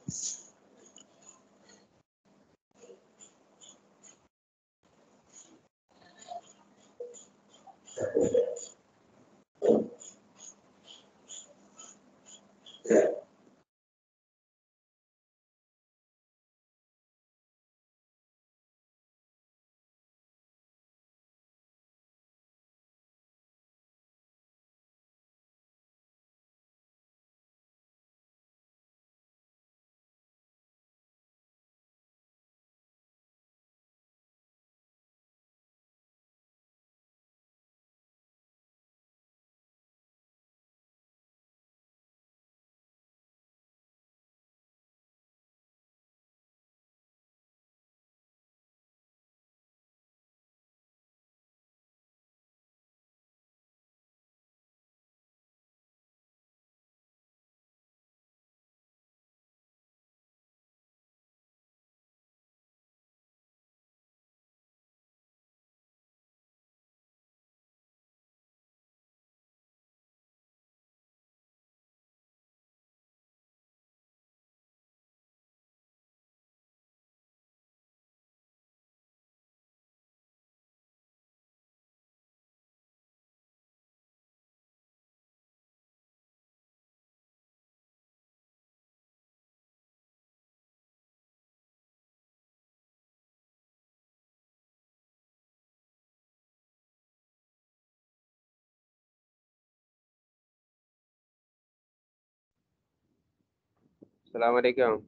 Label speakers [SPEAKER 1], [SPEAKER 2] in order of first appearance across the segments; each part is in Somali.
[SPEAKER 1] السلام عليكم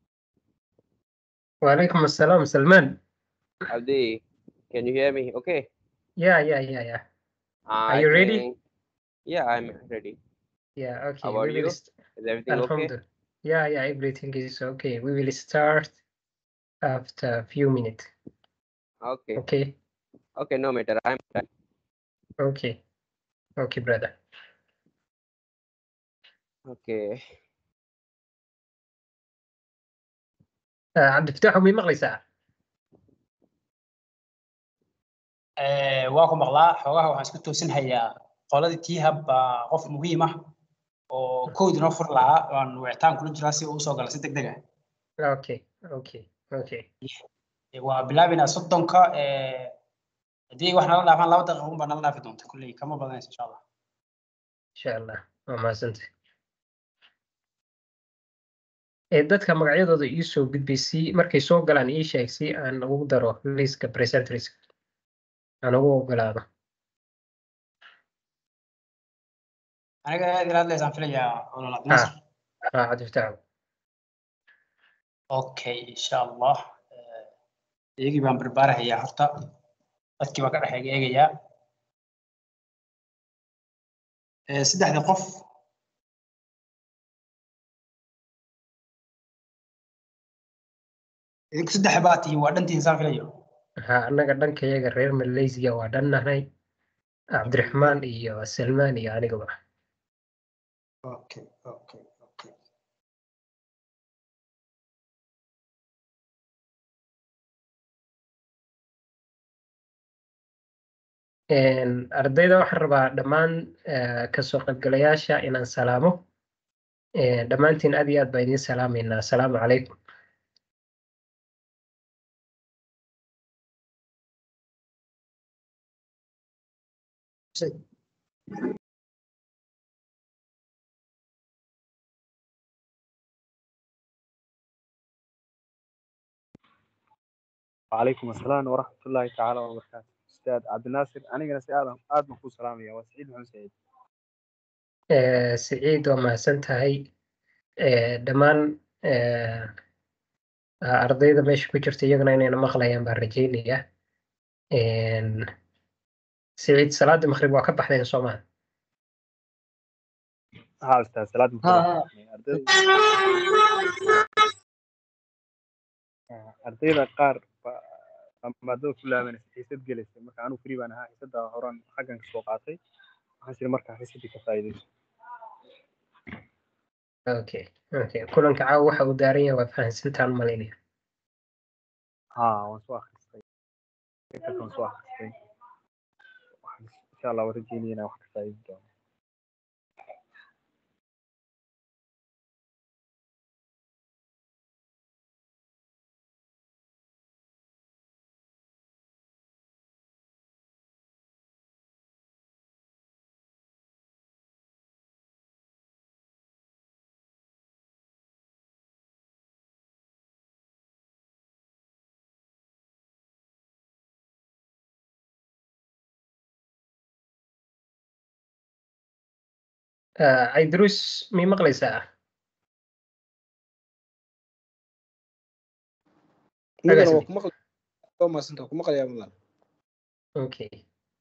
[SPEAKER 2] وعليكم السلام سلمان
[SPEAKER 1] Abdi. Can you hear me? Okay.
[SPEAKER 2] yeah yeah yeah yeah
[SPEAKER 1] I
[SPEAKER 2] you ready?
[SPEAKER 1] think- Yeah, I'm ready.
[SPEAKER 2] yeah okay
[SPEAKER 1] How are
[SPEAKER 2] we will
[SPEAKER 1] you?
[SPEAKER 2] st-
[SPEAKER 1] Is everything okay?
[SPEAKER 2] Alhamdulillah. yeah yeah everything is okay we will start after a few minutes
[SPEAKER 1] Okay.
[SPEAKER 2] okay
[SPEAKER 1] Okay, no matter. I'm done.
[SPEAKER 2] okay okay brother
[SPEAKER 1] Okay.
[SPEAKER 2] uh, cabdifataax umay maqlaysaa
[SPEAKER 3] Eh, waa ku maqlaa xoogaha waxaan isku toosin hayaa qoladii tiihab baa qof muhiim ah oo koodi noo fur lahaa waan wicitaan kula jiraa si uu usoo gala si deg deg ah
[SPEAKER 2] okay okay okay
[SPEAKER 3] Eh, waa bilaabaynaa soddonka eh, haddii wax nala dhaafaan laba daqiiqa unbaa nala dhaafi doonta kulley kama badanaysa insha allah
[SPEAKER 2] insha allah waa mahadsantay ee dadka magacyadooda ii soo gudbay si markay soo galaan ii sheeg si aan ugu daro liiska presenters aan ugu ogolaado
[SPEAKER 3] aniga aad ila hadlaysaan filayaa olol abdinaasir
[SPEAKER 2] haa cabdifataax
[SPEAKER 3] okay insha allah Eh, iyagii baan barbaarahayaa horta dadkii baan ka dhex eegayaa Eh, saddexda qof idinku saddex baa tihiin waa dhantihiin saan filayo
[SPEAKER 2] haa annaga dhankayaga reer malaysia waa dhannahay cabdiraxmaan iyo salmaan iyo anigaba
[SPEAKER 3] okay okay okay
[SPEAKER 2] Een, ardayda waxaan rabaa dhammaan eh, kasoo qaybgalayaasha inaan salaamo Eh, dhammaantiin aad iyo aad baa idiin salaameynaa asalaamu calaykum
[SPEAKER 4] وعليكم السلام ورحمة الله تعالى وبركاته أستاذ عبد الناصر أنا قلت آدم آدم كو سلام يا وسعيد محمد سعيد
[SPEAKER 2] Eh, siciid waa mahadsan tahay Eh, dhammaan eh, ah, ardayda meesha ku jirta iyaguna inayna maqlayaan baan rajeynaya Een, siciid salaadii maqrib waa ka baxdeen soomaa
[SPEAKER 4] ها أستاذ سلام
[SPEAKER 3] ها،
[SPEAKER 4] ardayda qaar maadada ku laabanaysa xiisad gelaysa marka anigu free baan ahaa xiisada horaan xaggan ka soo qaatay waxaan siri markaa xiisadii ka faa'iidayso
[SPEAKER 2] okay okay kulanka caawa waxa uu daaran yahay waa fahansantaan malaynaya
[SPEAKER 4] haa waan soo akhristay intaas waan soo akhristay waxaan insha allah waan rajeynaya inaan wax ka faa'iidi doono
[SPEAKER 2] Aydrus mii maqlaysaa?
[SPEAKER 5] mudana
[SPEAKER 2] Agaasi.
[SPEAKER 5] waa ku maqli waa maasanta waa ku maqlayaa mudan
[SPEAKER 2] Okay.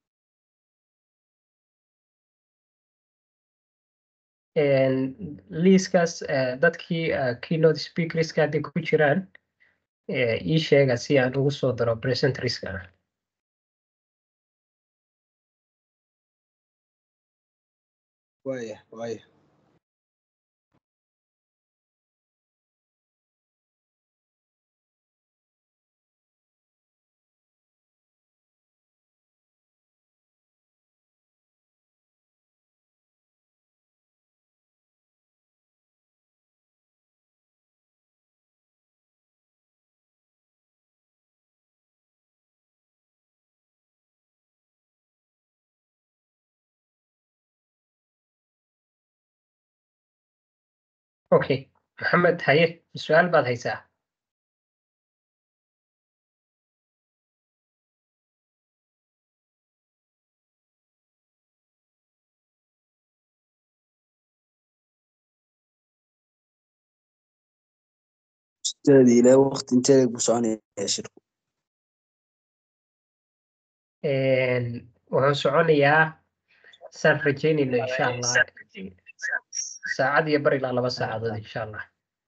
[SPEAKER 2] En, liiskaas eh, dadkii eh, keynote speakerska hadday ku jiraan eh, ii sheega si aan ugu soo daro presenterska
[SPEAKER 5] waaya waaya
[SPEAKER 2] okay maxamed haye su-aal baad haysaa
[SPEAKER 6] ustaadi ilaa waqti intee buu soconaya shirku
[SPEAKER 2] En, wuxuu soconayaa saan rajeynayno insha allah saacad iyo bar ilaa laba saacadood insha allah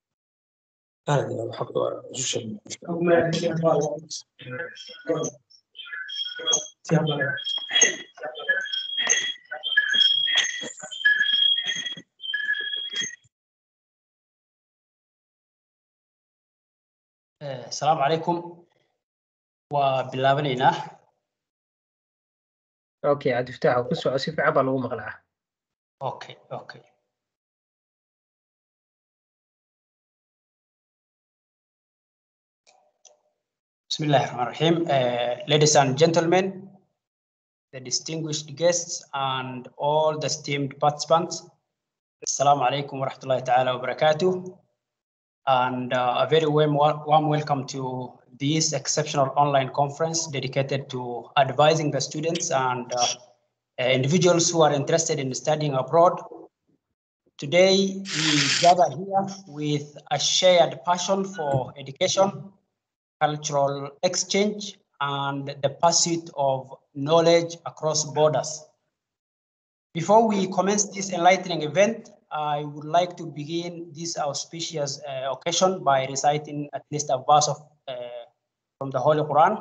[SPEAKER 3] Eh, asalaamu calaykum waa bilaabanaynaa
[SPEAKER 2] okay cabdifataax ku soco si fiican baa lagu maqlaa
[SPEAKER 3] okay okay Bismillah ar-Rahman ar-Rahim. Uh, ladies and gentlemen, the distinguished guests and all the esteemed participants, Assalamu alaikum wa rahmatullahi ta'ala wa barakatuh. And uh, a very warm, warm welcome to this exceptional online conference dedicated to advising the students and uh, uh, individuals who are interested in studying abroad. Today, we gather here with a shared passion for education, cultural exchange, and the pursuit of knowledge across borders. Before we commence this enlightening event, I would like to begin this auspicious uh, occasion by reciting at least a verse of, uh, from the Holy Quran.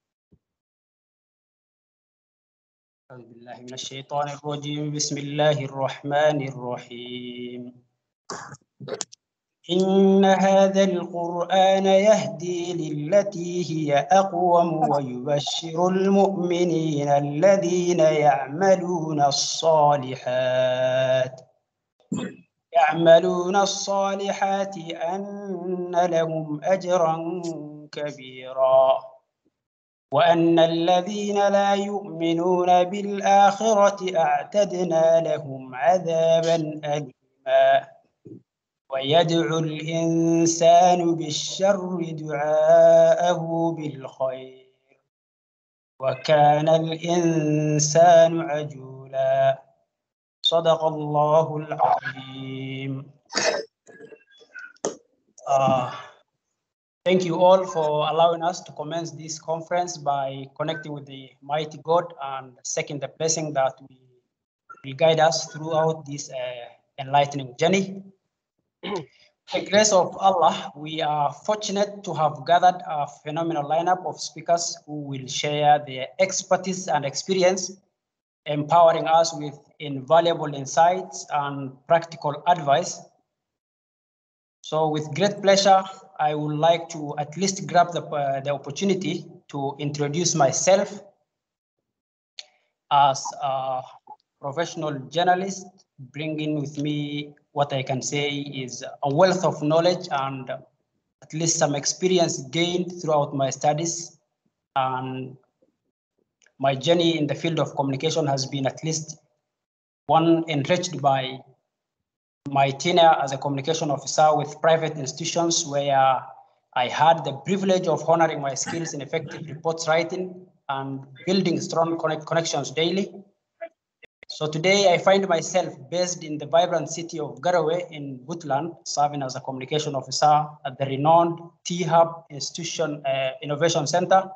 [SPEAKER 3] أعوذ بالله من الشيطان الرجيم بسم الله الرحمن الرحيم إن هذا القرآن يهدي للتي هي أقوم ويبشر المؤمنين الذين يعملون الصالحات يعملون الصالحات أن لهم أجرا كبيرا وأن الذين لا يؤمنون بالآخرة أعتدنا لهم عذابا أليما ويدعو الإنسان بالشر دعاءه بالخير وكان الإنسان عجولا صدق الله العظيم Uh, thank you all for allowing us to commence this conference by connecting with the mighty God and second the blessing that we will guide us throughout this uh, enlightening journey. the grace of Allah, we are fortunate to have gathered a phenomenal lineup of speakers who will share their expertise and experience, empowering us with invaluable insights and practical advice. So with great pleasure, I would like to at least grab the, uh, the opportunity to introduce myself as a professional journalist, bringing with me what I can say is a wealth of knowledge and at least some experience gained throughout my studies. And my journey in the field of communication has been at least one enriched by my tenure as a communication officer with private institutions where I had the privilege of honoring my skills in effective reports writing and building strong connect connections daily. So today I find myself based in the vibrant city of Garowe in Butland, serving as a communication officer at the renowned T-Hub Institution uh, Innovation Center.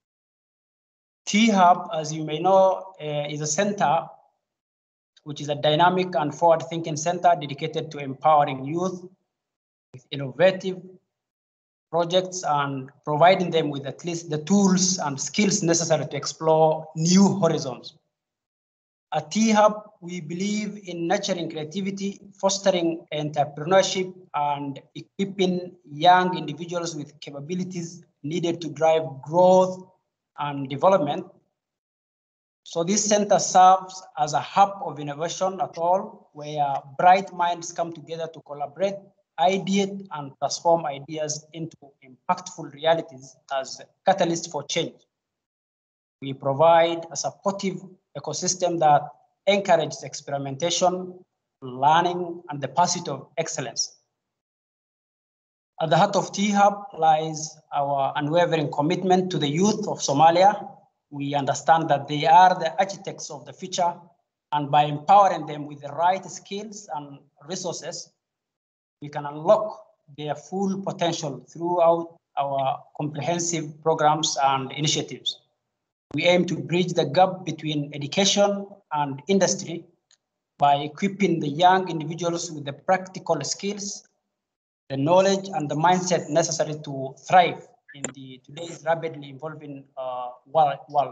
[SPEAKER 3] T-Hub, as you may know, uh, is a center which is a dynamic and forward-thinking center dedicated to empowering youth with innovative projects and providing them with at least the tools and skills necessary to explore new horizons. At T-Hub, we believe in nurturing creativity, fostering entrepreneurship, and equipping young individuals with capabilities needed to drive growth and development. So this center serves as a hub of innovation at all, where bright minds come together to collaborate, ideate, and transform ideas into impactful realities as catalysts for change. We provide a supportive ecosystem that encourages experimentation, learning, and the pursuit of excellence. At the heart of T-Hub lies our unwavering commitment to the youth of Somalia. We understand that they are the architects of the future, and by empowering them with the right skills and resources, we can unlock their full potential throughout our comprehensive programs and initiatives. We aim to bridge the gap between education and industry by equipping the young individuals with the practical skills, the knowledge, and the mindset necessary to thrive in the today's rapidly evolving uh, world.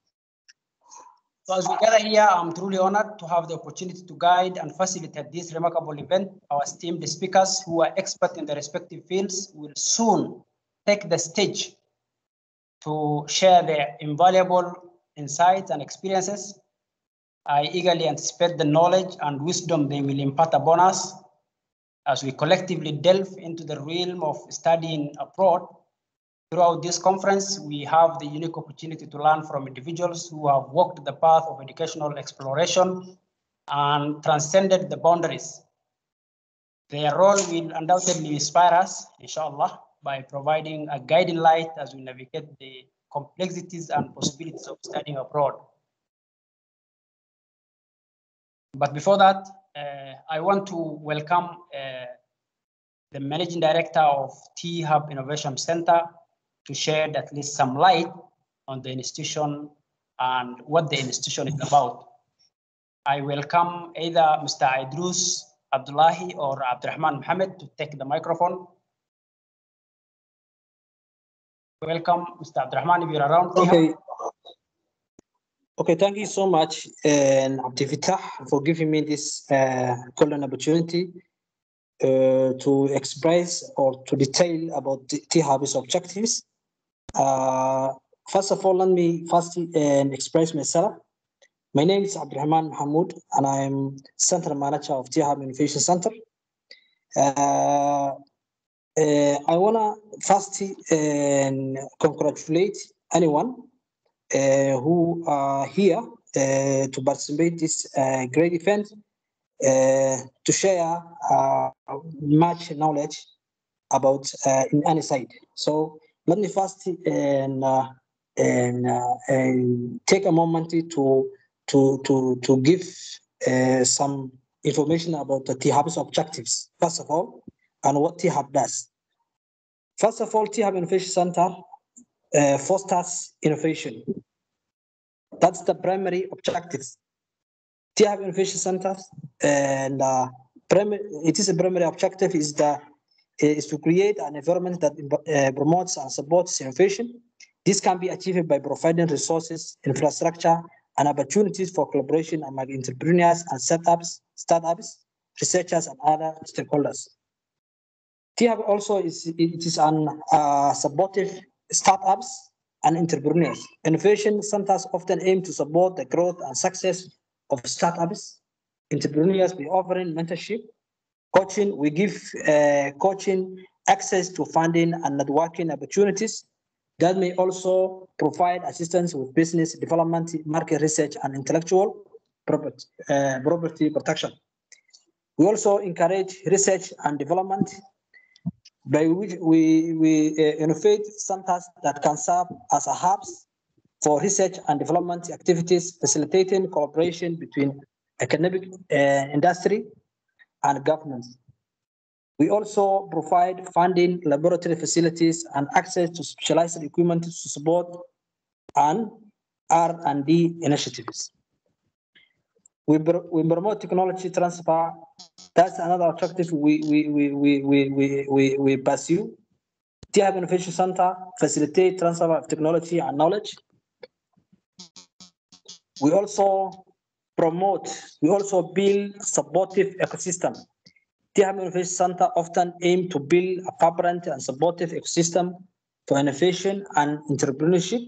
[SPEAKER 3] So as we gather here, I'm truly honored to have the opportunity to guide and facilitate this remarkable event. Our esteemed speakers who are experts in their respective fields will soon take the stage to share their invaluable insights and experiences. I eagerly anticipate the knowledge and wisdom they will impart upon us as we collectively delve into the realm of studying abroad. Throughout this conference, we have the unique opportunity to learn from individuals who have walked the path of educational exploration and transcended the boundaries. Their role will undoubtedly inspire us, inshallah, by providing a guiding light as we navigate the complexities and possibilities of studying abroad. But before that, uh, I want to welcome uh, the Managing Director of T-Hub Innovation Center to shed at least some light on the institution and what the institution is about. I welcome either Mr. Idrus Abdullahi or Abdurrahman Mohammed to take the microphone. Welcome, Mr. Abdurrahman, if you're around.
[SPEAKER 6] Okay. Okay, thank you so much, and Abdi Fattah, for giving me this uh, golden opportunity uh, to express or to detail about T-Hub's objectives. Uh, first of all, let me first uh, express myself. My name is Abdurrahman Mahmoud, and I'm Center Manager of T-Hub Innovation Center. Uh, uh, I want to first uh, congratulate anyone uh, who are here uh, to participate this uh, great event uh, to share uh, much knowledge about uh, in any side. So let me first and, uh, and, uh, and take a moment to to to to give uh, some information about the T-Hub's objectives first of all and what T-Hub does. First of all, T-Hub Innovation Center uh, fosters innovation. That's the primary objectives. T-Hub Innovation Centers and uh, primary, it is a primary objective is the is to create an environment that uh, promotes and supports innovation. This can be achieved by providing resources, infrastructure, and opportunities for collaboration among entrepreneurs and startups, startups, researchers, and other stakeholders. THUB also is it is an uh, supportive startups and entrepreneurs. Innovation centers often aim to support the growth and success of startups, entrepreneurs by offering mentorship, coaching. We give uh, coaching access to funding and networking opportunities that may also provide assistance with business development, market research, and intellectual property, uh, property protection. We also encourage research and development by which we, we uh, innovate centers that can serve as a hubs for research and development activities, facilitating collaboration between academic uh, industry, and governance. We also provide funding, laboratory facilities, and access to specialized equipment to support and R&D initiatives. We, pr- we promote technology transfer. That's another objective we, we, we, we, we, we, we, we pursue. TIAB Innovation Center facilitate transfer of technology and knowledge. We also promote, we also build supportive ecosystem. TIAB Innovation Center often aim to build a vibrant and supportive ecosystem for innovation and entrepreneurship.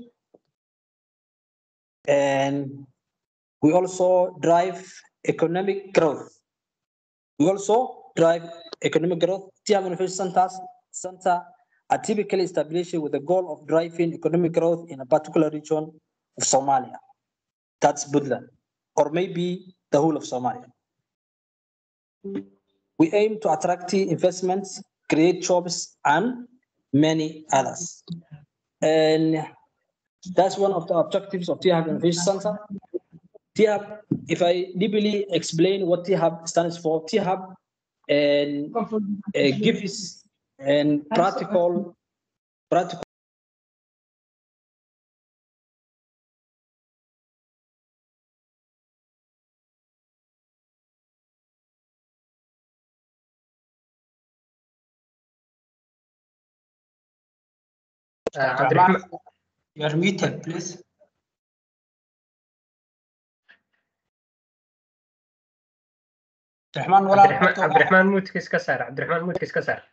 [SPEAKER 6] And we also drive economic growth. We also drive economic growth. TIAB Innovation Centers Center are typically established with the goal of driving economic growth in a particular region of Somalia. That's Puntland, or maybe the whole of Somalia. We aim to attract investments, create jobs, and many others. And that's one of the objectives of TIAB Innovation Center. TIAB, if I deeply explain what TIAB stands for, TIAB and uh, gives and practical practical
[SPEAKER 2] Ah, cabdiraxmaan
[SPEAKER 3] You are muted, please. Abdiraxmaan walaal
[SPEAKER 2] cabdiraxmaan cabdiraxmaan muudkiis ka saar cabdiraxmaan muudkiis ka saar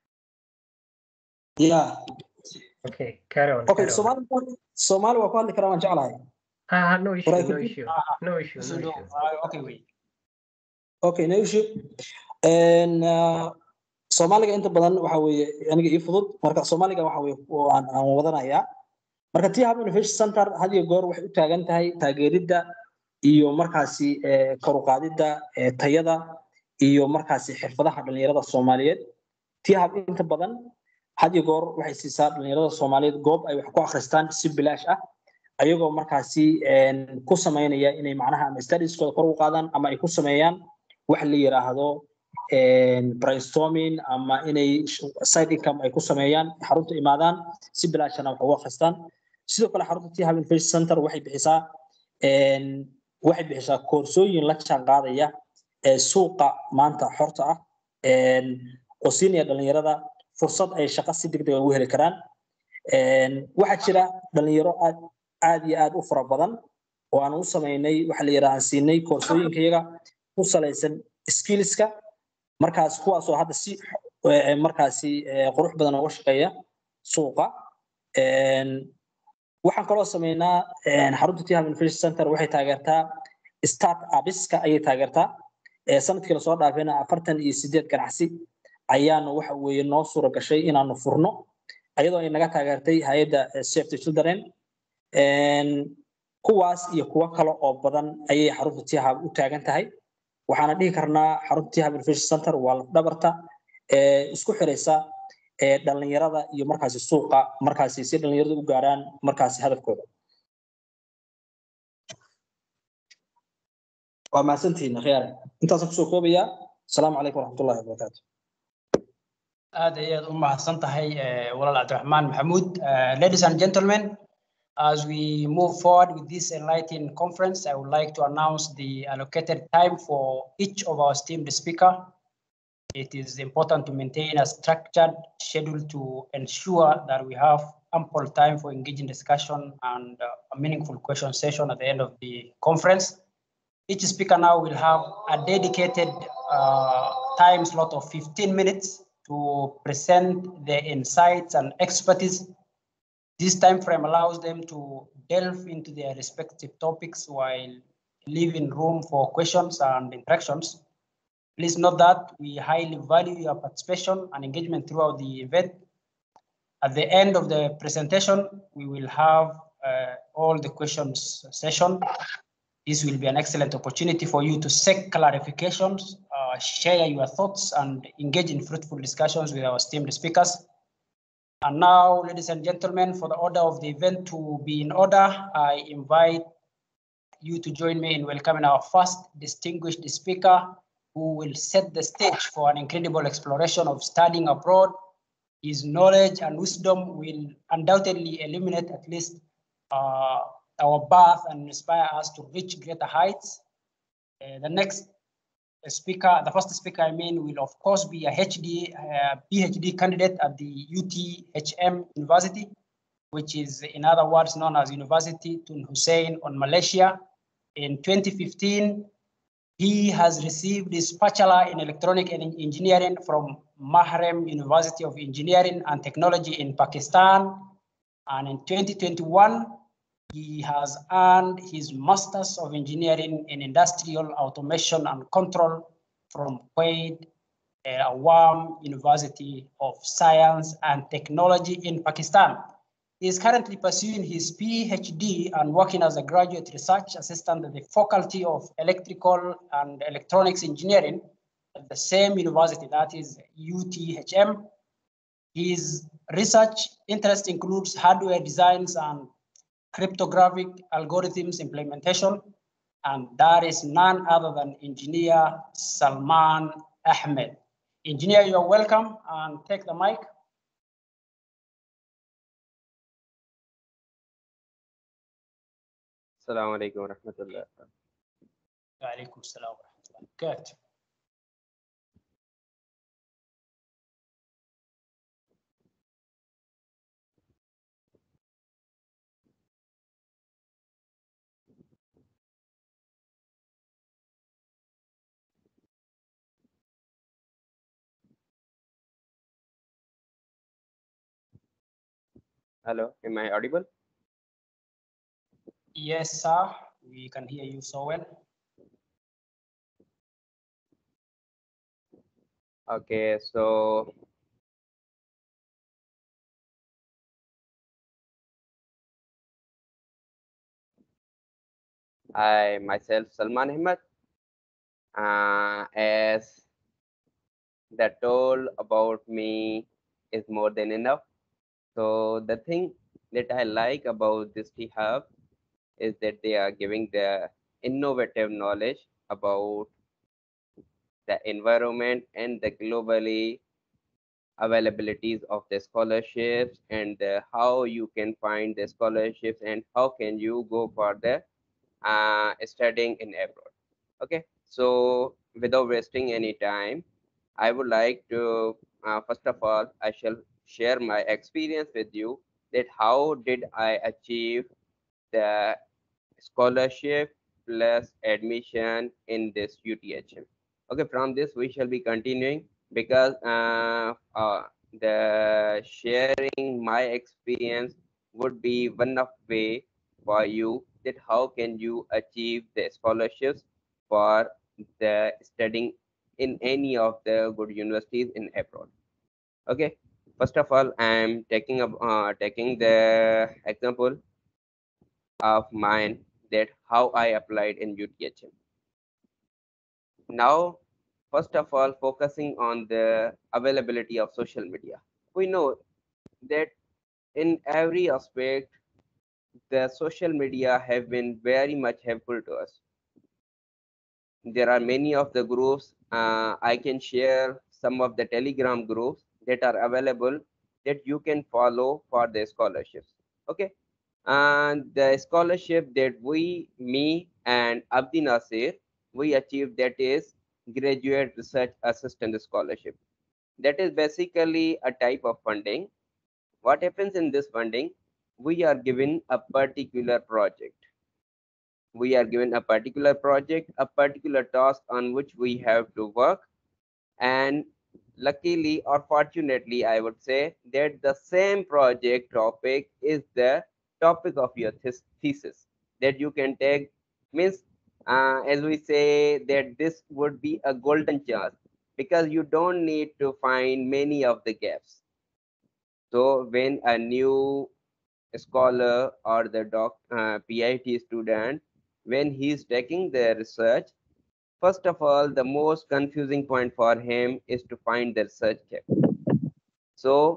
[SPEAKER 6] yeah
[SPEAKER 2] okay carry on
[SPEAKER 6] okay
[SPEAKER 2] carry on.
[SPEAKER 6] Somali Somali waa ku hadli karaa waan jeclahay
[SPEAKER 2] ha ha no issue
[SPEAKER 6] Right,
[SPEAKER 2] no
[SPEAKER 6] could you-
[SPEAKER 2] issue
[SPEAKER 3] Ah,
[SPEAKER 2] no issue no
[SPEAKER 3] So do-
[SPEAKER 2] issue
[SPEAKER 3] ah, okay, wait.
[SPEAKER 6] okay no issue and uh, Soomaaliga inta badan waxa weeye aniga ii fudud marka Soomaaliga waxa weeye waan aan wadanayaa marka TIAB Innovation Center had iyo goor waxay u taagan tahay taageeridda iyo markaasi eh, kor u qaadidda eh, tayada iyo markaasi xirfadaha dhalinyarada Soomaaliyeed TIAB inta badan had iyo goor waxay siisaa dhalinyarada Soomaaliyeed goob ay wax ku akhristaan si bilaash ah ayagoo markaasi een, ku sameynaya inay macnaha ama studieskooda kor u qaadaan ama ay ku sameeyaan wax la yiraahdo een, brainstorming ama inay sh- side income ay ku sameeyaan xarunta imaadaan si bilaashana wax ugu akhristaan sidoo kale xarunta TIAB Innovation Center waxay bixisaa een, waxay bixisaa koorsooyin la jaan qaadaya ee suuqa maanta xorta ah een, oo siinaya dhalinyarada fursad ay shaqo si degdeg ah ugu heli karaan Een, waxaa jira dhalinyaro aad aad iyo aad u fara badan oo aan u sameynay waxa la yidhaha aan siinay koorsooyinkayaga ku salaysan skillska markaas kuwaasoo hadda si eh, markaasi eh, qurux badan uga shaqeeya suuqa Een, waxaan kaloo sameynaa een, xarunta TIAB Innovation Center waxay taageertaa start upiska ayay taageertaa ee sanadkii lasoo dhaafayna afartan iyo sideed ganacsi ayaanu waxa weeye noo suura gashay inaanu furno ayadoo ay naga taageertay hay-adda eh, Save the Children Een, kuwaas iyo kuwo kale oo badan ayay xarunta TIAB u taagan tahay waxaana dhihi karnaa xarunta TIAB Innovation Center waa lafdhabarta ee isku xiraysa ee dhalinyarada iyo markaasi suuqa markaasi si dhalinyaradu u gaaraan markaasi hadafkooda waa mahadsantihiin akhyaare intaasaan kusoo koobayaa asalaamu calaykum waraxmatullahi wabarakaatu
[SPEAKER 3] aad ayaad u mahadsan tahay eh, walaal cabdiraxmaan maxamuud Eh, ladies and gentlemen as we move forward with this enlightening conference i would like to announce the allocated time for each of our esteemed speaker it is important to maintain a structured schedule to ensure that we have ample time for engaging discussion and uh, a meaningful question session at the end of the conference each speaker now will have a dedicated uh, time slot of 15 minutes to present their insights and expertise. This time frame allows them to delve into their respective topics while leaving room for questions and interactions. Please note that we highly value your participation and engagement throughout the event. At the end of the presentation, we will have uh, all the questions session. This will be an excellent opportunity for you to seek clarifications, uh, share your thoughts, and engage in fruitful discussions with our esteemed speakers. And now, ladies and gentlemen, for the order of the event to be in order, I invite you to join me in welcoming our first distinguished speaker who will set the stage for an incredible exploration of studying abroad. His knowledge and wisdom will undoubtedly illuminate at least uh, our path and inspire us to reach greater heights. Uh, the next speaker, the first speaker I mean, will of course be a HD, uh, PhD candidate at the UTHM University, which is in other words known as University Tun Hussein on Malaysia. In 2015, he has received his bachelor in electronic en- engineering from Mahrem University of Engineering and Technology in Pakistan. And in 2021, he has earned his Masters of Engineering in Industrial Automation and Control from Quaid uh, Awam University of Science and Technology in Pakistan. He is currently pursuing his PhD and working as a graduate research assistant at the Faculty of Electrical and Electronics Engineering at the same university, that is UTHM. His research interest includes hardware designs and cryptographic algorithms implementation, and that is none other than engineer Salman Ahmed. Engineer, you are welcome and take the mic.
[SPEAKER 1] Assalamu alaikum wa rahmatullah.
[SPEAKER 3] وعليكم السلام ورحمة الله وبركاته.
[SPEAKER 1] Hello, am I audible?
[SPEAKER 3] Yes, sir. We can hear you so well.
[SPEAKER 1] Okay, so I myself Salman Ahmed, uh, as the told about me is more than enough. So the thing that I like about this T Hub is that they are giving the innovative knowledge about the environment and the globally availabilities of the scholarships and uh, how you can find the scholarships and how can you go for the uh, studying in abroad okay so without wasting any time i would like to uh, first of all i shall share my experience with you that how did i achieve the scholarship plus admission in this uthm okay from this we shall be continuing because uh, uh, the sharing my experience would be one of way for you that how can you achieve the scholarships for the studying in any of the good universities in abroad okay first of all i am taking up uh, taking the example of mine that how i applied in uthm now first of all focusing on the availability of social media we know that in every aspect the social media have been very much helpful to us there are many of the groups uh, i can share some of the telegram groups that are available that you can follow for the scholarships okay and the scholarship that we me and abdi nasir we achieved that is graduate research assistant scholarship that is basically a type of funding what happens in this funding we are given a particular project we are given a particular project a particular task on which we have to work and luckily or fortunately i would say that the same project topic is the topic of your thes- thesis that you can take means uh, as we say that this would be a golden chance because you don't need to find many of the gaps so when a new scholar or the doc uh, pit student when he is taking the research first of all the most confusing point for him is to find the research gap so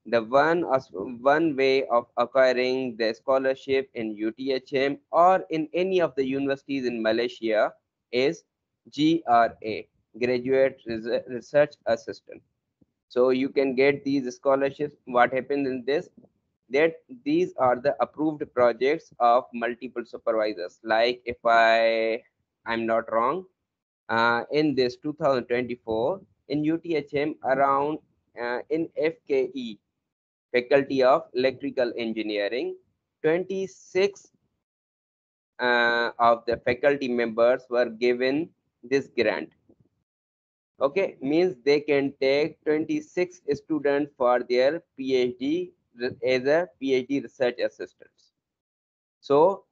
[SPEAKER 1] the one as one way of acquiring the scholarship in UTHM or in any of the universities in Malaysia is GRA, Graduate Res- Research Assistant. So you can get these scholarships. What happens in this? That these are the approved projects of multiple supervisors. Like if I I'm not wrong, uh, in this 2024 in UTHM around uh, in FKE Faculty of Electrical Engineering, 26 uh, of the faculty members were given this grant. Okay, means they can take 26 students for their PhD re- as a PhD research assistants. So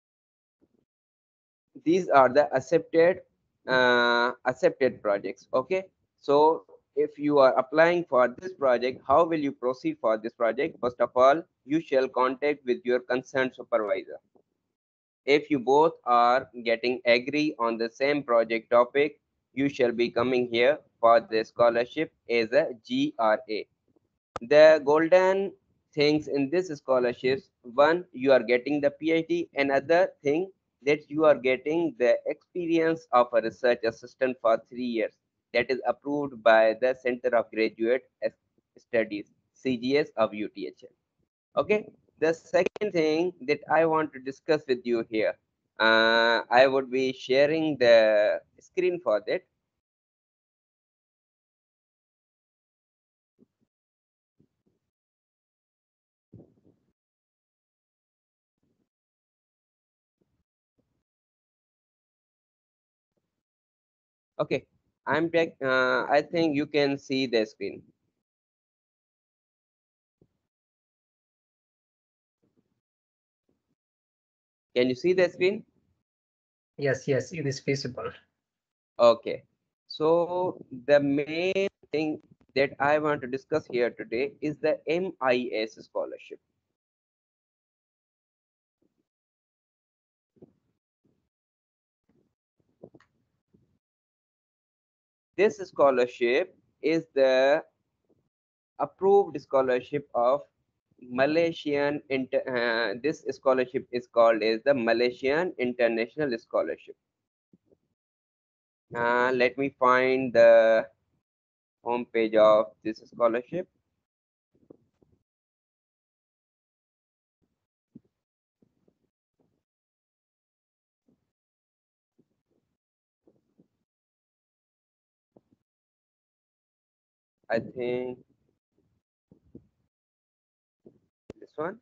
[SPEAKER 1] these are the accepted uh, accepted projects. Okay, so if you are applying for this project, how will you proceed for this project? First of all, you shall contact with your concerned supervisor. If you both are getting agree on the same project topic, you shall be coming here for the scholarship as a GRA. The golden things in this scholarships, one, you are getting the PhD, another thing that you are getting the experience of a research assistant for three years that is approved by the Center of Graduate S- Studies, CGS of UTHM. Okay, the second thing that I want to discuss with you here, uh, I would be sharing the screen for that. Okay, I'm back. Uh, I think you can see the screen. Can you see the screen?
[SPEAKER 2] Yes, yes, it is visible.
[SPEAKER 1] Okay. So the main thing that I want to discuss here today is the MIS scholarship. This scholarship is the approved scholarship of Malaysian inter, uh, this scholarship is called as the Malaysian International Scholarship. Uh, let me find the home page of this scholarship. I think this one.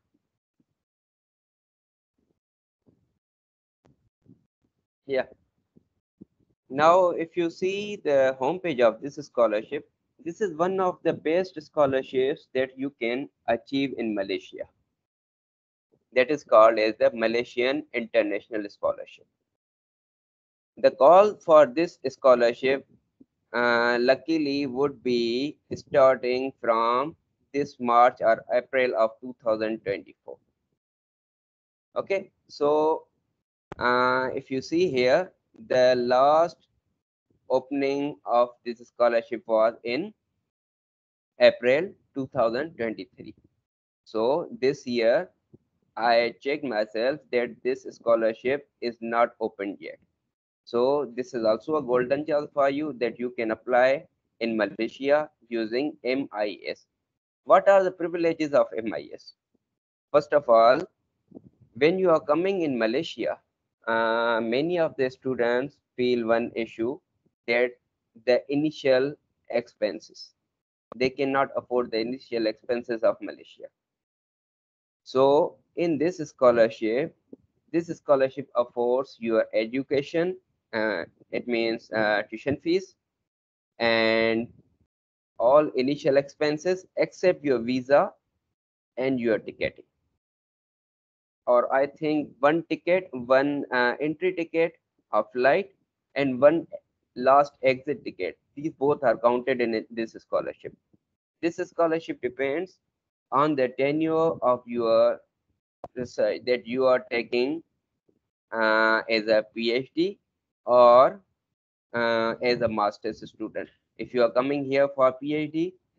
[SPEAKER 1] Yeah. Now, if you see the homepage of this scholarship, this is one of the best scholarships that you can achieve in Malaysia. That is called as the Malaysian International Scholarship. The call for this scholarship uh, luckily would be starting from this March or April of 2024. Okay, so uh, if you see here, the last opening of this scholarship was in April 2023. So this year, I checked myself that this scholarship is not opened yet. So this is also a golden chance for you that you can apply in Malaysia using MIS. What are the privileges of MIS? First of all, when you are coming in Malaysia, uh, many of the students feel one issue that the initial expenses. They cannot afford the initial expenses of Malaysia. So in this scholarship, this scholarship affords your education. Uh, it means uh, tuition fees and all initial expenses except your visa and your ticketing or I think one ticket, one uh, entry ticket of flight, and one last exit ticket. These both are counted in it- this scholarship. This scholarship depends on the tenure of your research that you are taking uh, as a PhD or uh, as a master's student. If you are coming here for PhD,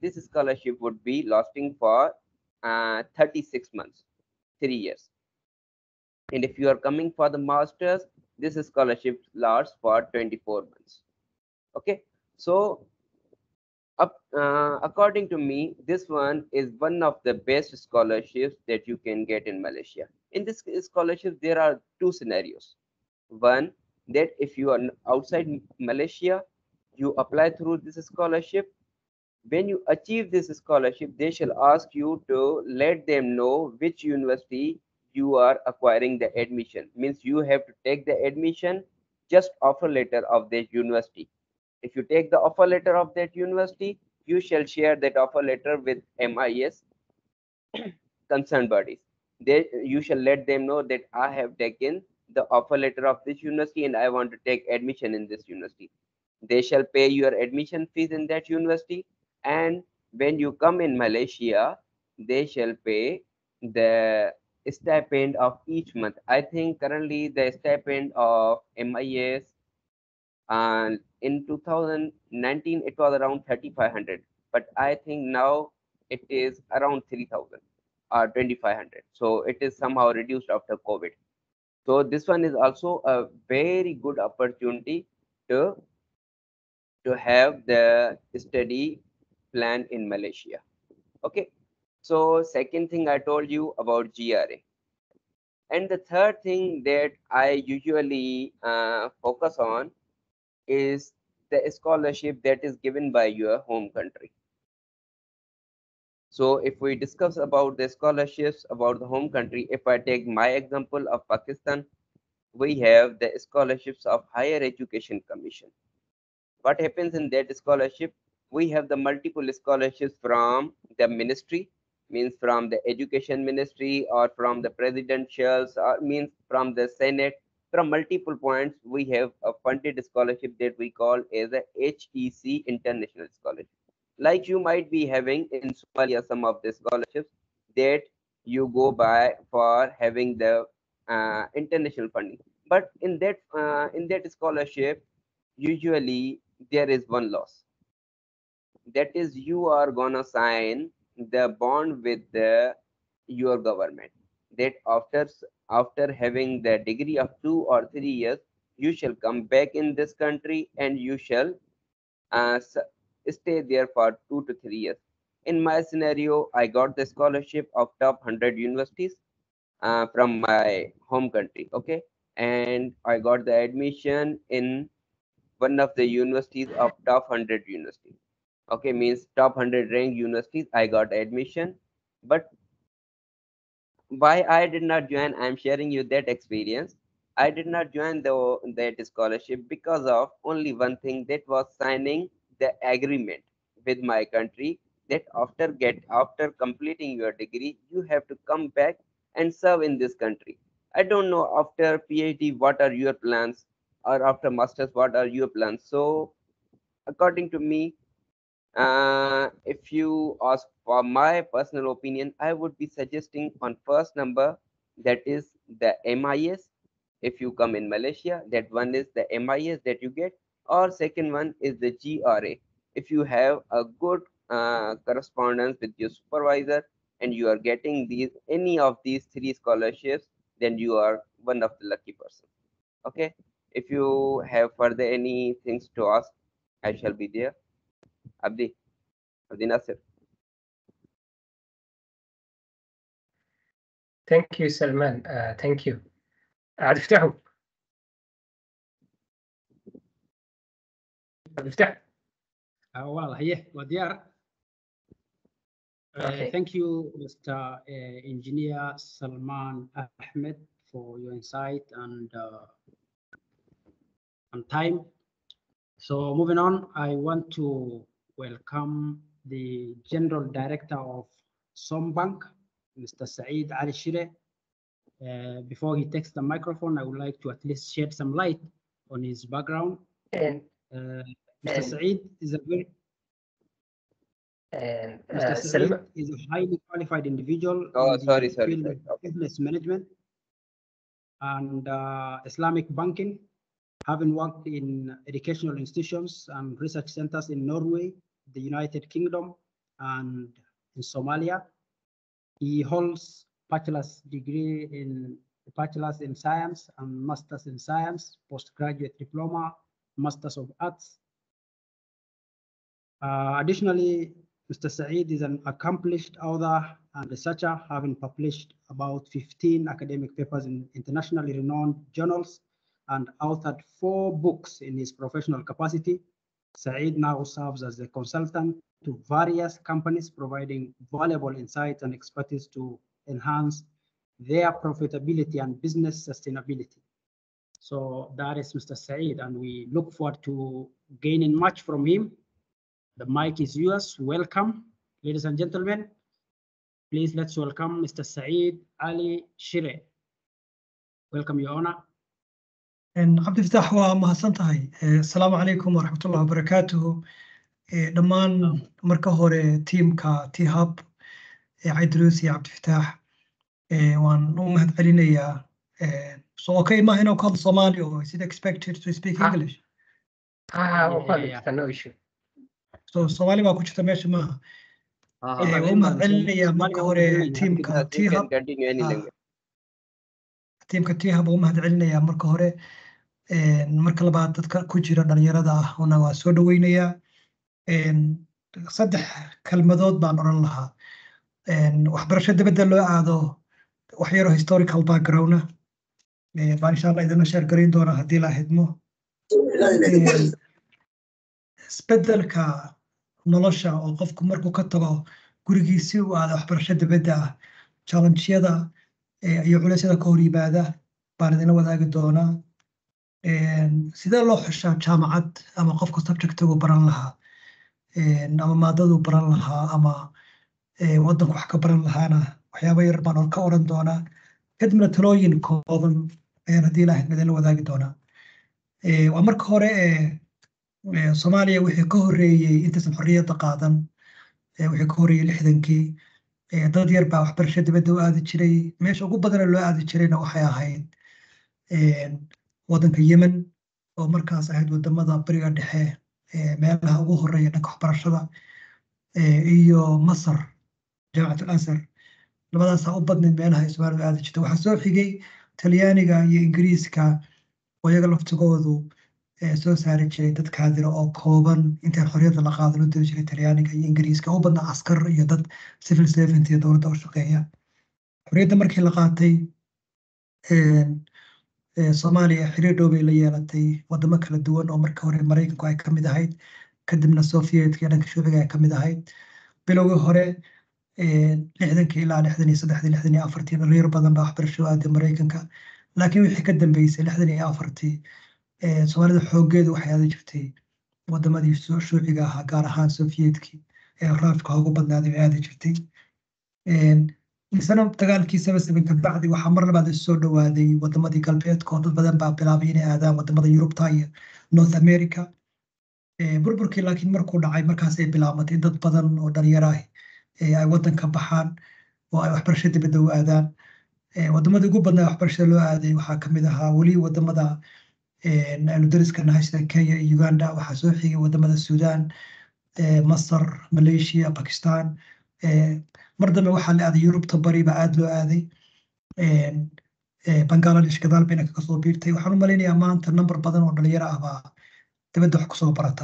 [SPEAKER 1] this scholarship would be lasting for uh, 36 months, three years. And if you are coming for the masters, this scholarship lasts for 24 months. Okay, so up, uh, according to me, this one is one of the best scholarships that you can get in Malaysia. In this scholarship, there are two scenarios. One, that if you are outside Malaysia, you apply through this scholarship. When you achieve this scholarship, they shall ask you to let them know which university you are acquiring the admission. Means you have to take the admission, just offer letter of that university. If you take the offer letter of that university, you shall share that offer letter with MIS concerned bodies. They, you shall let them know that I have taken the offer letter of this university and I want to take admission in this university. They shall pay your admission fees in that university. And when you come in Malaysia, they shall pay the stipend of each month. I think currently the stipend of MIS and in 2019 it was around 3500 but i think now it is around 3000 or 2500 so it is somehow reduced after covid so this one is also a very good opportunity to to have the study plan in malaysia okay so second thing i told you about gra and the third thing that i usually uh, focus on is the scholarship that is given by your home country. So if we discuss about the scholarships about the home country, if I take my example of Pakistan, we have the scholarships of Higher Education Commission. What happens in that scholarship? We have the multiple scholarships from the ministry, means from the education ministry or from the presidentials or means from the senate from multiple points, we have a funded scholarship that we call as a HEC International Scholarship. Like you might be having in Somalia some of the scholarships that you go by for having the uh, international funding. But in that uh, in that scholarship, usually there is one loss. That is, you are gonna sign the bond with the your government that after after having the degree of two or three years you shall come back in this country and you shall uh, stay there for two to three years in my scenario i got the scholarship of top 100 universities uh, from my home country okay and i got the admission in one of the universities of top 100 universities okay means top 100 ranked universities i got admission but why I did not join, I'm sharing you that experience. I did not join the that scholarship because of only one thing that was signing the agreement with my country that after get after completing your degree, you have to come back and serve in this country. I don't know after PhD what are your plans or after masters what are your plans. So according to me, uh, if you ask for my personal opinion, I would be suggesting on first number that is the MIS. If you come in Malaysia, that one is the MIS that you get, or second one is the GRA. If you have a good uh, correspondence with your supervisor and you are getting these any of these three scholarships, then you are one of the lucky person. Okay. If you have further any things to ask, I shall be there. Abdi, Abdi Nasir.
[SPEAKER 2] Thank you, Salman. Uh, thank you. عاد افتحوا عاد افتح
[SPEAKER 3] Uh, well, yeah, well, there. Uh,
[SPEAKER 2] Okay.
[SPEAKER 3] Thank you, Mr. uh, Engineer Salman Ahmed, for your insight and uh, and time. So moving on, I want to welcome the General Director of Sombank, Mr. Saeed Ali Shire. Uh, before he takes the microphone, I would like to at least shed some light on his background.
[SPEAKER 2] and
[SPEAKER 3] Uh, Mr.
[SPEAKER 2] And-
[SPEAKER 3] Saeed is a very
[SPEAKER 2] and
[SPEAKER 3] Mr.
[SPEAKER 2] uh,
[SPEAKER 3] Saeed
[SPEAKER 2] Salman
[SPEAKER 3] is a highly qualified individual
[SPEAKER 1] Oh,
[SPEAKER 3] in the
[SPEAKER 1] sorry, sorry,
[SPEAKER 3] field
[SPEAKER 1] sorry.
[SPEAKER 3] of business management and uh, Islamic banking, having worked in educational institutions and research centers in Norway, the United Kingdom, and in Somalia. He holds bachelor's degree in bachelor's in science and master's in science, postgraduate diploma, master's of arts. Uh, additionally, Mr. Saeed is an accomplished author and researcher, having published about 15 academic papers in internationally renowned journals and authored four books in his professional capacity. Saeed now serves as a consultant to various companies, providing valuable insights and expertise to enhance their profitability and business sustainability. So that is Mr. Saeed, and we look forward to gaining much from him. The mic is yours. Welcome, ladies and gentlemen. Please let's welcome Mr. Saeed Ali Shire. Welcome, Your Honor.
[SPEAKER 7] cabdifataax waa mahadsan tahay asalaamu calaykum waraxmatullahi wabarakaatuhu dhammaan marka hore tiimka t hub cabdiruus iyo cabdifataax waan u mahad celinayaa so okay maaha inaan ku hadlo soomaali or is it expected to speak
[SPEAKER 2] Ah.
[SPEAKER 7] english
[SPEAKER 2] Ah,
[SPEAKER 3] Yeah,
[SPEAKER 2] okay,
[SPEAKER 3] yeah,
[SPEAKER 2] it's no issue.
[SPEAKER 7] so soomaali baa ku jirta meesha maaha
[SPEAKER 1] Uh,
[SPEAKER 7] Eh, waan u mahad celinayaa marka hore tiimka
[SPEAKER 1] you
[SPEAKER 7] t
[SPEAKER 1] can
[SPEAKER 7] hub
[SPEAKER 1] continue any
[SPEAKER 7] Ah.
[SPEAKER 1] language.
[SPEAKER 7] tiimka t hub waan u mahad celinayaa marka hore Een, marka labaad dadka ku jira dhalinyarada ah una waa soo dhaweynayaa Een, saddex kelmadood baan odhan lahaa Een, waxbarasho dibadda loo aado wax yaroo historical background ah Ee, baan insha allah idinla sheer garayn doonaa haddii la hidmo Een, isbeddelka nolosha oo qofku markuu ka tago gurigiisi uu aado waxbarasho dibadda ah challenge-yada ee, iyo culeysyada ka hor yimaada baan idinla wadaagi doonaa Een, sidee loo xushaa jaamacad ama qofka subjectigu baran lahaa Een, ama maadadu baran lahaa ama ee, waddanku wax ka baran lahaana waxyaabo yar baan ka oran doonaa kadibna talooyin kooban ayaan haddii ilaahay idinla wadaagi doonaa Ee, waa marka hore ee ee, soomaaliya wixii ka horreeyey intaysan xorriyadda qaadan ee, wixii ka horreeyey lixdankii ee, dad yar baa waxbarasho dibadda u aadi jiray meesha ugu badana loo aadi jirayna waxay ahayd een, waddanka yemen oo markaas ahayd wadamada bariga dhexe ee meelaha ugu horeeya dhanka waxbarashada ee, iyo masar jaamacat al-azhar labadaasaa u badnayd meelaha ay soomaalidu aadi jirtay waxaa soo xigay talyaaniga iyo ingiriiska oo iyaga laftigoodu ee, soo saari jiray dad kaadira oo kooban intaan xorriyadda la qaadan u diri jiray talyaaniga iyo ingiriiska u badnaa askar iyo dad civil servant iyo dowladda u shaqeeya xorriyadda markii la qaatay een, ee, soomaaliya xiriir dhow bay la yeelatay wadamo kala duwan oo marka hore maraykanku ay ka mid ahayd kadibna sovietka iyo dhanka shuuciga ay ka mid ahayd bilowgii hore ee, lixdankii ilaa lixdan iyo saddexdii lixdan iyo afartii dhalinyaro badan baa waxbarasho u aaday maraykanka laakiin wixii ka dambeysay lixdan iyo afartii ee, soomaalida xooggeedu waxay aadi jirtay wadamadii soo shuuciga ahaa gaar ahaan sovietkii ee raafka ugu badnaaday bay aadi jirtay Een, isna dagaalkii saba saban ka bacdi waxaa mar labaad isu soo dhawaaday wadamadii galbeedka oo dad badan baa bilaabay inay aadaan wadamada yurubta iyo north america Ee, burburkii laakiin markuu dhacay markaasay bilaabatay dad badan oo dhalinyaro ah ee ay wadanka baxaan oo ay waxbarasho dibadda u aadaan Ee, wadamada ugu badnaa waxbarashada loo aaday waxaa kamid ahaa weli wadamada een, aynu dariska nahay sida kenya iyo uganda waxaa soo xigay wadamada sudan ee, masar malaysia pakistan Ee, mar dambe waxaa la aaday yurubta bari baa aad loo aaday Een, ee, bangladesh gadaal bayna kaga soo biirtay waxaan u malaynayaa maanta number badan oo dhalinyaro ah baa dibadda wax kusoo barata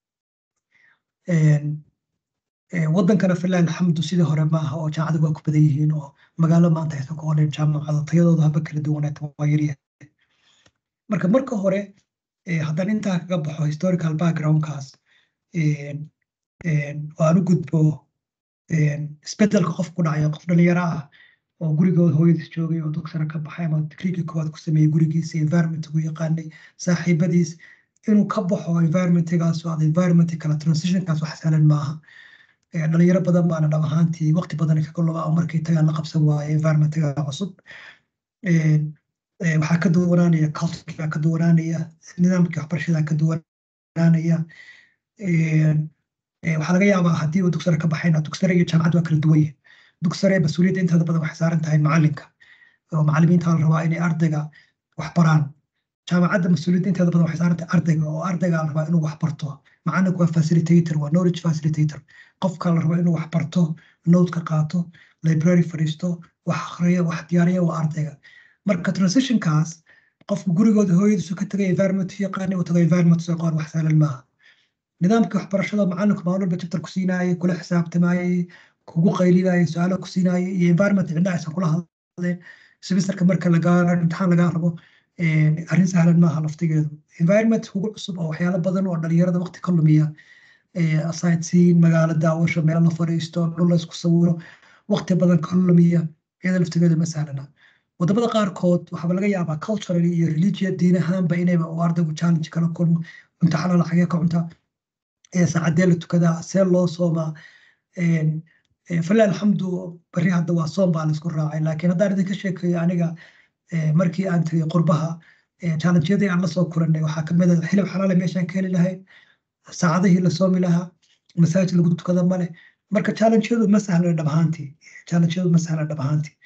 [SPEAKER 7] Een, ee, wadankana filah alxamdu sidii hore maaha oo jaamacadu waa ku badan yihiin oo magaalo maanta aysan ku oleen jaamacado tayadooda haba kala duwanaata waa yaryahay marka marka hore ee, haddaan intaa kaga baxo historical backgroundkaas een, een, oo aan u gudbo een, isbedelka qof ku dhacayo qof dhalinyaro ah oo gurigooda hooyadiis joogay oo dugsana ka baxay ama digriigii koowaad ku sameeyey gurigiisa environment ugu yaqaanay saaxiibadiis inuu ka baxo environmentigaas oo aad environment kala transitionkaas wax sahlan maaha Ee, dhalinyaro badan baana dhab ahaantii waqti badan kaga lumaa oo markay tagaan la qabsan waaye environmentiga cusub Een, ee, waxaa ka duwanaanaya culturebaa ka duwanaanaya nidaamkii waxbarashada ka duwanaanaya Een, ee, waxaa laga yaabaa haddii uu dugsare ka baxayna dugsare iyo jaamacad waa kala duwan yihiin dugsare mas-uuliyadda inteeda badan waxay saaran tahay macalinka oo macalimiinta la rabaa inay ardayga wax baraan jaamacadda mas-uuliyadda inteeda badan waxay saarantay ardayga oo ardayga la rabaa inuu wax barto macalinku waa facilitator waa knowledge facilitator qofka la rabaa inuu wax barto noodka qaato library fadhiisto wax akhriyo wax diyaariya waa ardayga marka transitionkaas qofku gurigooda hooyadiisu ka tagay environment yaqaani uu tago environment soo qoon wax sahlan maaha nidaamkii waxbarashada macalinku maalin walba chapter ku siinaayay kula xisaabtamayay kugu qaylinayay su-aalo ku siinaayay iyo environment cidna aysan kula hadleen semesterka marka lagaa imtixaan lagaa rabo arrin sahlan maaha laftigeedu environment kugu cusub oo waxyaalo badan oo dhalinyarada waqti ka lumiya sightseeing magaalo daawasho meel la fadhiisto dhul la isku sawiro waqti badan ka lumiya iyada laftigeedu ma sahlana wadamada qaarkood waxaaba laga yaabaa culturally iyo religion diin ahaanba inayba uu ardaygu challenge kala kulmo cunto xalaal xagee ka cunta saacadee la tukadaa see loo soomaa falilah alxamdu bari hadda waa soom baa laisku raacay laakiin haddaan idinka sheekeeyo aniga markii aan tagay qurbaha challengeyadii aan lasoo kulanay waxaa kamid ah xilib xalaale meeshaan ka heli lahayn saacadihii la soomi lahaa masaajid lagu tukada male marka challengeyadu ma sahla dhab ahaantii challengeyadu ma sahla dhab ahaantii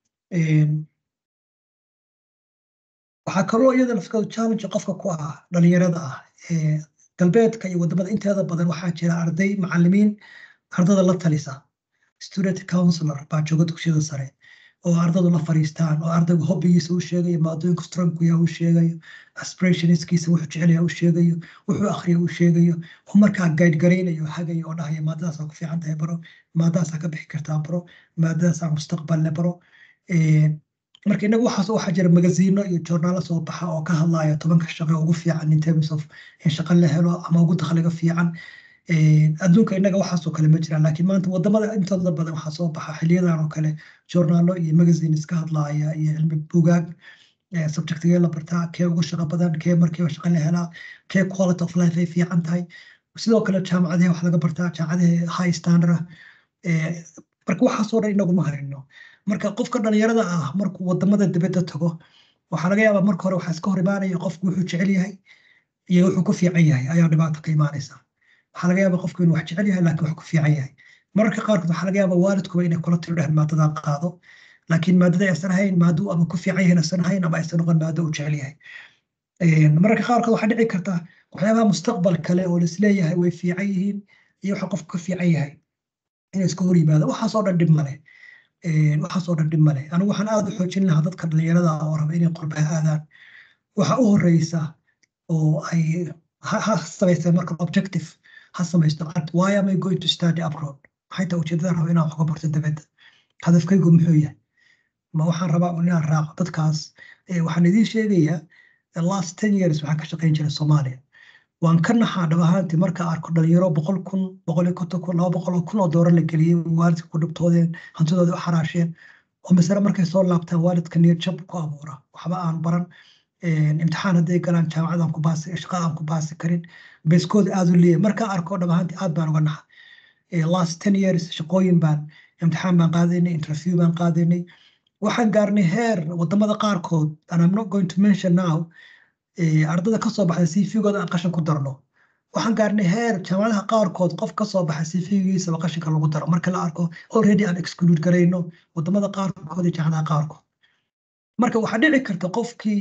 [SPEAKER 7] waxaa kaloo iyada lafteedu challenge qofka ku ah dhalinyarada ah galbeedka iyo wadamada inteeda badan waxaa jira arday macalimiin ardada la talisa student counselor baa jooga dugsiyada sare oo ardadu la fariistaan oo ardaygu hobbigiisa u sheegayo maadooyinka strongkuya u sheegayo aspirationskiisa wuxuu jecelaya u sheegayo wuxuu akhriya u sheegayo oo markaa guide garaynayo hagayo oo dhahaya maadadaasaa ku fiican tahay baro maadadaasaa ka bixi kartaa baro maadadaasaa mustaqballe baro marka inagu waxaas waxaa jira magaziino iyo joornaalo soo baxa oo ka hadlaya tobanka shaqo ugu fiican in terms of in shaqo la helo ama ugu dakhliga fiican adduunka inaga waxaasoo kale ma jiraan laakiin maanta wadamada intooda badan waxaa soo baxa xiliyadan oo kale joornaalo iyo magazines ka hadlaya iyo cilmi bugaag subjectigee la bartaa kee ugu shaqo badan kee markiiba shaqo la helaa kee quality of life ay fiican tahay sidoo kale jaamacadahe wax laga bartaa jaamacadahe high standard ah marka waxaasoo dhan inaguma harino marka qofka dhalinyarada ah markuu wadamada dibadda tago waxaa laga yaabaa marka hore waxaa iska hor imaanaya qofku wuxuu jecel yahay iyo wuxuu ku fiican yahay ayaa dhibaato ka imaanaysa waxaa laga yaabaa qofku inuu wax jecel yahay laakiin wax ku fiican yahay mararka qaarkood waxaa laga yaabaa waalidkuba inay kula tiro dhehen maadadaa qaado laakiin maadada aysan ahayn maadu ama ku fiican yahay aysan ahayn ama aysan noqon maado uu jecel yahay mararka qaarkood waxaa dhici karta waxyaabaha mustaqbal kale oo laisleeyahay way fiican yihiin iyo waxa qofku ka fiican yahay inay iska hor yimaado waxaasoo dhan dhib male waxaasoo dhan dhib male anigu waxaan aada u xoojin lahaa dadka dhalinyarada oo raba inay qurbaha aadaan waxa u horeysa oo ay ha samaysteen marka objective ha samaysto why am I going to study abroad maxay taa ujeedada raba inaan wax ka barto dibadda hadafkaygu muxuu yahay ma waxaan rabaa inaan raaco dadkaas waxaan idiin sheegayaa last ten years waxaan ka shaqayn jiray soomaaliya waan ka naxaa dhab ahaantii marka arko dhalinyaro boqol kun boqol iyo konton kun laba boqol oo kun oo doolar la geliyey waalidka ku dhibtoodeen hantidooda u xaraasheen oo masale markay soo laabtaan waalidka niyad jab ku abuura waxba aan baran imtixaan hadday galaan jaamacad aan ku baasi shaqa aan ku baasi karin beeskooda aad u leeyahay markaan arko dhab ahaantii aad baan uga naxa last ten years shaqooyin baan imtixaan baan qaadaynay interview baan qaadaynay waxaan gaarnay heer wadamada qaarkood and I'm not going to mention now ardada kasoo baxda cv-gooda aan qashin ku darno waxaan gaarnay heer jaamacadaha qaarkood qof kasoo baxa cv-giisaba qashinka lagu daro marka la arko already aan exclude garayno wadamada qaarkood iyo jaamacadaha qaarkood marka waxaa dhici karta qofkii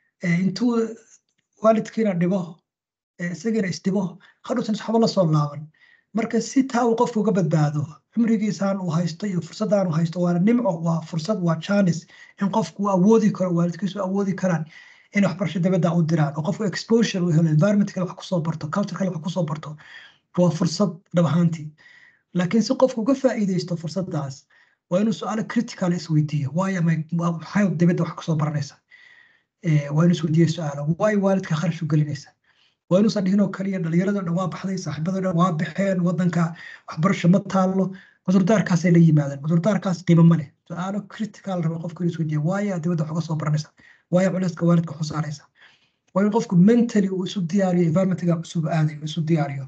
[SPEAKER 7] intuu waalidkiina dhibo isagiina isdhibo hadhuusan waxba la soo laaban marka si taa uu qofku uga badbaado cumrigiisaan uu haysto iyo fursadaan uu haysto waana nimco waa fursad waa janis in qofku awoodi karo waalidkiisu awoodi karaan in waxbarasho dibadda u diraan oo qofku exposure uu helo environment kale wax kusoo barto culture kale wax kusoo barto waa fursad dhab ahaantii laakiin si qofku uga faa'iidaysto fursaddaas waa inuu su-aalo critical isweydiiyo waayo maxay dibadda wax kusoo baranaysa waa inuu isweydiiyo su-aalo waayo waalidka kharash u gelinaysa waa inuusan dhihin oo kaliya dhalinyarado dhan waa baxday saaxiibado dhan waa baxeen wadanka waxbarasho ma taallo cudurdaarkaasay la yimaadeen cudurdaarkaas qiimo ma leh su-aalo critical raba qofku inuu isweydiiyo waayo dibadda wax uga soo baranaysa waayo culayska waalidka ku saaraysa waa in qofku mentally uu isu diyaariyo environmentiga cusub aadayo isu diyaariyo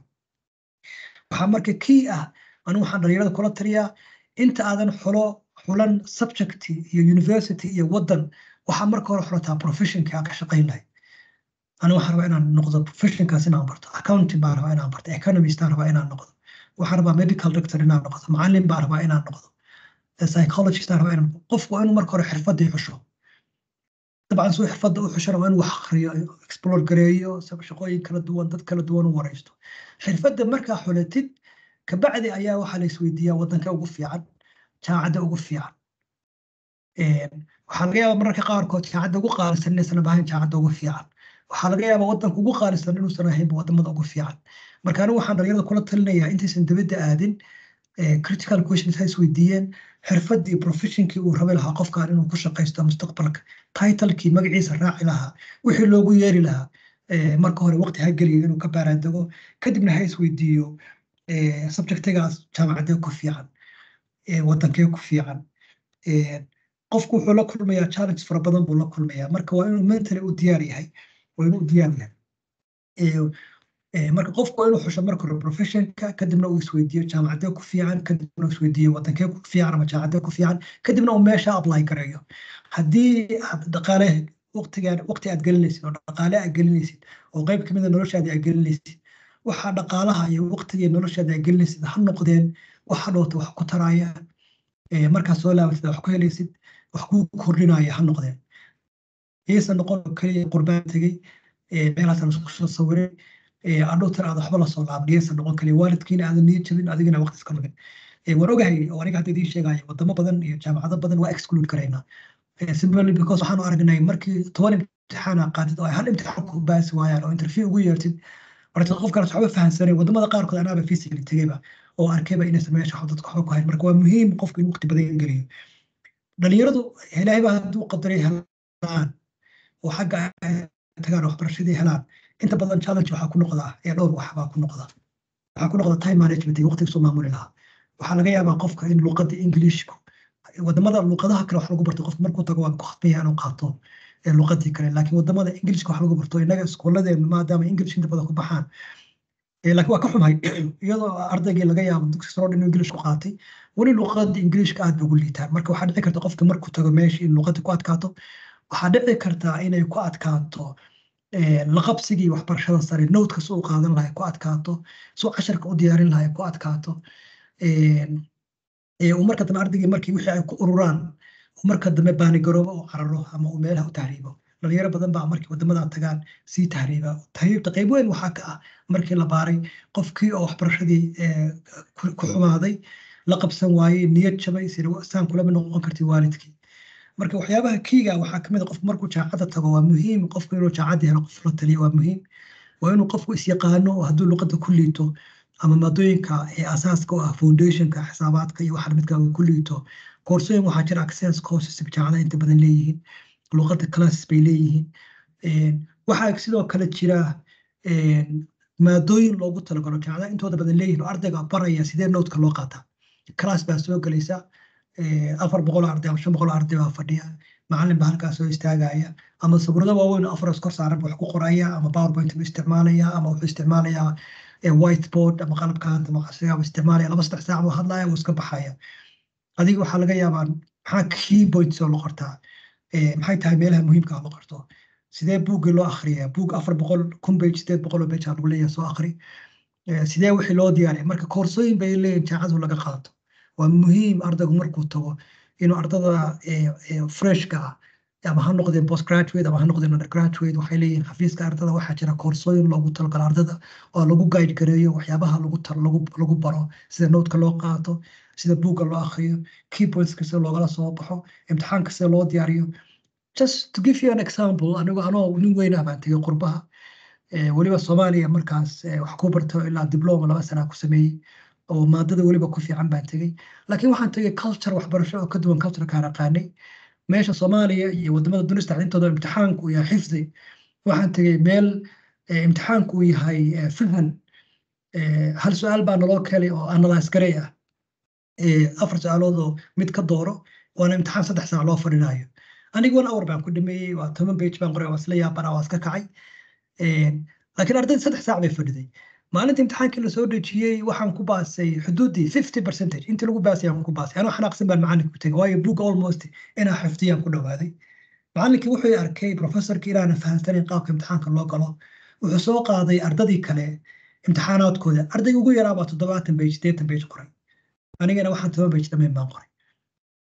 [SPEAKER 7] waxaa marka key ah anigu waxaan dhalinyarada kula taliyaa inta aadan xulo xulan subject iyo university iyo wadan waxaa marka hore xulataa professionka aan ka shaqayn lahay anigu waxaan rabaa inaan noqdo professionkaas inaan barto accounting baan rabaa inaan barto economist baan rabaa inaan noqdo waxaan rabaa medical doctor inaan noqdo macallin baan rabaa inaan noqdo psychologist baan rabaa inaan qofku waa inuu marka hore xirfadii xusho dabcan suu xirfadda u xushana waa inuu wax akhriyo explore gareeyo shaqooyin kala duwan dad kala duwan u wareysto xirfadda markaa xulatid kabacdi ayaa waxaa la isweydiiyaa wadanka ugu fiican jaamacadda ugu fiican waxaa laga yaabaa mararka qaarkood jaamacadda ugu qaalisan inaysan ahayn jaamacadda ugu fiican waxaa laga yaabaa wadanka ugu qaalisan inuusan ahaynba wadamada ugu fiican marka anigu waxaan dhalinyarada kula talinayaa intaysan dibadda aadin critical questions ha isweydiiyeen xirfaddii professionkii uu rabi lahaa qofkan inuu ku shaqaysto mustaqbalka titlekii magaciisa raaci lahaa wixii loogu yeeri lahaa marka hore waqti ha geliyo inuu ka baaraadego kadibna ha isweydiiyo subjectigaas jaamacadee ku fiican wadankee ku fiican qofku wuxuu la kulmayaa challenge fara badan buu la kulmayaa marka waa inuu mentally u diyaar yahay waa inuu u diyaar yahay marka qofku waa inuu xusho marka hore professionka kadibna uu isweydiiyo jaamacadee ku fiican kadibna uu isweydiiyo wadankee ku fiican ama jaamacadee ku fiican kadibna uu meesha apply gareeyo haddii aad dhaqaale waqtigaan waqti aad gelinaysid oo dhaqaale aad gelinaysid oo qayb kamida noloshaadi aad gelinaysid waxaa dhaqaalaha iyo waqtiga noloshaadi aad gelinaysid ha noqdeen waxa dhoota wax ku taraya markaad soo laabatid wax ku helaysid wax kuu kordhinaya ha noqdeen iyaysan noqon keliya qurbaan tegey meelahaas lasku soo sawiray adhowtan aad waxba lasoo laaban iyaysan noqon keliya waalidkiina aadan niyad jabin adigina waqti iska lumin waan ogahay oo aniga hadda idiin sheegaya wadamo badan iyo jaamacado badan waa exclude karaynaa simply because waxaanu aragnay markii toban imtixaana qaadid oo ay hal imtixaan ku baasi waayaan oo interview ugu yeertid marka qofkaas waxba fahansanay wadamada qaarkood anaaba physically tegeyba oo arkayba inaysan meesha wax dadka waxba ku hayn marka waa muhiim qofku in waqti badan geliyo dhalinyaradu ilaahay baa hadduu qadaray helaan oo xagga tagaan waxbarashadii helaan inta badan challenge waxaa ku noqdaa ee dhowr wax baa ku noqda waxaa ku noqda time management iyo waqtiga soo maamuli lahaa waxaa laga yaabaa qofka in luqadda englishku wadamada luqadaha kale wax lagu barto qofka markuu tago waa ku khasbaya inuu qaato luqadii kale laakiin wadamada ingilishka wax lagu barto innaga iskooladeen maadaama english inta badan ku baxaan laakiin waa ka xumay iyadoo ardaygii laga yaabo dugsi saro inuu english ku qaatay weli luqada ingilishka aad bay ugu liitaan marka waxaa dhici karta qofka markuu tago meesha in luqada ku adkaato waxaa dhici kartaa inay ku adkaato laqabsigii waxbarashada sare nowdka si uu qaadan lahay ku adkaato si uu casharka u diyaarin lahay ku adkaato uu marka dambe ardaygii markii wixii ay ku ururaan marka dambe baanigaroobo oo cararo ama uu meelaha u tahriibo dhalinyaro badan baa markii wadamada tagaan sii tahriiba tahriibta qayb weyn waxaa ka ah markii la baaray qofkii oo waxbarashadii ku xumaaday la qabsan waayey niyad jabay saan kulama noqon karti waalidkii marka waxyaabaha kiiga waxaa kamid a qofku markuu jaacadda tago waa muhiim qofku inuu jaacadda helo qof la taliyo waa muhiim waa inuu qofku isyaqaano oo hadduu luqadda ku liito ama maadooyinka ee asaaska u ah foundationka xisaabaadka iyo waxa lamidka ku liito koorsooyin waxaa jira access courses jaamacadaha inta badan leeyihiin luqadda classes bay leeyihiin waxaa sidoo kale jira maadooyin loogu talagalo jaamacadaha intooda badan leeyihiin oo ardayga baraya sidee noodka loo qaataa class baa soo gelaysa afar boqol arday ama shan boqol arday baa fadhiya macalin baa halkaas soo istaagaya ama sawirada waaweyn oo afaras kor saaran wax ku qoraya ama powerpoint buu isticmaalaya ama wuxuu isticmaalayaa whiteboard ama qalabkan maqasiga buu isticmaalaya laba saddex saac buu hadlaya wuu iska baxaya adiga waxaa laga yaabaa maxaa key points oo la qortaa maxay tahay meelaha muhiimka la qorto sidee buuggii loo akhriyaa buug afar boqol kun page sideed boqol oo page aa lagu leeyahay soo akhri sidee wixii loo diyaariya marka koorsooyin bay leeyihin jaacadu laga qaato waa muhiim ardaygu markuu tago inuu ardada freshka ah ama ha noqdeen post graduate ama ha noqdeen undergraduate waxay leeyihiin xafiiska ardada waxaa jira koorsooyin loogu talagalo ardada oo lagu guide gareeyo waxyaabaha lagu lagu lagu baro sida noodka loo qaato sida buugga loo akhriyo key pointska sida loogala soo baxo imtixaanka sida loo diyaariyo just to give you an example anigu anoo nin weyn ah baan tegay qurbaha weliba soomaaliya markaas wax ku barto ilaa diploma laba sana ku sameeyey oo maadada weliba ku fiican baan tegey laakiin waxaan tegey culture waxbarasho oo ka duwan culturekaan aqaanay meesha soomaaliya iyo wadamada dunista intooda imtixaanku yahay xifdi waxaan tegey meel imtixaanku uu yahay fahan hal su-aal baa naloo kelay oo analyse garey ah afar su-aalood oo mid ka dooro waana imtixaan saddex saac loo fadhinayo aniga one hour baan ku dhameeyey waa toban page baan qoray waa isla yaabana waa iska kacay laakiin ardayda saddex saac bay fadhiday maalinta imtixaankii lasoo dejiyey waxaan ku baasay xuduuddii fifty percentage intii lagu baasay aan ku baasay anoo xanaaqsan baan macalinka ku tegay waayo book almost inaa xifdiyaan ku dhawaaday macalinkii wuxuu arkay professorkii inaana fahamsanayn qaabka imtixaanka loo galo wuxuu soo qaaday ardadii kale imtixaanaadkooda ardayga ugu yaraa baa toddobaatan page sideetan page qoray anigana waxaan toban page dhammayn baan qoray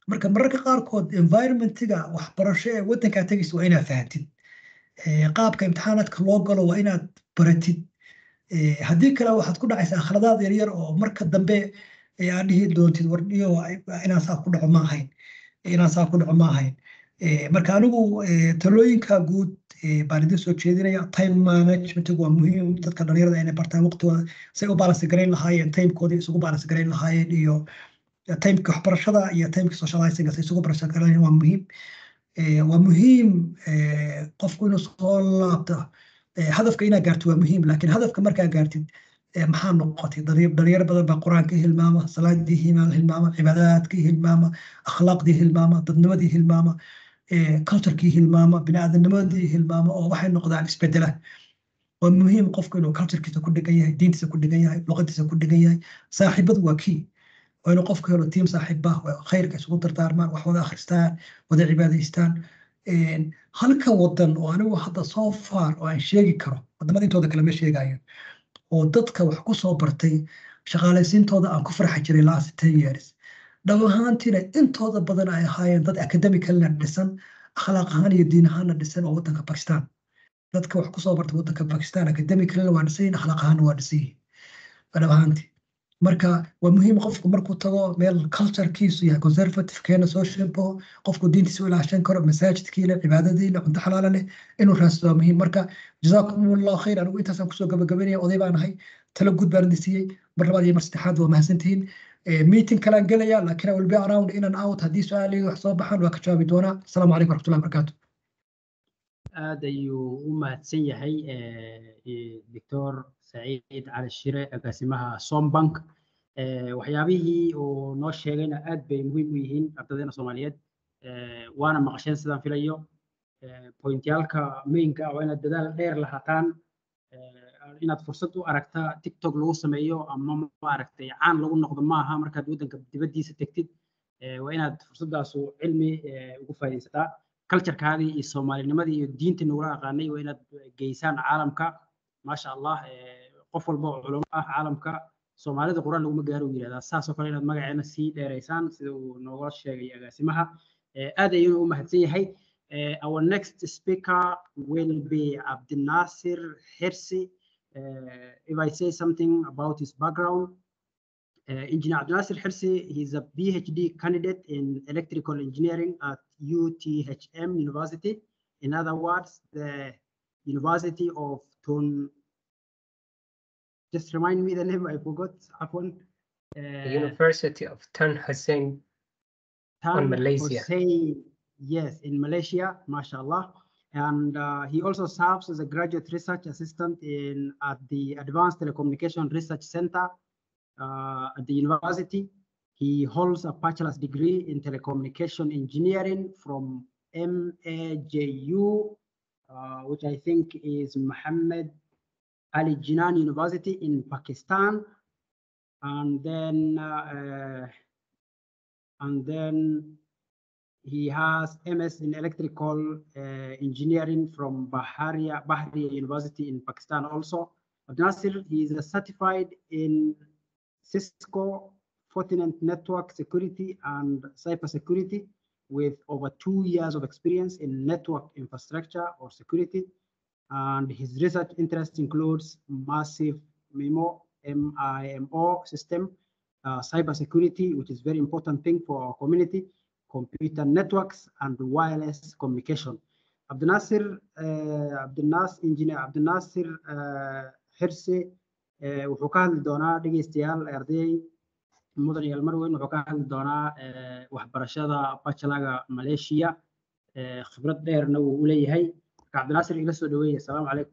[SPEAKER 7] marka mararka qaarkood environmentiga waxbarasho ee waddankaa tegaysa waa inaad fahantid Eh, qaabka imtixaanaadka loo galo waa inaad baratid Eh, haddii kale waxaad ku dhacaysaa khaladaad yaryar oo marka dambe eh, aad dhihi doontid wardhiyo inaan saa ku dhaco ma ahayn inaan saa ku dhaco ma ahayn Eh, marka anigu eh, talooyinka guud eh, baan idin soo jeedinaya time managementigu waa muhiim dadka dhalinyarada inay bartaan waqtigooda say u balance garayn lahaayeen timekooda isugu balance garayn lahaayeen iyo timeka waxbarashada iyo timeka socializing say isugu balance garayn waa muhiim Eh, waa muhiim eh, qofku inuu soo laabto Eh, hadafka inaad gaarto waa muhiim laakiin hadafka markaa gaartid eh, maxaa noqotay Dhali- dhalinyaro badan baa qur-aankii hilmaama salaadii himaal hilmaama cibaadaadkii hilmaama akhlaaqdii hilmaama dadnimadii hilmaama eh, culturekii hilmaama biniaadamnimadii hilmaama oo waxay noqdaan isbedela waa muhiim qofku inuu culturekiisa ku dhigan yahay diintiisa ku dhigan yahay luqadiisa ku dhigan yahay saaxiibadu waa key waa inuu qofku helo tiim saaxiiba waa khayrka isugu dardaarmaan wax wada akhristaan wada cibaadaystaan Een, halka wadan oo anigu hadda so far oo aan sheegi karo wadamada intooda kale ma sheegayo oo dadka wax ku soo bartay shaqaalaysiintooda aan ku farxi jiray last ten years dhab ahaantiina intooda badan ay ahaayeen dad academicalna dhisan akhlaaq ahaan iyo diin ahaanna dhisan oo wadanka bakistan dadka wax ku soo bartay wadanka bakistan academicalna waa dhisan yihiin akhlaaq ahaanna waa dhisan yihiin waa dhab ahaantii marka waa muhiim qofku markuu tago meel culturekiisu yahay conservative keena soo shimpo qofku diintiisa u ilaashan karo masaajidkiile cibaadadiile cunto xalaala leh inuu raadsado waa muhiim marka jazaakum allahu khayr anigu intaasaan kusoo gabagabaynaya oday baan ahay talo guud baan idin siiyey mar labaad iyo mar saddexaad waa mahadsantihiin Eh, meeting kalaan gelaya laakiin I will be around in and out haddii su-aalihii wax soo baxaan waa ka jawaabi doonaa asalaamu calaykum waraxmatullahi wabarakaatu
[SPEAKER 3] aad ayuu u mahadsan yahay eh, eh, doctor saciid cali shire agaasimaha sombank Eh, waxyaabihii uu noo sheegayna aad bay muhiim u yihiin ardaydeena soomaaliyeed Eh, waana maqasheen sidaan filayo Eh, pointyaalka mainka ah waa inaad dadaal dheer lahaataan Eh, inaad fursad u aragta tiktok lagu sameeyo ama maaragtay caan lagu noqdo maaha markaad waddanka dibaddiisa tegtid Eh, waa inaad fursaddaasu cilmi eh, ugu faa'iidaysataa culturekaadii iyo soomaalinimadii iyo diintii nagula aqaanay waa inaad geysaan caalamka maasha allah eh, qof walba oo culamo ah caalamka soomaalida quraan laguma gaaro uu yidhahdaa saasoo kale inaad magaceena sii dheeraysaan sida uu nooga sheegay agaasimaha Eh, aad ayuu u mahadsan yahay Eh, our next speaker will be Abdinasir Hirsi. Uh, if I say something about his background, uh, Engineer Abdinasir Hirsi, he's a PhD candidate in electrical engineering at UTHM University. In other words, the University of Tun. Just remind me the name, I forgot. Afwan.
[SPEAKER 2] The
[SPEAKER 3] Uh,
[SPEAKER 2] University of Tan Hussein
[SPEAKER 3] Tan
[SPEAKER 2] Malaysia.
[SPEAKER 3] Hussein, yes, in Malaysia, mashallah. And uh, he also serves as a graduate research assistant in at the Advanced Telecommunication Research Center uh, at the university. He holds a bachelor's degree in telecommunication engineering from MAJU, uh, which I think is Muhammad Ali Jinan University in Pakistan. And then uh, uh, and then he has MS in electrical uh, engineering from Baharia, Bahria University in Pakistan also. Abdul Nasir, he is a certified in Cisco Fortinet network security and cybersecurity with over two years of experience in network infrastructure or security. And his research interest includes massive MIMO, MIMO system, uh, cybersecurity, which is very important thing for our community, computer networks, and wireless communication. Abdul Nasir, uh, Abdul Nas, Engineer Abdul Nasir uh, Hirsi, uh, wuxuu ka hadli doonaa dhegeystayaal arday mudan iyo almarweyn wuxuu ka hadli doonaa uh, waxbarashada bachelorga Malaysia, uh, khibrad dheerna wuu u leeyahay. Marka Abdul Nasir ila soo dhaweeya. Asalaamu calaykum.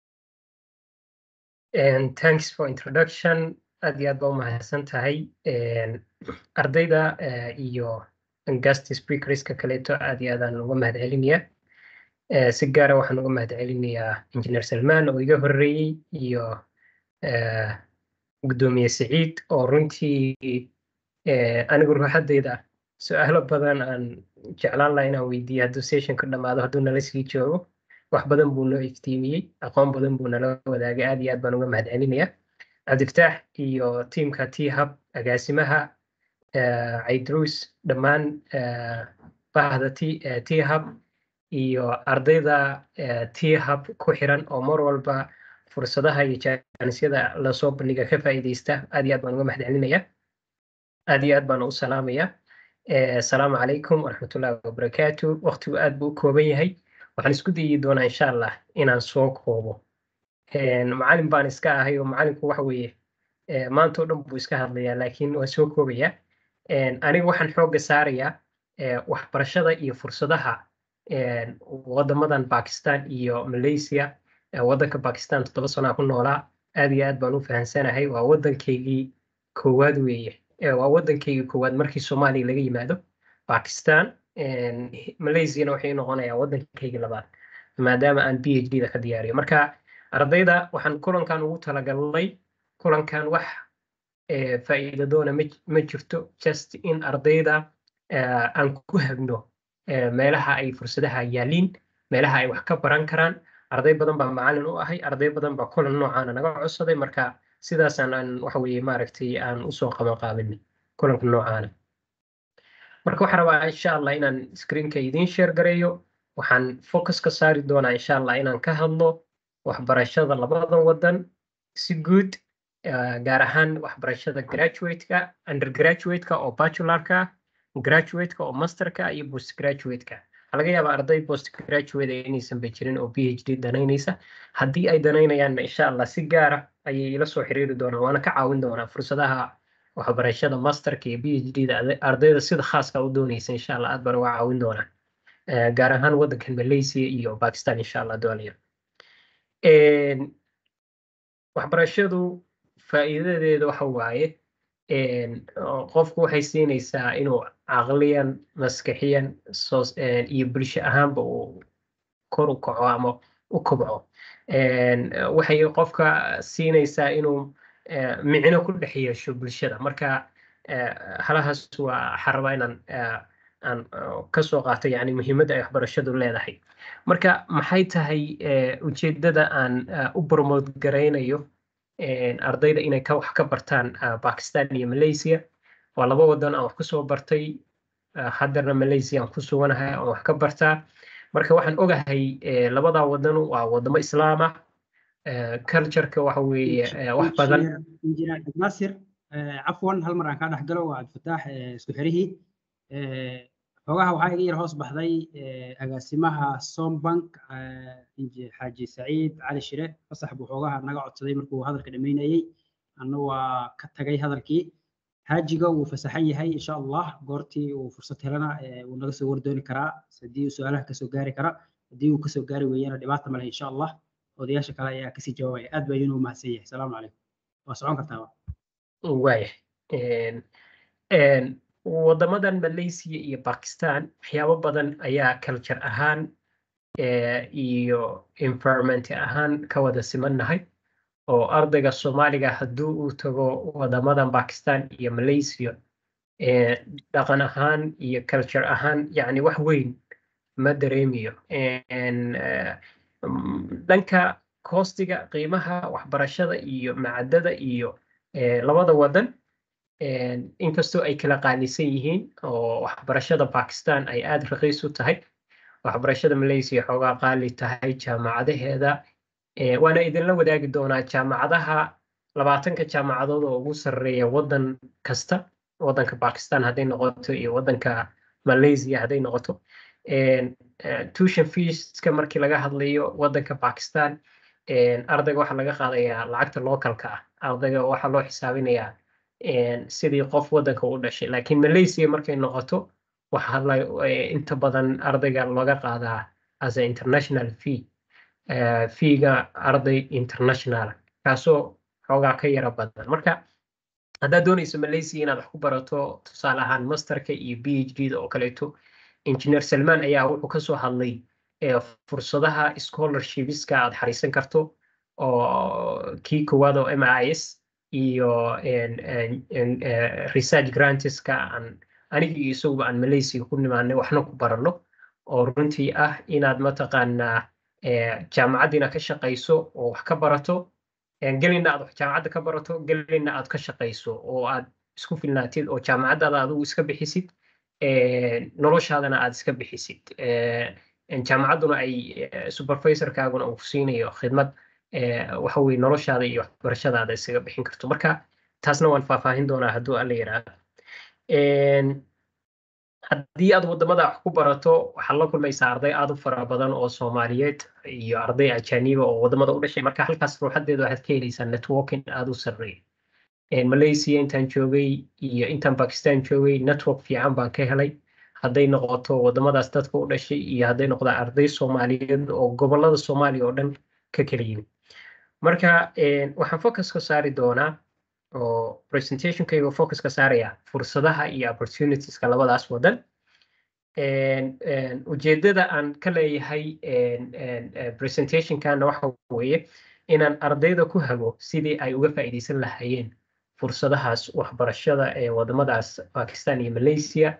[SPEAKER 2] And thanks for introduction. Aad iyo aad baa u mahadsan tahay. And ardayda eh, iyo guest speakerska kaleeto aad iyo aadaan uga mahadcelinayaa. Eh, Si gaara waxaan uga mahadcelinayaa Engineer Salmaan oo iga horreeyey iyo eh, Gudoomiye Siciid oo runtii eh, anigu ruuxaddayda su-aalo badan aan jeclaan lahaa inaan weydiiyo hadduu sessionka dhammaado hadduu nala sii joogo. wax badan buu noo iftiimiyey aqoon badan buu nala wadaagay aad iyo aad baan uga mahadcelinayaa cabdifataax iyo tiimka t hub agaasimaha caydruus dhammaan bahda t hub iyo ardayda t hub ku xiran oo mar walba fursadaha iyo jaanisyada lasoo bandhiga ka faa'iidaysta aad iyo aad baan uga mahadcelinaya aad iyo aad baan u salaamaya asalaamu calaykum waraxmatullahi wabarakaatu waqtigu aad buu u kooban yahay waxaan isku dayi doonaa insha allah inaan soo koobo macalin baan iska ahay oo macalinku waxa weeye maanta oo dhan buu iska hadlayaa laakiin waan soo koobaya aniga waxaan xoogga saarayaa waxbarashada iyo fursadaha wadamadan bakistan iyo malaysia waddanka bakistan toddoba sanaa ku noolaa aad iyo aad baan u fahansanahay waa waddankaygii koowaad weeye waa waddankaygii koowaad markii soomaaliya laga yimaado bakistan malaysiana waxay noqonayaa waddankaygii labaad maadaama aan b h d da ka diyaariyo marka ardayda waxaan kulankan ugu talagalnay kulankan wax faa'iido doona ma jirto just in ardayda aan ku hagno meelaha ay fursadaha yaaliin meelaha ay wax ka baran karaan arday badan baa macalin u ahay arday badan baa kulan noocaana naga codsaday marka sidaasaan aan waxa weeye maaragtay aan usoo qaban qaabinay kulanka noocaana marka waxaan rabaa insha allah inaan screenka idiin share gareeyo waxaan focus ka saari doonaa insha allah inaan ka hadlo waxbarashada labadan wadan si guud gaar ahaan waxbarashada graduate-ka undergraduate-ka oo bachelorka graduate-ka oo masterka iyo postgraduate-ka waxaa laga yaabaa arday postgraduate inaysan ba jirin oo b h d danaynaysa haddii ay danaynayaanna insha allah si gaara ayay ila soo xiriiri doonaan waana ka caawin doonaa fursadaha waxbarashada masterka iyo b h d da ardayda sida khaaska u doonaysa insha allah aad baan uga caawin doonaa gaar ahaan waddankan malaysia iyo bakistan insha allah doonaya waxbarashadu faa'iidadeeda waxa waaye qofku waxay siinaysaa inuu caqliyan maskaxiyan iyo bulsho ahaanba uu kor u kaco ama u kobco waxay qofka siinaysaa inuu micno ku dhex yeesho bulshada marka halahaas waa waxaan rabaa inaan aan kasoo qaato yani muhiimadda ay waxbarashadu leedahay marka maxay tahay ujeedada aan u promote garaynayo ardayda inay ka wax ka bartaan bakistan iyo malaysia waa laba wadan aan wax kusoo bartay haddana malaysia aan ku suganahay aan wax ka bartaa marka waxaan ogahay labadaa wadan waa wadamo islaam ah cultureka waxa weeye wax badan
[SPEAKER 3] injineer nasir cafwan hal mar aan kaa dhex galo waa cabdifataax isku xirihii xogaha waxaa iga yar hoos baxday agaasimaha sombank xaaji saciid cali shire fasax buu xoogaha naga codsaday markuu hadalka dhammaynayey anna waa ka tagay hadalkii haajiga wuu fasaxan yahay insha allah goortii uu fursad helana wuu naga soo wardooni karaa haddii uu su-aalaha kasoo gaari kara haddii uu kasoo gaari weeyana dhibaata male insha allah odayaasha kale ayaa kasii jawaabaya aad baa idinuu mahadsan yahay asalaamu calaykum waa socon kartaa
[SPEAKER 2] waaya wadamadan malaysia iyo bakistan waxyaabo badan ayaa culture ahaan iyo environment ahaan ka wada simannahay oo ardayga soomaaliga hadduu uu tago wadamadan bakistan iyo malaysia dhaqan ahaan iyo culture ahaan yani wax weyn ma dareemiyo dhanka koostiga qiimaha waxbarashada iyo macadada iyo labada wadan inkastoo ay kala qaalisan yihiin oo waxbarashada bakistan ay aada raqiis u tahay waxbarashada malaysia xoogaa qaali tahay jaamacadaheeda waana idinla wadaagi doonaa jaamacadaha labaatanka jaamacadood oo ugu sarreeya waddan kasta waddanka bakistan hadday noqoto iyo waddanka malaysia hadday noqoto tuition feeska markii laga hadlayo waddanka bakistan ardayga waxaa laga qaadayaa lacagta localka ah ardayga waxaa loo xisaabinayaa sidii qof waddanka u dhashay laakiin malaysia markay noqoto waxaa inta badan ardayga looga qaadaa as a international fee feega arday international kaasoo xoogaa ka yara badan marka haddaad doonayso malaysia inaad wax ku barato tusaale ahaan masterka iyo b h d da oo kaleeto engineer salman ayaa wuxuu kasoo hadlay fursadaha scholarshipska aad xariisan karto oo kii koowaad oo m i s iyo research grantiska aan aniga iyo isaguba aan malaysia ku nimaanay waxna ku baranno oo runtii ah inaad mataqaanaa jaamacaddiina ka shaqayso oo wax ka barato gelina aad jaamacadda ka barato gelina aad ka shaqayso oo aad isku filnaatid oo jaamacadaada adigu iska bixisid eh, noloshaadana aad iska bixisid Eh, jaamacadduna ay eh, supervisorkaaguna uu ku siinayo khidmad eh, waxa weye noloshaada iyo waxbarashadaada isaga bixin karto marka taasna waan faahfaahin doonaa hadduu alla yidhaahdo Een, haddii aad wadamada wax ku barato waxaad la kulmaysaa arday aad u fara badan oo soomaaliyeed iyo arday ajaniba oo wadamada u dhashay marka halkaas ruuxadeeda waxaad ka helaysaa networking aad u sarreeya Een, malaysia intaan joogay iyo intaan pakistan joogay network fiican baan ka helay hadday noqoto wadamadaas dadka u dhashay iyo hadday noqdaan arday soomaaliyeed oo gobolada soomaaliya oo dhan ka kala yimid marka een, waxaan focus ka saari doonaa oo presentationkayga focus ka saaraya fursadaha iyo opportunitieska labadaas wadan Een, een, ujeedada aan ka leeyahay een, een, eh, presentationkana waxa weeye inaan ardayda ku hago sidii ay uga faa'iidaysan lahaayeen fursadahaas waxbarashada ee wadamadaas Pakistan iyo Malaysia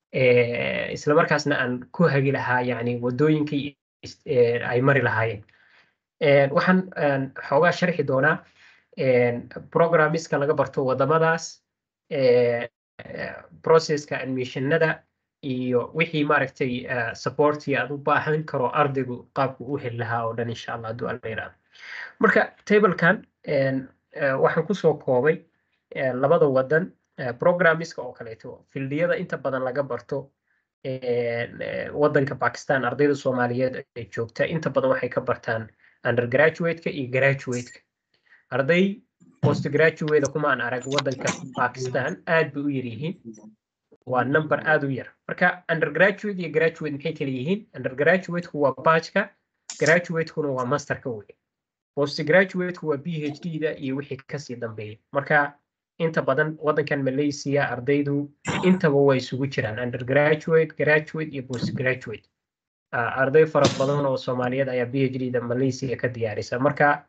[SPEAKER 2] eh, isla markaasna aan ku hagi lahaa yani wadooyinkii is- eh, ay mari lahaayeen Een, waxaan een, xoogaa sharxi doonaa een, programmiska laga barto wadamadaas eh, eh, processka admissionada iyo wixii maaragtay eh, supporti aad u baahan karo ardaygu qaabku u heli lahaa oo dhan insha allah hadduu alla yiraahdo marka tablekan een, eh, waxaan kusoo koobay eh, labada wadan eh, programmiska oo kaleeto fildiyada inta badan laga barto een, eh, wadanka Pakistan ardayda Soomaaliyeed ee joogta inta badan waxay ka bartaan undergraduate-ka iyo graduate-ka arday postgraduate kuma aan arag wadanka Pakistan aad bay u yar yihiin waa number aad u yar marka undergraduate iyo graduate maxay kala yihiin undergraduate-ku waa batchka graduate-kuna waa masterka wey postgraduate-ku waa PhD-da iyo wixii kasii dambeeya marka inta badan wadankan Malaysia ardaydu intaba way isugu jiraan undergraduate graduate iyo postgraduate Ah, arday fara badan oo Soomaaliyeed ayaa PhD-da Malaysia ka diyaarisa marka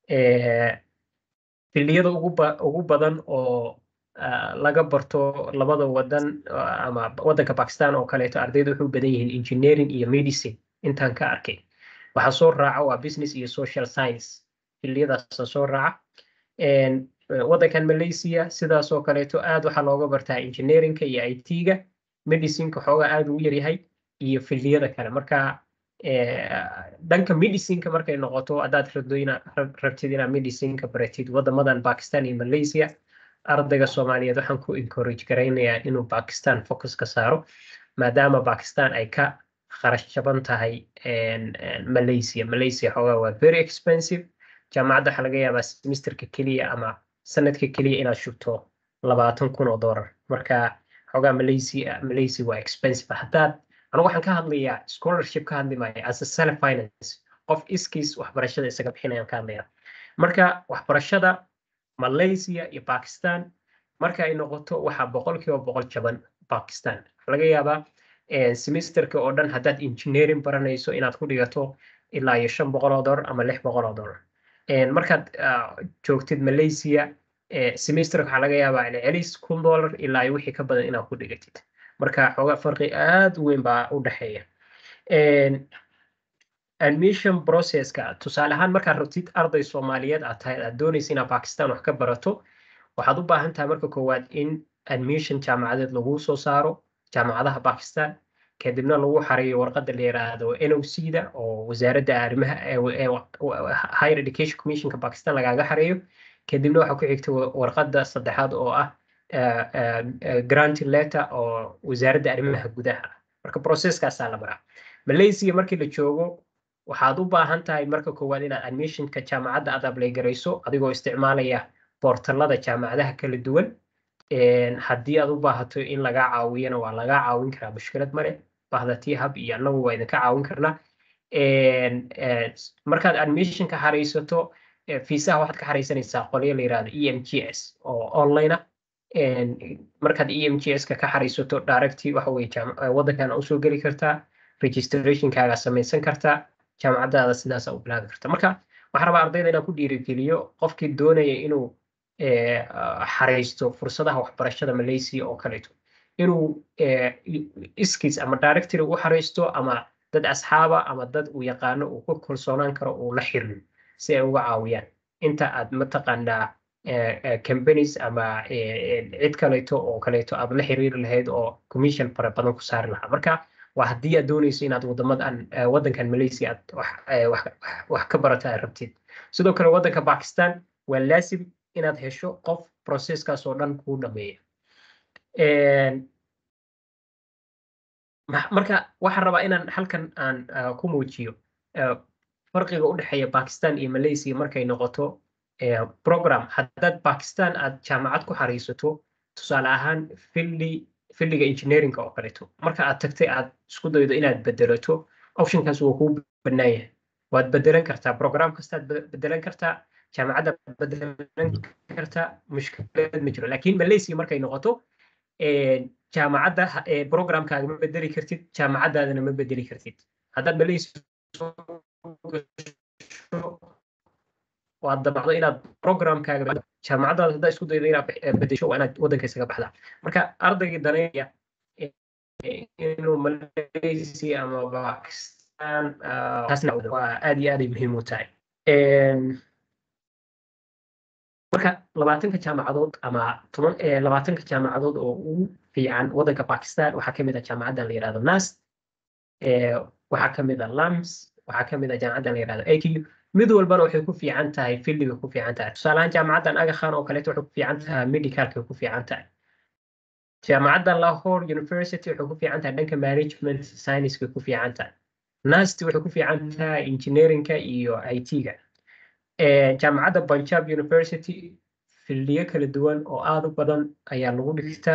[SPEAKER 2] eh, filliyada ugu ba- ugu badan oo ah, laga barto labada wadan ah, ama wadanka Pakistan oo kaleeto ardaydu waxay u badan yihiin engineering iyo medicine intaan ka arkay waxaa soo raaca waa business iyo social science filliyadaasa soo raaca Een, eh, wadankan Malaysia sidaas oo kaleeto aad waxaa looga bartaa engineeringka iyo IT-ga medicineka xoogaa aad ugu yaryahay iyo filliyada kale marka eh, dhanka medicineka markay noqoto haddaad rabdo ina rab- rabtid inaad medicineka baratid wadamadan Pakistan iyo Malaysia ardayga Soomaaliyeed waxaan ku encourage garaynayaa inuu Pakistan focus ka saaro maadaama Pakistan ay ka kharash jaban tahay een, een, Malaysia Malaysia xoogaa waa very expensive jaamacadda waxaa laga yaabaa semesterka keliya ama sanadka keliya inaad shubto labaatan kun oo doolar marka xoogaa Malaysia Malaysia waa expensive haddaad anigu waxaan ka hadlayaa scholarship ka hadli maayo as a self finance qof iskiis waxbarashada isaga bixinayaan ka hadlayaa marka waxbarashada Malaysia iyo Pakistan marka ay noqoto waxaa boqolkiiba boqol jaban Pakistan waxaa laga yaabaa eh, semesterka oo dhan haddaad engineering baranayso inaad ku dhigato ilaa iyo shan boqol oo dollar ama lix boqol oo dollar Een, markaad ah, joogtid Malaysia eh, semesterka waxaa laga yaabaa celcelis kun dollar ilaa iyo wixii ka badan inaad ku dhigatid marka xoogaa farqi aad u weyn baa u dhexeeya Een, admission processka tusaale ahaan markaad rabtid arday Soomaaliyeed aad tahay aad doonaysa inaad Pakistan wax ka barato waxaad u baahan tahay marka koowaad in admission jaamacadeed lagu soo saaro jaamacadaha Pakistan kadibna lagu xareeyo warqadda la yiraahdo NOC-da oo wasaaradda arrimaha ee ee Higher Education Commissionka Pakistan lagaaga xareeyo kadibna waxaa ku xigta wa- warqadda saddexaad oo ah eh, eh, eh, granting letter oo wasaaradda arrimaha gudaha ah. marka processkaasaa la maraa Malaysia markii la joogo waxaad u baahan tahay marka koowaad inaad admissionka jaamacadda aad apply garayso adigoo isticmaalaya boortalada jaamacadaha kala duwan Een, haddii aad u baahato in lagaa caawiyana waa lagaa caawin karaa mushkilad male bahda hub iyo annagu waa idinka caawin karnaa Een, eh, s- markaad admissionka xaraysato eh, fiisaha waxaad ka xaraysanaysaa qolyo la yirahdo EMGS oo online ah Een, markaad EMGS-ka ka xaraysato directly waxa weye jaam- eh, waddankan usoo geli kartaa registrationkaaga samaysan kartaa jaamacadaada sidaasa u bilaabi karta marka waxaan rabaa ardayda inaan ku dhiirigeliyo qofkii doonaya inuu eh, ah, xaraysto fursadaha waxbarashada Malaysia oo kaleeto inuu eh, i- iskiis ama directory u xaraysto ama dad asxaaba ama dad uu yaqaano uu ku kalsoonaan karo uu la xiriiro si ay uga caawiyaan inta aad mataqaanaa companies ama cid kaleeto oo kaleeto aad la xiriiri lahayd oo commission fara badan ku saari lahaa marka waa haddii aad dooneyso inaad wadamadan waddankan malaysia aad wax ka barata aad rabtid sidoo kale waddanka pakistan waa laasim inaad hesho qof processkaas oo dhan kuu dhameeya marka waxaan rabaa inaan halkan aan ku muujiyo farqiga u dhexeeya pakistan iyo malaysia markay noqoto program haddaad pakistan aad jaamacad ku xariisato tusaale ahaan fildi fildiga engineeringa oo kaleeto marka aad tagtay aad isku daydo inaad bedelato optionkaas waa kuu bannaan yahay waad bedelan kartaa program kastaad bedelan kartaa jaamacadda bedelan kartaa mushkilad ma jiro laakiin malaysia markay noqoto jaamacadda programkaaga ma bedeli kartid jaamacaddaadana ma bedeli kartid haddaad malaysia waad dabacdo inaad programkaaga jaamacaddaada haddaa isku daydo inaad bedesho waa inaad waddanka isaga baxdaa marka ardaygii daneeya inuu malaysia ama pakistan taasna waa aad iyo aaday muhiim u tahay marka labaatanka jaamacadood ama toban labaatanka jaamacadood oo ugu fiican waddanka pakistan waxaa kamid ah jaamacaddan la yihahdo nas waxaa kamid ah lams waxaa kamid ah jaamacaddan la yihahdo aq mid walbana waxay ku fiican tahay fildiga ku fiican tahay tusaalahaan jaamacaddan agakhan oo kaleeto waxay ku fiican tahay medicalka ku fiican tahay jaamacaddan lahore university waxay ku fiican tahay dhanka management scienceska ku fiican tahay nasti waxay ku fiican tahay engineeringka iyo it-ga jaamacadda punjab university fildiyo kala duwan oo aada u badan ayaa lagu dhigtaa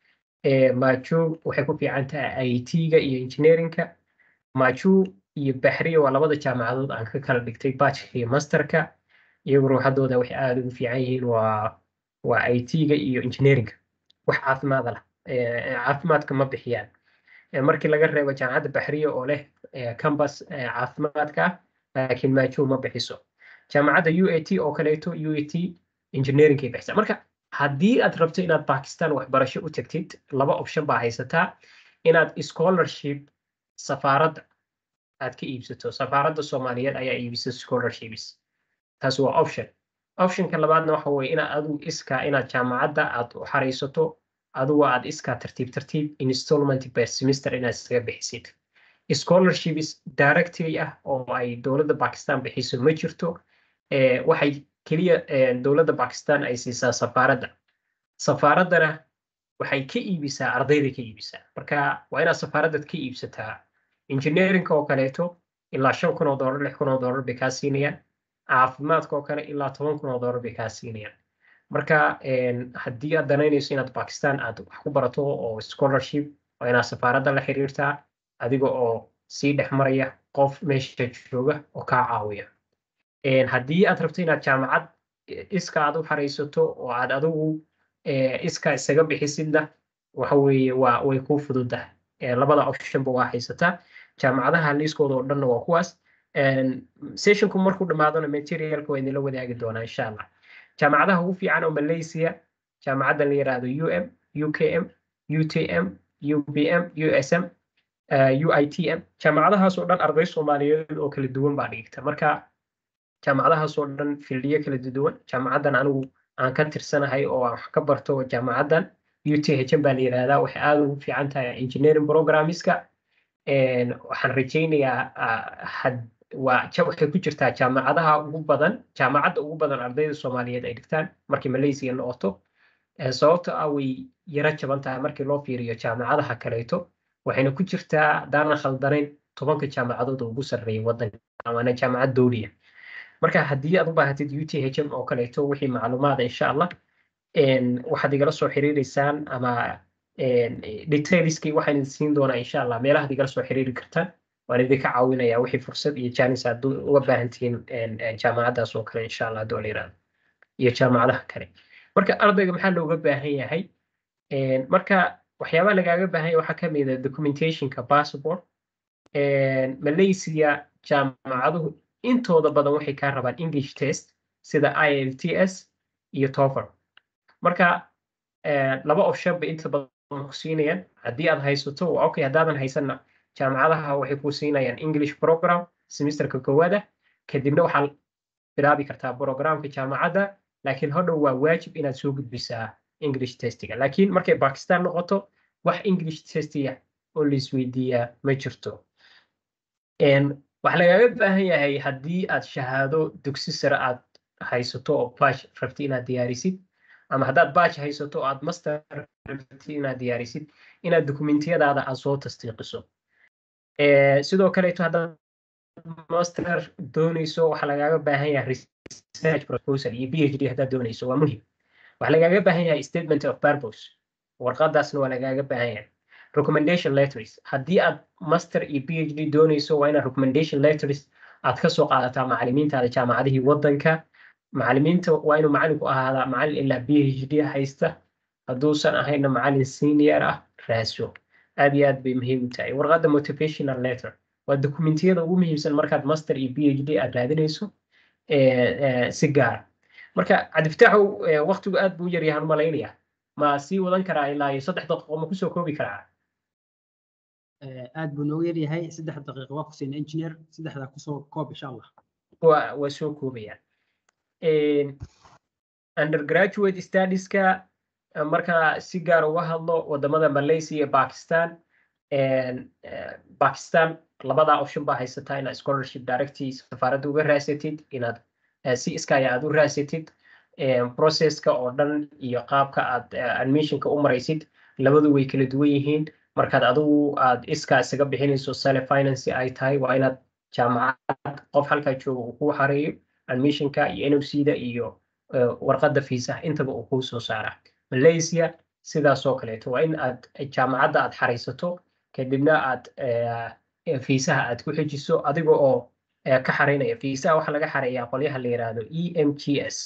[SPEAKER 2] maju waxay ku fiican tahay it-ga iyo engineeringka maju iyo baxriya waa labada jaamacadood aan ka kala dhigtay bachelor iyo masterka iyagu ruuxadooda waxay aada ugu fiican yihiin waa waa it-ga iyo engineeringka wax caafimaada lah caafimaadka ma bixiyaan markii laga reebo jaamacadda baxriya oo leh cambus caafimaadka laakiin maju ma bixiso jaamacadda u a t oo kaleeto u a t engineeringkay bixisa marka haddii aad rabto inaad pakistan waxbarasho u tagtid laba option baa haysataa inaad scholarship safaaradda aad ka iibsato safaaradda soomaaliyeed ayaa iibisa scholarships taas waa option optionka labaadna waxa weye inaad adigu iskaa inaad jaamacadda aad u xaraysato adigu aad iskaa tartiib tartiib installment per semester inaad isaga bixisid scholarships directly ah oo ay dowladda pakistan bixiso ma jirto waxay keliya dowladda pakistan ay siisaa safaaradda safaaraddana waxay ka iibisaa ardayda ka iibisaa marka waa inaad safaaraddad ka iibsataa engineerinka oo kaleeto ilaa shan kun oo dollar lix kun oo dollar bay kaa siinayaan caafimaadka oo kale ilaa toban kun oo dollar bay kaa siinayaan marka haddii aad danaynayso inaad pakistan aad wax ku barato oo scholarship waa inaad safaaradda la xiriirtaa adiga oo sii dhex maraya qof meesha jooga oo kaa caawiya haddii aad rabto inaad jaamacad iska aad u xaraysato oo aad adigu iska isaga bixisidna waxa weeye waa way kuu fududahay labada optionba waa haysataa jaamacadaha liiskooda oo dhanna waa kuwaas sessionku markuu dhammaadona materialka waa idinla wadaagi doonaa insha allah jaamacadaha ugu fiican oo malaysia jaamacaddan la yiraahdo um ukm utm ubm usm uitm jaamacadahaas oo dhan arday soomaaliyeed oo kala duwan baa dhigta marka jaamacadahaas oo dhan fildiyo kala duwan jaamacaddan anigu aan ka tirsanahay oo aan wax ka barto jaamacaddan uthn baa la yirahdaa waxay aada ugu fiican tahay engineering programmiska waxaan rajaynayaa waa waxay ku jirtaa jaamacadaha ugu badan jaamacadda ugu badan ardayda soomaaliyeed ay dhigtaan markii malaysia noqoto sababto ah way yaro jaban tahay markii loo fiiriyo jaamacadaha kaleeto waxayna ku jirtaa haddaanan khaldanayn tobanka jaamacadood oo ugu sarreeya waddanka amaana jaamacad dowliya marka haddii aad u baahatid uthn oo kaleeto wixii macluumaada insha allah waxaad igala soo xiriireysaan ama detailskii waxaan idin siin doonaa insha allah meelahaad igala soo xiriiri kartaan waan idinka caawinayaa wixii fursad iyo jaanis aad uga baahan tihiin jaamacaddaas oo kale insha allah hadduu la yirahdo iyo jaamacadaha kale marka ardayga maxaa looga baahan yahay marka waxyaabaha lagaaga baahan yahay waxaa kamid ah documentationka passport malaysia jaamacaduhu intooda badan waxay kaa rabaan english test sida ilts iyo tofer marka laba option bay inta badan ku siinayaan haddii aad haysato waa okay haddaadan haysanna jaamacadaha waxay ku siinayaan english program semesterka koowaada kadibna waxaa bilaabi kartaa programka jaamacadda laakiin hodhow waa waajib inaad soo gudbisaa english testiga laakiin markay bakistan noqoto wax english testiga oo laisweydiiyaa ma jirto waxaa lagaaga baahan yahay haddii aad shahaado dugsi sare aad haysato oo bash rabti inaad diyaarisid ama haddaad bash haysato oo aad master rabti inaad diyaarisid inaad dokumentiyadaada aad soo tasdiiqiso sidoo kaleeto haddaad master doonayso waxaa lagaaga baahan yahay research proposal iyo phd haddaad doonayso waa muhim waxaa lagaaga baahan yahay statement of purpose warqadaasna waa lagaaga baahan yahay recommendation letters haddii aad master iyo phd doonayso waa inaad recommendation letters aad ka soo qaadataa macalimiintaada jaamacadihii waddanka macalimiinta waa inuu macalinku ahaadaa macalin ilaa phd haysta hadduusan ahayna macalin senior ah raaso aad iyo aad bay muhiim u tahay warqadda motivational letter waa dokumentiyada ugu muhiimsan markaad master iyo phd aad raadinayso si gaara marka cabdifataaxow waktigu aad buu yaryahan malaynaya ma sii wadan karaa ilaa iyo saddex daqiiqo ma kusoo koobi karaa
[SPEAKER 3] aad buu noogu yaryahay saddex daqiiqo waa kusiina engineer saddexdaa kusoo koob insha allah
[SPEAKER 2] waa waa soo koobayaan undergraduate studieska marka si gaar uga hadlo wadamada malaysia iyo pakistan pakistan labadaa option baa haysataa inaad scholarship directii safaaradda uga raasatid inaad si iskaya aad u raasatid processka oo dhan iyo qaabka aad admissionka u maraysid labadu way kala duwan yihiin markaad adigu aad iskaa isaga bixinayso sale finance ay tahay waa inaad jaamacad qof halkaa jooga uu kuu xareeyo admissionka iyo nocda iyo warqadda fiisaha intaba uu kuu soo saara malaysia sidaasoo kaleeto waa in aad jaamacadda aad xaraysato kadibna aad fiisaha aad ku xejiso adiga oo ka xaraynaya fiisaha waxaa laga xareeyaa qolyaha la yiraahdo e m g s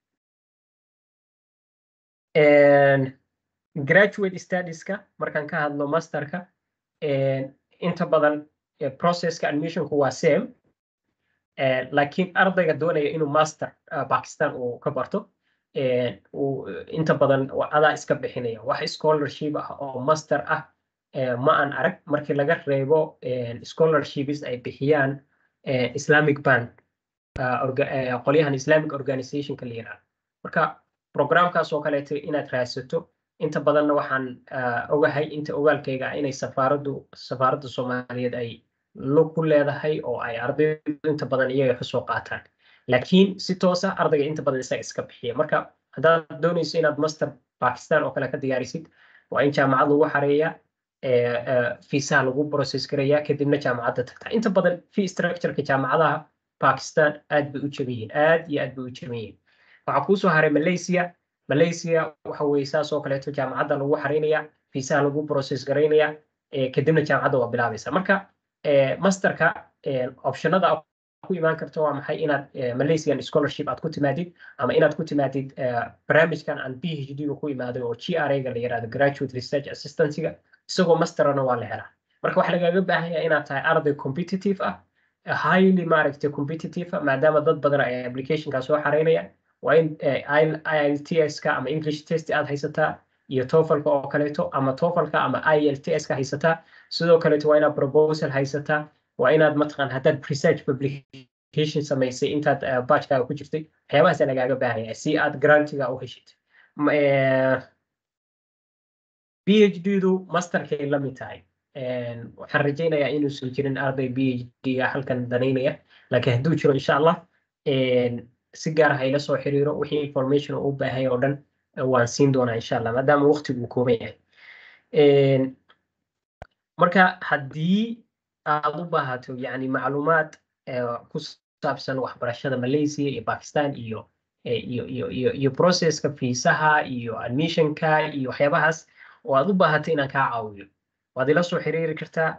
[SPEAKER 2] graduate studieska markaan ka hadlo masterka inta badan processka admissionku waa same laakiin ardayga doonaya inuu master pakistan uu ka barto inta badan adaa iska bixinaya wax scholarship ah oo master ah ma aan arag markii laga reebo scholarships ay bixiyaan islamic band qolyahan islamic organizationka la yiraahdo marka programkaas oo kaleeto inaad raadsato inta badanna waxaan ogahay inta ogaalkayga ah inay safaaraddu safaaradda soomaaliyeed ay lug ku leedahay oo ay ardaydu inta badan iyaga kasoo qaataan laakiin si toosa ardayga inta badan isaga iska bixiya marka haddaad doonayso inaad master pakistan oo kale ka diyaarisid waa in jaamacad lagu xareeyaa fiisaha lagu process garayaa kadibna jaamacadda tagtaa inta badan fee structureka jaamacadaha pakistan aad bay u jaban yihiin aad iyo aad bay u jaban yihiin waxaa kuusoo haray malaysia malaysia waxa weye saas oo kaleeto jaamacadda lagu xaraynaya fiisaha lagu process garaynaya kadibna jaamacadda waa bilaabaysa marka masterka optionada ku imaan karta waa maxay inaad malaysian scholarship aad ku timaadid ama inaad ku timaadid barnaamijkan aan phd ga ku imaaday oo g r ga la yirahdo graduate research assistancyga isagoo masterana waa la helaa marka waxaa lagaaga baahan yahay inaad tahay arday competitive ah highly maaragtay competitive ah maadaama dad badan ay applicationka soo xaraynaya waa in IELTS-ka ama English test aad haysataa iyo TOEFL-ka oo kaleeto ama TOEFL-ka ama IELTS-ka haysataa sidoo kaleeto waa inaad proposal haysataa waa inaad mataqaan haddaad research publication samaysay intaad batchkaaga ku jirtay waxyaabahaasa lagaaga baahan yahay si aad grantiga u heshid PhD-du masterkay la mid tahay waxaan rajaynayaa inuusan jirin arday PhD-ga halkan danaynaya laakiin hadduu jiro insha allah si gaar ah ila soo xiriiro wixii information uu u baahay oo dhan waan siin doonaa insha allah maadaama waqtigu kooban yahay marka haddii aad u baahato yani macluumaad ku saabsan waxbarashada malaysia iyo pakistan iyo iyo iyo iyo iyo processka fiisaha iyo admissionka iyo waxyaabahaas oo aad u baahato inaan kaa caawiyo waad ila soo xiriiri kartaa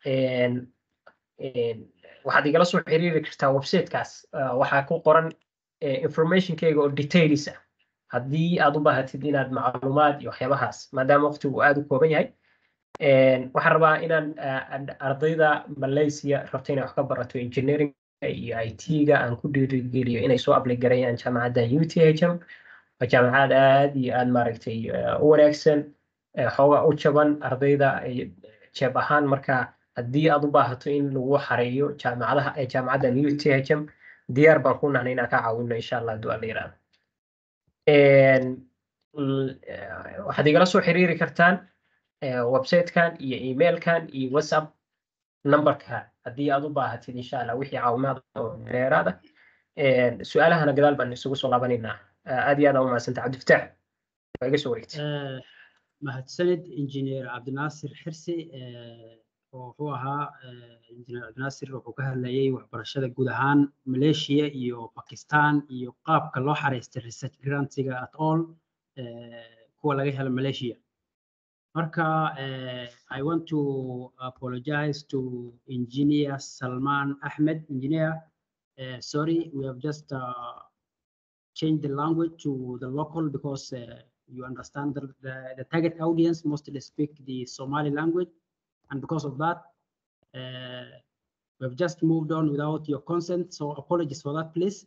[SPEAKER 2] waxaad igala soo xiriiri kartaa websitekaas waxaa ku qoran informationkayga oo details ah haddii aad u baahatid inaad macluumaad iyo waxyaabahaas maadaama waqtigu aad u kooban yahay waxaan rabaa inaan ardayda malaysia rabta inay wax ka barato engineering iyo it-ga aan ku dhiirigeliyo inay soo apply garayaan jaamacadda uthm waa jaamacad aad iyo aad maaragtay u wanaagsan xooga u jaban ardayda jeeb ahaan marka haddii aad u baahato in lagu xareeyo jaamacadaha jaamacaddan uthm diyaar baan ku nahnay inaan ka caawino insha allah hadduu alla yiraahdo Een, l- eh, waxaad igala soo xiriiri kartaan eh, website-kan iyo emailkan iyo whatsapp numberka haddii aad u baahatid insha allah wixii caawimaad oo dheeraad ah Een, su-aalahana gadaal baan isugu soo laabanaynaa Ah, aad iyo aad aa umahadsanta cabdifataax waa iga soo wareegtay
[SPEAKER 3] Eh, mahadsanid injineer cabdinaasir xirsi eh, oo wuxuu ahaa eh, injineer cabdinaasir wuxuu ka hadlayay waxbarashada guud ahaan maleeshiya iyo bakistan iyo qaabka loo xareystay research grantiga at all eh, kuwa laga helo maleeshiya marka eh, i want to apologize to engineer salman ahmed engineer uh, sorry we have just uh, changed the language to the local because uh, you understand the, the, the target audience mostly speak the Somali language. And because of that, uh, we've just moved on without your consent. So apologies for that, please.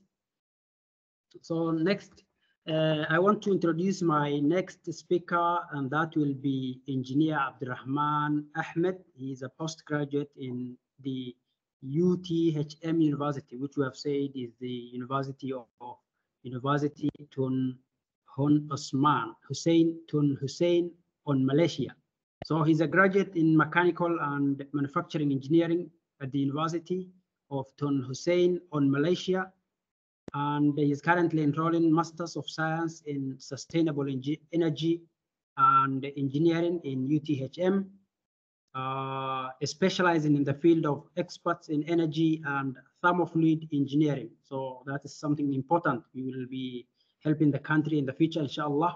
[SPEAKER 3] So next, uh, I want to introduce my next speaker, and that will be Engineer Abdurrahman Ahmed. He is a postgraduate in the UTHM University, which we have said is the University of, of University Tun Hun Osman Hussein Tun Hussein on Malaysia. So he's a graduate in mechanical and manufacturing engineering at the University of Tun Hussein on Malaysia. And he is currently enrolling Masters of Science in Sustainable Engi- Energy and Engineering in UTHM, uh, specializing in the field of experts in energy and thermofluid engineering. So that is something important. We will be helping the country in the future, inshallah.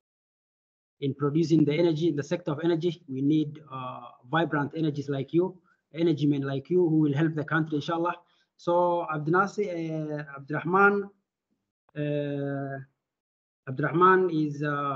[SPEAKER 3] In producing the energy, in the sector of energy, we need uh, vibrant energies like you, energy men like you, who will help the country, inshallah. So Abdinasi, uh, Abdurrahman, uh, Abdurrahman is uh,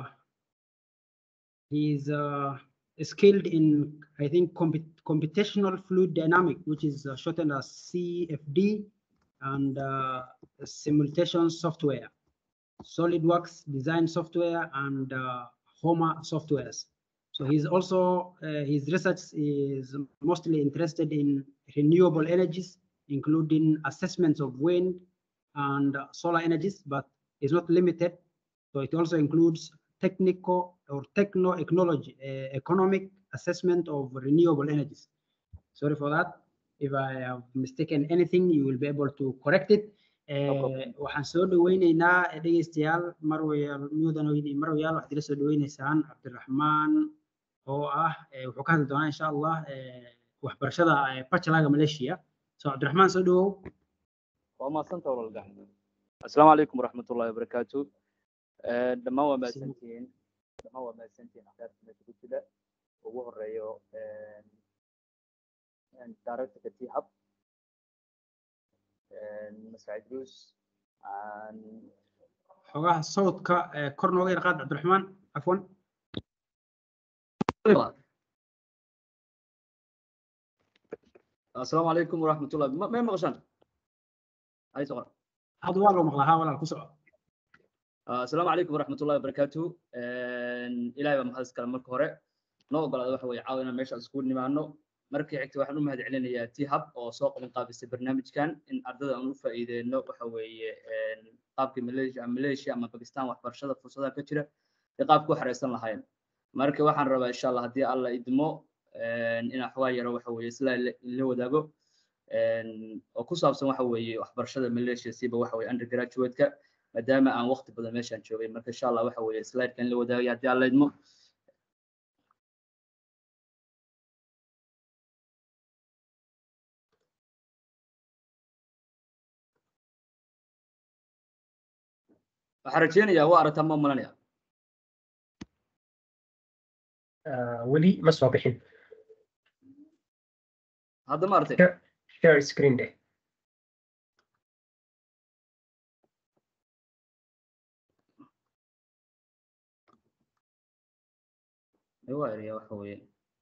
[SPEAKER 3] he's uh, skilled in, I think, comput- computational fluid dynamic, which is uh, shortened as CFD, and uh, simulation software, SolidWorks design software, and uh, Homa softwares. So he's also, uh, his research is mostly interested in renewable energies, including assessments of wind and uh, solar energies, but is not limited. So it also includes technical or techno-econology, uh, economic assessment of renewable energies. Sorry for that. If I have mistaken anything, you will be able to correct it. Eh, waxaan soo dhaweyneynaa dhegeystayaal marwayaal mudanoyn iyo marwayaal waxaad ila soo dhaweyneysaan cabdiraxmaan oo ah eh, wuxuu ka hadli doonaa insha allah eh, waxbarashada eh, bachelorga malaysia so cabdiraxmaan soo dhawow
[SPEAKER 8] waa mahadsanta walaalgacan assalaamu calaykum waraxmatullahi wabarakaatu Eh, dhammaan waa mahadsantihiin dhammaan waa mahadsantihiin akhyaarta meesha ku jira ugu horeeyo directorka t hub masacid bruce
[SPEAKER 3] xogaha sawdka eh, kor nooga yar qaad cabdiraxmaan cafwan
[SPEAKER 8] assalaamu calaykum waraxmatullahi ma may maqashaan ay soqor
[SPEAKER 3] hadda waa loo maqlaa haa walaal ku soco
[SPEAKER 8] assalaamu calaykum waraxmatullahi wabarakaatu ilaahay baa mahad iskale marka hore noo ogolaada waxa weeye caawa inaan meesha iskugu nimaano markii xigta waxaan u mahad celinayaa t hub oo soo qaban qaabisay barnaamijkan in ardada aan u faa'iideyno waxa weeye qaabkii malaysia malaysia ama bakistan waxbarashada fursadaha ka jira iyo qaabka u xareysan lahayn marka waxaan rabaa insha allah haddii alla idmo inaan xogaa yaro waxa weeye isla la wadaago oo ku saabsan waxa weeye waxbarashada malaysia siba waxa weeye undergraduate-ka maadaama aan waqti badan meeshaan joogay marka insha allah waxa weeye slide-kan la wadaagaya haddii alla idmo waxaan rajeynayaa waa aragtaa ma malanaya
[SPEAKER 2] Ah, weli ma soo bixin
[SPEAKER 8] hadda ma aragtay
[SPEAKER 2] Share- share screen deh
[SPEAKER 8] waa eraya waxa weeye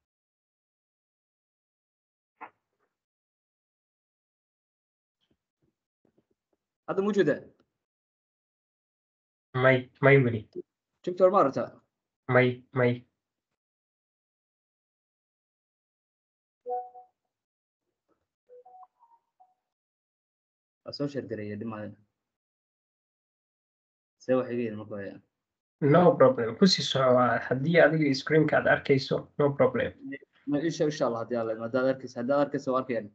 [SPEAKER 8] hadda ma ujeedaa
[SPEAKER 2] may may weli
[SPEAKER 8] jigtor ma aragtaa
[SPEAKER 2] may may
[SPEAKER 8] waa soo sheergareeya dhimaadan see wax iga yidhi marka hore
[SPEAKER 2] no problem kusii soco haddii adiga screenka aad arkayso no problem
[SPEAKER 8] ma isha insha allah haddii alla haddaad arkaysa haddaad arkaysa waa arkayaan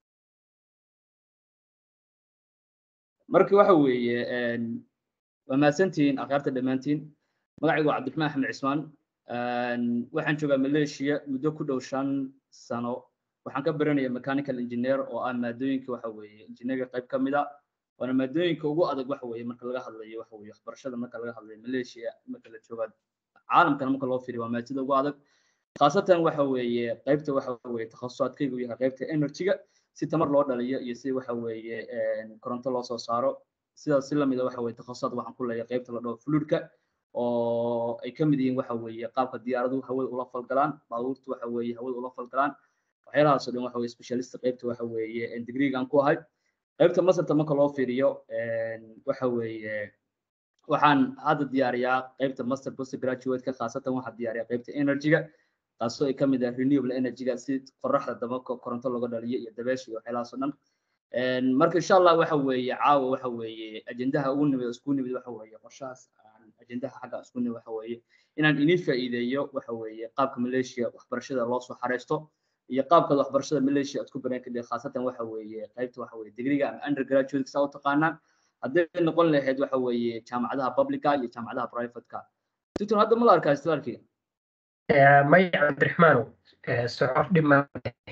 [SPEAKER 8] marka waxa weeye een, waa mahadsantihiin akhyaarta dhammaantiin magacaygu waa cabdiraxmaan axmed cismaan Een, waxaan joogaa maleeshiya muddo ku dhow shan sano waxaan ka baranaya mechanical engineer oo ah maadooyinka waxa weeye engineerga qayb ka mid a waana maadooyinka ugu adag waxa weeye marka laga hadlayo waxa weeye waxbarashada marka laga hadlayo maleeshiya marka la jooga caalamkana marka loo fiiriyo waa maadada ugu adag khaasatan waxa weeye qaybta waxa weeye takhasusaadkaygu yahay qaybta energy-ga si tamar loo dhaliyo iyo si waxa weeye een, koronto loo soo saaro sidaas si lamida waxa weeye takhasusaad waxaan ku leeyahay qaybta la dhaho fluidka oo ay ka mid yihiin waxa weeye qaabka diyaaraduhu hawada ula falgalaan baabuurtu waxa weeye hawada ula falgalaan waxyaalahaas oo dhan waxa weeye specialist qaybta waxa weeye een, degree-gaan ku ahay qaybta masarta marka loo fiiriyo een, waxa weeye waxaan hadda diyaariyaa qaybta master post graduate-ka khaasatan waxaan diyaariyaa qaybta energy-ga taasoo ay ka mid ah renewable energy-ga si qoraxda daba ko- koronto looga dhaliyo iyo dabeesha iyo waxyaalahaas oo dhan Een, marka insha allah waxa weeye caawa waxa weeye ajendaha ugu nimid oo isku nimid waxa weeye qorshahaas aan ajendaha xagga isku nimid waxa weeye inaan inii faa'iideeyo waxa weeye qaabka maleeshiya waxbarashada loo soo xareysto iyo qaabka waxbarashada maleeshiya aad ku baran kadib khaasatan waxa weeye qaybta waxa weeye degriga ama undergraduate saa u taqaanaan hadday noqon lahayd waxa weeye jaamacadaha publica iyo jaamacadaha privateka tutun hadda ma la arkaa istilaarkiga
[SPEAKER 2] Eh, maya cabdiraxmaanow eh, soco dhib ma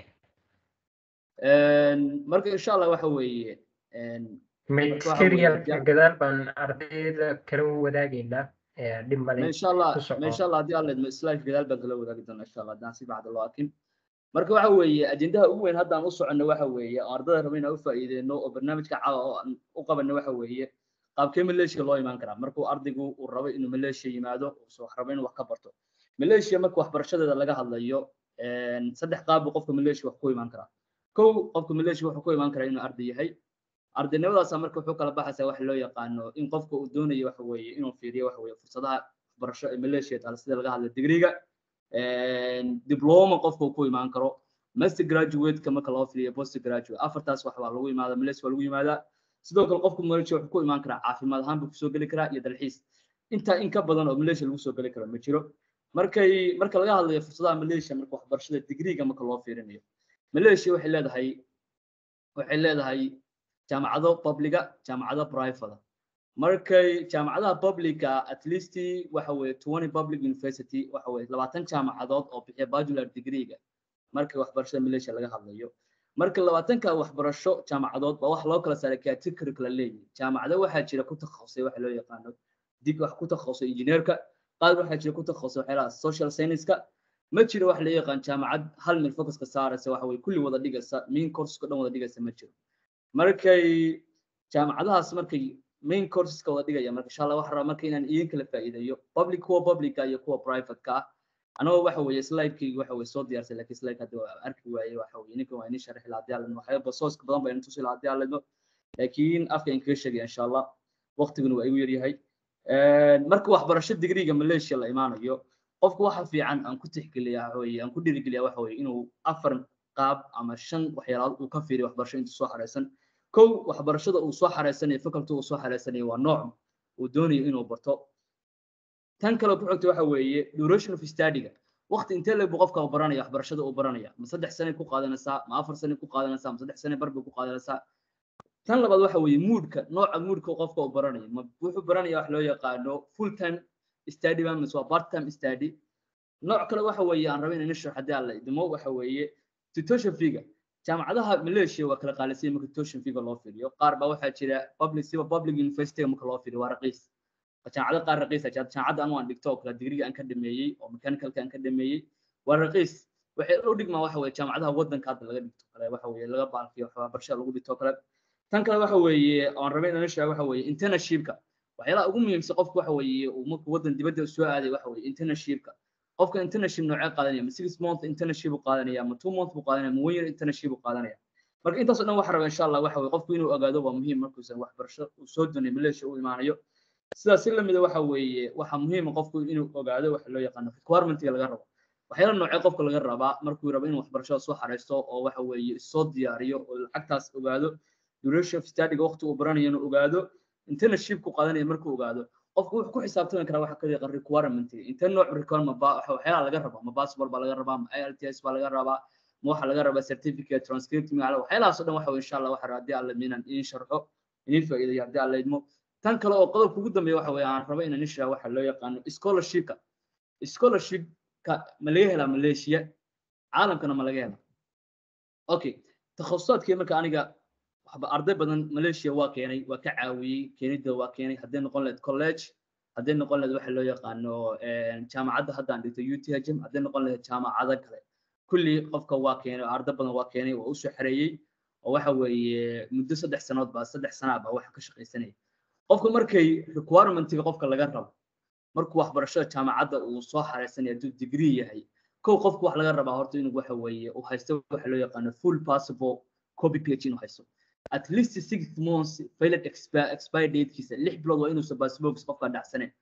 [SPEAKER 8] Een, marka insha allah waxa weeye een, waxa
[SPEAKER 2] material
[SPEAKER 8] weeye-
[SPEAKER 2] gadaal baan ardayda kala wadaagaynaa eh, dhib male
[SPEAKER 8] ما ان شاء الله
[SPEAKER 2] ku soco.
[SPEAKER 8] ما ان شاء الله هدي الله سلايف قدال بان kala wadaagi doona insha Allah hadaan si bacda loo arkin marka waxa weeye ajendaha ugu weyn haddaan u soconno waxa weeye oo ardayda raba inaan u faa'iideyno oo barnaamijka caawa oo aan u qabanno waxa weeye qaabkee maleeshiya loo imaan karaa markuu ardaygu uu rabo inuu maleeshiya yimaado uu rabo inuu wax ka barto maleeshiya marka waxbarashadeeda laga hadlayo een, saddex qaab buu qofka maleeshiya wax ku imaan karaa kow qofka maleeshiya wuxuu ku imaan karaa inuu arday yahay ardaynimadaasa marka wuxuu kala baxaysaa waxa loo yaqaano in qofka uu doonayo waxa weeye inuu fiiriyo waxa weeye fursadaha waxbarasho ee maleeshiya taala sida laga hadla digriga diploma qofka uu ku imaan karo master graduate-ka marka loo fiiriyo post graduate afartaas wax waa lagu imaada maleeshiya waa lagu yimaadaa sidoo kale qofka maleeshiya wuxuu ku imaan karaa caafimaad ahaan buu kusoo geli karaa iyo dalxiis intaa in ka badan oo maleeshiya lagu soo geli karo ma jiro markay marka laga hadlayo fursadaha maleeshiya marka waxbarashada digriga marka loo fiirinayo maleeshiya waxay leedahay waxay leedahay jaamacado publiga jaamacado private markay jaamacadaha publica at least waxa weeye twenty public university waxa weeye labaatan jaamacadood oo bixiya bachelor degree-ga marka waxbarashada malaysia laga hadlayo marka labaatanka waxbarasho jaamacadood baa wax loo kala saaray category kala leeyihin jaamacado waxaa jira ku takhasusay waxa loo yaqaano dig wax ku takhasusay injineerka qaar waxaa jira ku takhasusay waxyaalaha social science-ka ma jiro wax la yaqaan jaamacad hal meel focuska saaraysa waxa weeye kulli wada dhigaysa main courseska dhan wada dhigaysa ma jiro markay jaamacadahaas markay main courseska wada dhigaya marka insha allah waxaan rabaa marka inaan idin kala faa'iideeyo public kuwa publica iyo kuwa private-ka ah anagoo waxa weeye slide-kayga waxa weeye soo diyaarsay laakiin slide hadda waa arki waayey waxa weeye ninkan waa inii sharxi lahaa haddii aan ledmo waxyaaba sooska badan baa inii tusi lahaa haddii aan ledmo laakiin afka in kaga sheegaya insha allah waqtiguna waa igu yaryahay marka waxbarasho digriga malaysia la imaanayo qofku waxa fiican aan ku tixgeliyaa waxa weeye aan ku dhiirigeliyaa waxa weeye inuu afar qaab ama shan waxyaalood uu ka fiiriyo waxbarasho inta soo xareysan kow waxbarashada uu soo xareysanayo faculty uu soo xareysanayo waa nooc uu doonayo inuu barto tan kale ku xigta waxa weeye duration of study-ga waqti intee leeg buu qofka uu baranaya waxbarashada uu baranaya ma saddex sane ku qaadanaysaa ma afar sane ku qaadanaysaa ma saddex sane bar buu ku qaadanaysaa tan labaad waxa weeye moodka nooca moodka qofka uu baranayo ma wuxuu baranaya wax loo yaqaano full time study ba mise waa part time study nooc kale waxa weeye aan rabay inaan sharax haddii aan la idmo waxa weeye tuition fee-ga jaamacadaha malaysia waa kala qaalisay marka tuition fee-ga loo fiiriyo qaar baa waxaa jira public siba public university marka loo fiiriyo waa raqiis jaamacado qaar raqiis ah jaamacadda anu aan dhigto oo kale digriga aan ka dhameeyey oo mechanicalka aan ka dhameeyey waa raqiis waxay u dhigmaa waxa weeye jaamacadaha waddanka hadda laga dhigto kale waxa weeye laga baalkiyo waxbarashada lagu dhigto kale tan kale waxa weeye aan rabay inaan sheego waxa weeye internshipka waxyaalaha ugu muhiimsan qofku waxa weeye uu markuu waddan dibadda soo aaday waxa weeye internshipka qofka internship noocee qaadanaya ma six month internship buu qaadanaya ma two month buu qaadanaya ma one year internship buu qaadanaya marka intaas oo dhan waxaan rabaa insha allah waxa weeye qofku inuu ogaado waa muhiim markuusan waxbarasho uu soo doonay malaysia u imaanayo sidaas si lamida waxa weeye waxaa muhiima qofku inuu ogaado waxa loo yaqaano requirementiga laga rabo waxyaala noocee qofka laga rabaa markuu rabo inuu waxbarashada soo xareysto oo waxa weeye soo diyaariyo oo lacagtaas ogaado duration of studyga waqti uu baranayo inuu ogaado internship ku qaadanaya markuu ogaado qofku wuxuu ku xisaabtami karaa waxa kaliya requirement intee nooc requirement ba waxyaalaha laga rabaa ma passport baa laga rabaa ma IELTS baa laga rabaa ma waxa laga rabaa certificate transcript ma waxyaalahaas oo dhan waxa insha Allah waxa haddii alla miinan in sharxo in faa'iideeyo haddii alla idmo tan kale oo qodobka ugu dambeeya waxa weeye aan rabo inaan ishaa waxa loo yaqaano scholarshipka scholarshipka ma laga helaa Malaysia caalamkana ma laga helaa okay takhasusaadkii marka aniga waxba arday badan Malaysia waa keenay waa ka caawiyey keenida waa keenay haddii noqon lahayd college haddii noqon lahayd waxa loo yaqaano jaamacadda hadda aan dhigto UTHM haddii noqon lahayd jaamacado kale kulli qofka waa keenay arday badan waa keenay waa u soo xareeyey oo waxa weeye muddo saddex sanood baa saddex sana baa waxa ka shaqaysanaya qofka markay requirementiga qofka laga rabo markuu waxbarashada jaamacadda uu soo xareysanaya hadduu degree yahay kow qofku wax laga rabaa horta inuu waxa weeye uu haysto waxa loo yaqaano full possible copy page inuu haysto at least six months failed expire datekiisa lix bilood waa inuusan passports qofka dhacsaneyn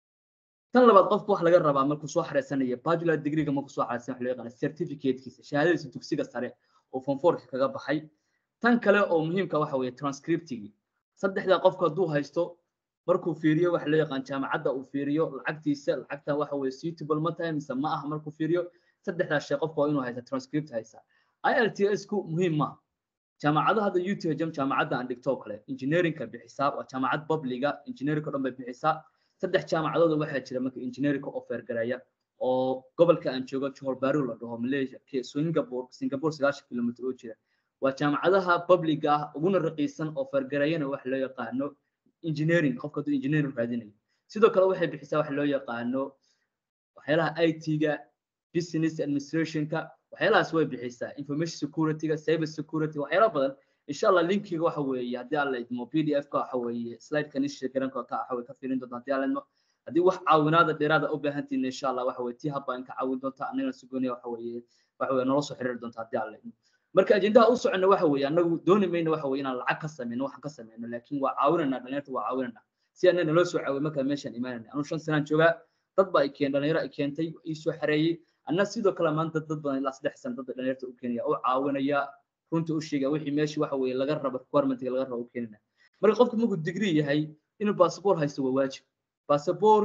[SPEAKER 8] tan labaad qofku wax laga rabaa markuu soo xareysanayo bachelor degreega markuu soo xareysan wax loo yaqaano certificatekiisa shahaadadiisa dugsiga sare oo form fourka kaga baxay tan kale oo muhiimka waxa weeye transcriptigi saddexda qofku hadduu haysto markuu fiiriyo waxa loo yaqaan jaamacadda uu fiiriyo lacagtiisa lacagtan waxa weeye suitable ma tahay mise ma aha markuu fiiriyo saddexdaas shay qofka waa inuu haysta transcript haysa IELTS ku muhiim ma jaamacadaha hadda UTHM jaamacadda aan dhigto kale engineeringka bixisaa waa jaamacad publiga engineeringka dhan bay bixisaa saddex jaamacadood waxaa jira marka engineeringka offer garaya oo gobolka aan joogo Johor Bahru la dhaho Malaysia ke Singapore Singapore 9 kilomitir oo jira waa jaamacadaha publiga ah uguna raqiisan offer garayana wax loo yaqaano engineering qofka hadduu engineering raadinayo sidoo kale waxay bixisaa wax loo yaqaano waxyaalaha IT-ga business administrationka waxyaalahaas way bixisaa information security-ga cyber security waxyaala badan insha allah linkiga waxa weeye haddii alla idmo pdf-ka waxa weeye slide-kan isha garanka ka waxa weye ka fiirin doonta haddii alla idmo haddii wax caawinaada dheeraada u baahantihiin insha allah waxa weye tii habba in ka caawin doonta annagana si gooniya waxa weeye waxa weye nolol soo xiriiri doonta haddii alla idmo marka ajendaha u soconna waxa weeye annagu dooni mayno waxa weeye inaan lacag ka sameyno waxaan ka sameyno laakiin waa caawinanaa dhalinyarta waa caawinanaa si annana loo soo caawiyo markaa meeshaan imaanayna anuu shan sanaan joogaa dad baa i keen dhalinyaro i keentay ii soo xareeyey anna sidoo kale maanta dad badan ilaa saddex sano dad dhalinyarta u keenaya u caawinaya runta u sheegaya wixii meeshii waxa weeye laga rabo requirementiga laga rabo u keenina marka qofku markuu degree yahay inuu basaboor haysto waa waajib basaboor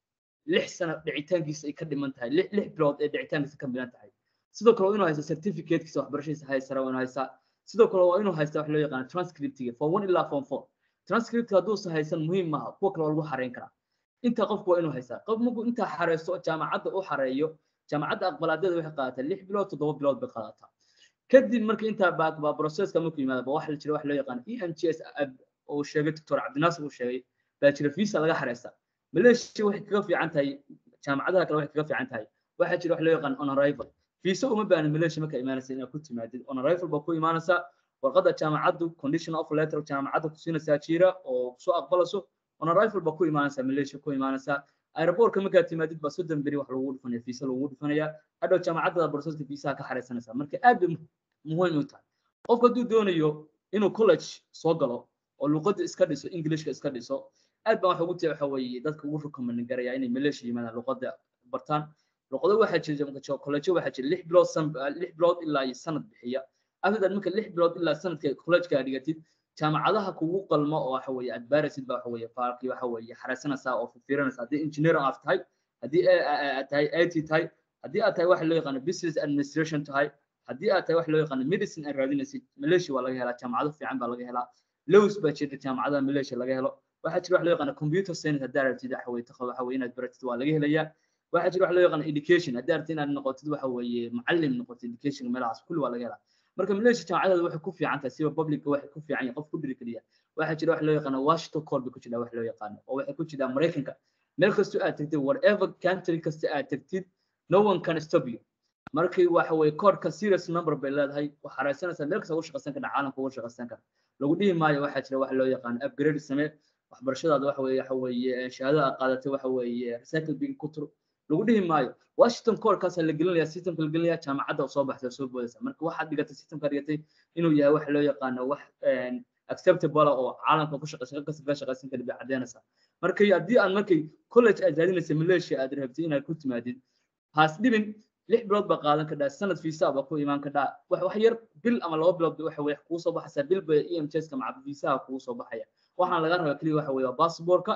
[SPEAKER 8] lix sano dhicitaankiisa ay ka dhiman tahay lix lix bilood ee dhicitaankiisa ka milan tahay sidoo kale waa inuu haysto certificatekiisa waxbarashadiisa haysara waa inuu haystaa sidoo kale waa inuu haysta wax loo yaqaano transcriptiga form one ilaa form four transcript hadduusan haysan muhiim maaha kuwa kale waa lagu xareyn karaa intaa qofku waa inuu haystaa qof markuu intaa xareysto jaamacadda u xareeyo jaamacadda aqbalaadyada waxay qaadataa lix bilood toddoba bilood bay qaadataa kadib marka intaa baa baa processka markuu yimaado ba waxa la jira wax loo yaqaan e m g s oo sheegay doctor cabdinaasir uu sheegay baa jira visa laga xareysta malaysia waxay kaga fiican tahay jaamacadaha kale waxay kaga fiican tahay waxaa jira wax loo yaqaan on arrival visa uma baahna malaysia marka imaanaysa inaad ku timaadid on arrival baa ku imaanaysaa warqadda jaamacaddu condition of letter jaamacadda ku siinaysaa jira oo kusoo aqbalayso on arrival baa ku imaanaysaa malaysia ku imaanaysaa aeroboortka markaad timaadid baa soddon beri wax lagu dhufanaya fiisa lagu dhufanaya hadhow jaamacadda broseska fiisaha ka xareysanaysaa marka aad bay muhiim u tahay qofku hadduu doonayo inuu college soo galo oo luqadda iska dhiso englishka iska dhiso aad baan waxa ugu tiya waxa weeye dadka ugu recommend garaya inay malaysia yimaadaan luqadda bartaan luqado waxaa jira college waxaa jira lix bilood lix bilood ilaa iyo sanad bixiya after marka lix bilood ilaa sanadka college-ka dhigatid jaamacadaha kugu qalmo oo waxa weeye aad baaraysid baa waxa weeye faarqi waxa weeye xareysanaysaa oo fiirinaysaa haddii engineer aad tahay haddii aad tahay IT tahay haddii aad tahay waxa loo yaqaano business administration tahay haddii aad tahay waxa loo yaqaano medicine aad raadinaysid malaysia waa laga helaa jaamacado fiican baa laga helaa lows baa jira jaamacadaha malaysia laga helo waxaa jira wax loo yaqaano computer science haddii aad rabtid waxa weeye takhad waxa weeye inaad baratid waa laga helayaa waxaa jira wax loo yaqaano education haddii aad rabtid inaad noqotid waxa weeye macallim noqotid education meelahaas kulli waa laga helaa marka malaysia jaamacadeeda waxay ku fiican tahay siba publica waxay ku fiican yahay qof ku dhiri keliya waxaa jira wax loo yaqaano washington call bay ku jiraa wax loo yaqaano oo waxay ku jiraa maraykanka meel kastoo aad tagtid whatever country kasta aad tagtid no one can stop you markii waxa weeye koodhka serious number bay leedahay wax xareysanaysaa meel kasta ugu shaqaysan kara caalamka ugu shaqaysan kara lagu dhihi maayo waxaa jira wax loo yaqaano upgrade samee waxbarashadaada waxa weeye waxa weeye shahaadada aad qaadatay waxa weeye recycle bin ku tur lagu dhihi maayo washington koodhkaasaa la gelinaya systemka la gelinaya jaamacadda soo baxday soo boodaysa marka waxaad dhigatay systemka dhigatay inuu yahay wax loo yaqaano wax acceptable oo caalamka ku shaqaysan kasta ka shaqaysan kara bay caddeynaysaa marka haddii aad markay college aad raadinaysa malaysia aad rabtay inaad ku timaadid haas dhibin lix bilood baa qaadan kadhaa sanad fiisa baa ku imaan kadhaa wax wax yar bil ama laba bilood waxa weeye kugu soo baxaysaa bil bay e m j ska maca fiisaha kugu soo baxaya waxaan laga rabaa keliya waxa weeye waa basaboorka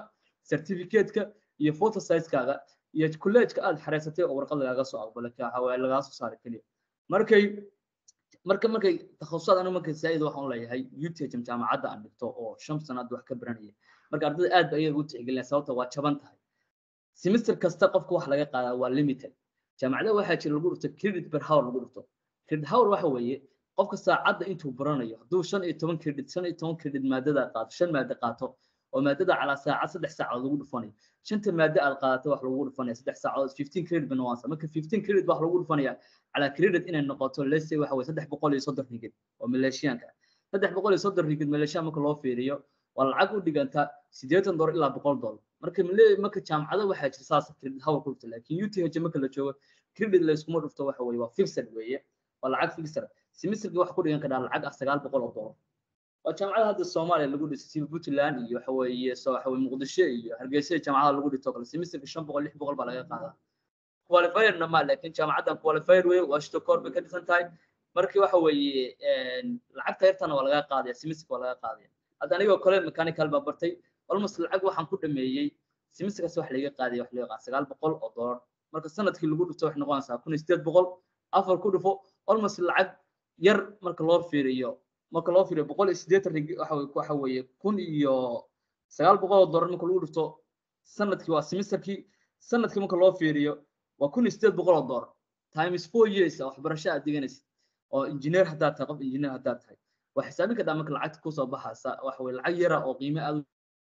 [SPEAKER 8] certificate-ka iyo photo size-kaaga iyo college-ka aad xareysatay oo warqad lagaaga soo aqbalay ka waxa lagaa soo saaray keliya markay marka markay takhasusad anigu markay saa'id waxaan u leeyahay UTH jaamacadda aan dhigto oo shan sanaad wax ka baranaya marka ardayda aad ba iyaga u tixgelinaya sababta waa jaban tahay semester kasta qofka wax laga qaadaa waa limited jaamacadaha waxaa jira lagu dhigto credit per hour lagu dhigto credit hour waxa weeye qofka saacadda intuu baranayo hadduu shan iyo toban credit shan iyo toban credit maadada qaato shan maado qaato oo maadada calaa saacad saddex saacadood lagu dhufanayo shanta maado aad qaadato wax lagu dhufanaya saddex saacadood fifteen credit ba noqonaysa marka fifteen credit wax lagu dhufanaya calaa credit inay noqoto lese waxa weye saddex boqol iyo soddon rigid oo maleeshiyaanka saddex boqol iyo soddon rigid maleeshiyan marka loo fiiriyo waa lacag u dhiganta siddeetan dolar ilaa boqol dolar marka male marka jaamacada waxaa jira saas credit hour ku dhufta laakiin UTH marka la joogo credit la iskuma dhufto waxa weye waa fixed weeye waa lacag fixed semesterki wax ku dhigan karaa lacag ah sagaal boqol oo dolar waa jaamacada hadda soomaaliya lagu dhisay sida puntland iyo waxa weeye soo waxa weye muqdisho iyo hargeysa jaamacada lagu dhigto kale semesterka shan boqol lix boqol baa laga qaadaa qualifierna ma laakiin jaamacaddan qualifier wey waa shito koor bay ka dhisan tahay markii waxa weeye lacagta yartana waa laga qaadaya semesterka waa laga qaadaya hadda anigoo kale mechanical baa bartay almost lacag waxaan ku dhameeyey semesterkaas wax laga qaadaya wax laga qaada sagaal boqol oo dolar marka sanadkii lagu dhigto waxay noqonaysaa kun iyo sideed boqol afar ku dhufo almost lacag yar marka loo fiiriyo marka loo fiiriyo boqol iyo siddeetan rig waxa weye waxa weeye kun iyo sagaal boqol oo dolar marka lagu dhifto sanadkii waa semesterkii sanadkii marka loo fiiriyo waa kun iyo siddeed boqol oo dolar times four years waxbarasho aad diganaysid oo engineer haddaad tahay qof engineer haddaad tahay waa xisaabin kadhaa marka lacagta kusoo baxaysa waxa weye lacag yara oo qiime aad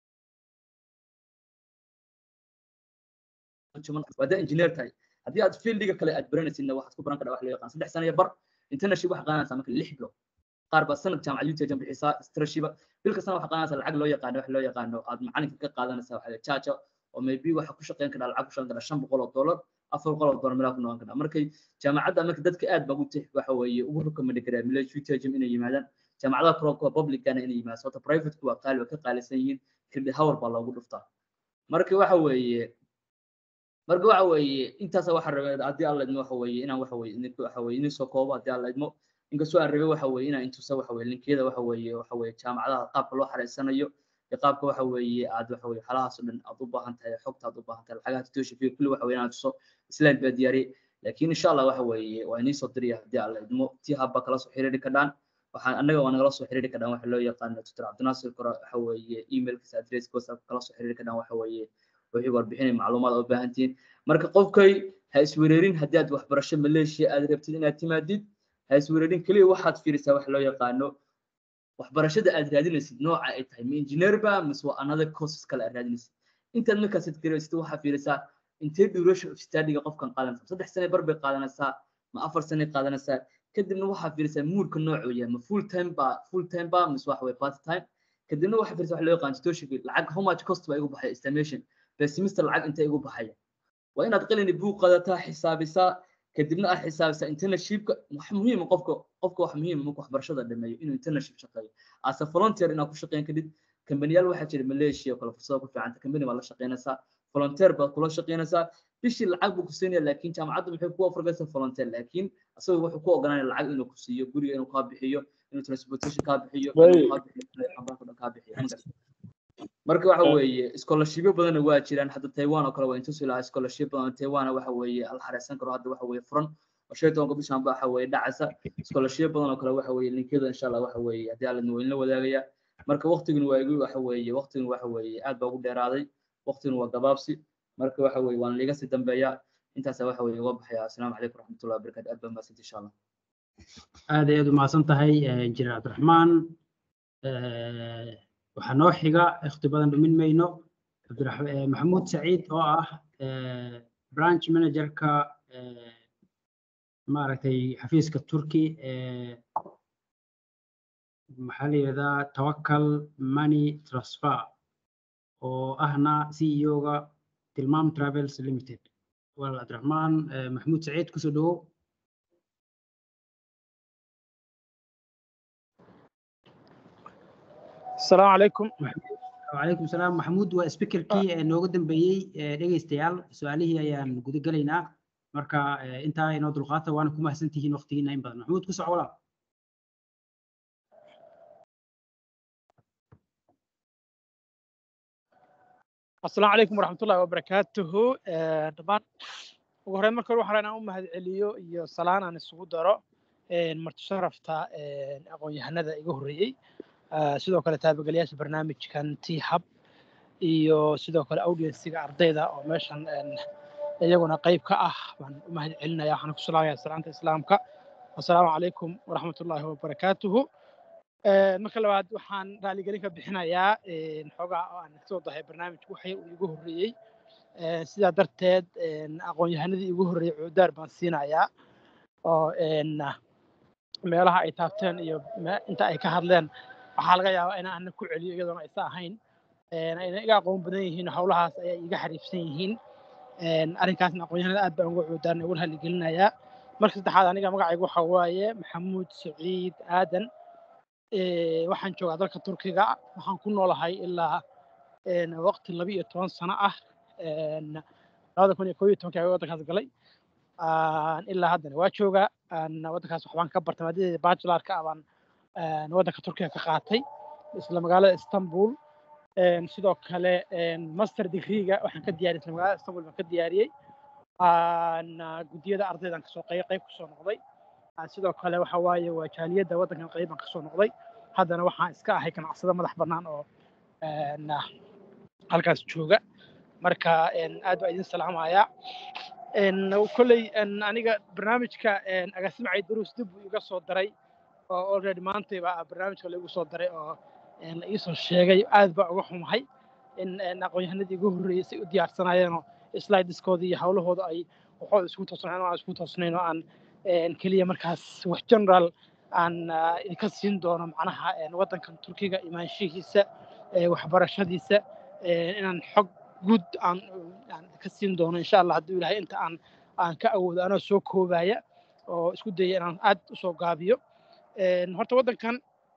[SPEAKER 8] waada engineer tahay haddii aad fieldiga kale aad baranaysidna waxaad ku baran kadhaa wax loo yaqaan saddex sano iyo bar internship waxaa qaadanaysaa marka lix bilood qaar baa sanad jaamacad UTH bixisaa strashiba bil kastana waxaa qaadanaysaa lacag loo yaqaano wax loo yaqaano aad macalinka ka qaadanaysaa waxa jaaja oo maybe waxa ku shaqeyn karaa lacag ku shaqeyn karaa shan boqol oo dollar afar boqol oo dollar meelaa ku noqon karaa markay jaamacadda marka dadka aad baa ugu tix waxa weeye ugu rukamani karaa milesh UTH inay yimaadaan jaamacadaha kale kuwa publicana inay yimaadaan sababta private waa qaali waa ka qaalisan yihiin credit hour baa loogu dhuftaa marka waxa weeye marka waxa weeye intaas waxa rabay haddii alla idmo waxa weeye inaan waxa weeye idinku waxa weeye idin soo koobo haddii alla idmo inkastoo aan rabay waxa weeye inaan intusa waxa weeye linkiyada waxa weeye waxa weeye jaamacadaha qaabka loo xareysanayo iyo qaabka waxa weeye aad waxa weeye xalahaas oo dhan aad u baahan tahay xogta aad u baahan tahay lacagaha tutoosha fiyo kulli waxa weeye inaan tuso slide baa diyaariyey laakiin insha allah waxa weeye waa inii soo diraya haddii alla idmo tii habba kala soo xiriiri kadhaan waxaan annaga waa nagala soo xiriiri kadhaan waxa loo yaqaano tutor cabdinaasir kora waxa weeye emailkiisa adresska whatsapp kala soo xiriiri kadhaan waxa weeye wixii warbixinay macluumaad oo baahan tihiin marka qofkay ha iswereerin haddii aad waxbarasho maleeshiya aad rabtid inaad timaadid ha iswereerin keliya waxaad fiirisaa wax loo yaqaano waxbarashada aad raadinaysid nooca ay tahay ma engineer ba mise waa another courses kale aad raadinaysid intaad markaasid garaysid waxaa fiirisaa intee duration of studyga qofkan qaadanaysaa saddex sane bar bay qaadanaysaa ma afar sane qaadanaysaa kadibna waxaa fiirisaa muurka noocuu yahay ma full time ba full time ba mise waxa weye part time kadibna waxaa fiirisaa wax loo yaqaan tutorship lacag how much cost baa igu baxaya estimation per semester lacag intee igu baxaya waa inaad qalini buug qadataa xisaabisaa kadibna aad xisaabisaa internshipka wax muhiima qofka qofka wax muhiima marka waxbarashada dhameeyo inuu internship shaqeeyo as a volunteer inaad ku shaqeyn kadib kambaniyaal waxaa jira malaysia oo kale fursado ku fiicanta kambani baad la shaqeynaysaa volunteer baad kula shaqeynaysaa bishii lacag buu ku siinaya laakiin jaamacadda maxay ku ofrgaysaa volunteer laakiin asagoo wuxuu ku ogolaanaya lacag inuu ku siiyo guriga inuu kaa bixiyo inuu transportation kaa bixiyo inuu kaa bixiyo kaa bixiyo marka waxa weeye scholarshipyo badanna waa jiraan hadda taiwan oo kale waa intusi lahaa scholarship badan taiwan waxa weeye la xareysan karo hadda waxa weeye furan oo shan iyo tobanka bishan ba waxa weeye dhacaysa scholarship badan oo kale waxa weeye linkiyada insha allah waxa weeye haddii alla waa inla wadaagaya marka waqtigan waa igu waxa weeye waqtigan waxa weeye aad baa ugu dheeraaday waqtigan waa gabaabsi marka waxa weeye waan liiga sii dambeeya intaasa waxa weeye uga baxaya asalaamu calaykum waraxmatullahi wabarakatu aad baa mahadsanti insha allah
[SPEAKER 9] aad ayaad umahadsan tahay injineer cabdiraxmaan waxaa noo xiga ikhti badan dhumin mayno maxamuud saciid oo ah branch managerka maaragtay xafiiska turkey maxaa la yidhahdaa tawakal money transfer oo ahna c e o-ga tilmaam travels limited walaal cabdiraxmaan maxamuud saciid kusoo dhawow
[SPEAKER 4] السلام عليكم
[SPEAKER 9] وعليكم السلام محمود waa speakerkii nooga dambeeyey dhegeystayaal su-aalihii ayaan guda gelaynaa marka intaa inoo dulqaata waana ku mahadsan tihiin waqtigiina in badan maxamuud ku soco walaal
[SPEAKER 10] asalaamu calaykum waraxmatullahi wabarakaatuhu Eh, dhammaan ugu horreyn marka hore waxaan rabaa inaan u mahadceliyo iyo salaan aan isugu daro eh, marti sharafta eh, aqoon-yahanada iga horreeyey Eh, sidoo kale taabagalayaasha barnaamijkan t hub iyo sidoo kale audienciga ardayda oo meeshan en, iyaguna qayb ka ah baan u mahadcelinaya waxaan ku salaamaya salaanta islaamka asalaamu calaykum waraxmatullaahi wabarakaatuhu Eh, marka labaad waxaan raaligelin ka bixinayaa eh, xoogaa oo aan kasoo dahay barnaamijku waxay uu igu horreeyey Eh, sidaa darteed en, aqoon-yahanadii igu horreeyey cuudaar baan siinayaa oo en, meelaha ay taabteen iyo me- inta ay ka hadleen waxaa laga yaabaa inaan ana ku celiyo iyadoona aysa ahayn En, ayna iga aqoon badan yihiin howlahaas ayay iga xariifsan yihiin En, arrinkaasna aqoon-yahanada aad baan uga cuudaarna uga raaligelinayaa marka saddexaad aniga magacaygu waxa waaye maxamuud saciid aadan Eh, waxaan joogaa dalka turkiga waxaan ku noolahay ilaa en, waqti laba iyo toban sano ah En, labada kun iyo koob iyo tobankii ayaan waddankaas galay Aan ilaa haddana waa joogaa Aan waddankaas waxbaan ka bartay maadadeeda bachelarka ah baan en, waddanka turkiga ka qaatay isla magaalada istanbul En, sidoo kale en, master degreega waxaan ka diyaariyey isla magaalada istanbul baan ka diyaariyey Aan, ah, guddiyada ardaydan kasoo qayb qayb kasoo noqday Ah, sidoo kale waxa waaye waa jaaliyadda waddankan qayb baan kasoo noqday haddana waxaan iska ahay ganacsado madax bannaan oo en, ah, halkaas jooga marka en, aad baa idin salaamayaa En, kolley en, aniga barnaamijka en, agaasimacay duruus dib buu iga soo daray oo already maantayba barnaamijka laigu soo daray oo en, la iisoo sheegay aad baa uga xumahay in en, aqoon-yahanadii igu horreeyey say u diyaarsanaayeenoo slideskoodii iyo hawlahooda ay waxooda isku toosnayn oo aan isku toosnayn oo aan en, keliya markaas wax general aan ah, idinka siin doono macnaha en, waddankan turkiga imaanshihiisa eh, waxbarashadiisa eh, inaan xog guud aan aan ka siin doono insha allah hadduu ilaahay inta aan aan ka awoodo anoo soo koobaya oo isku daya inaan aad usoo gaabiyo En, horta waddankan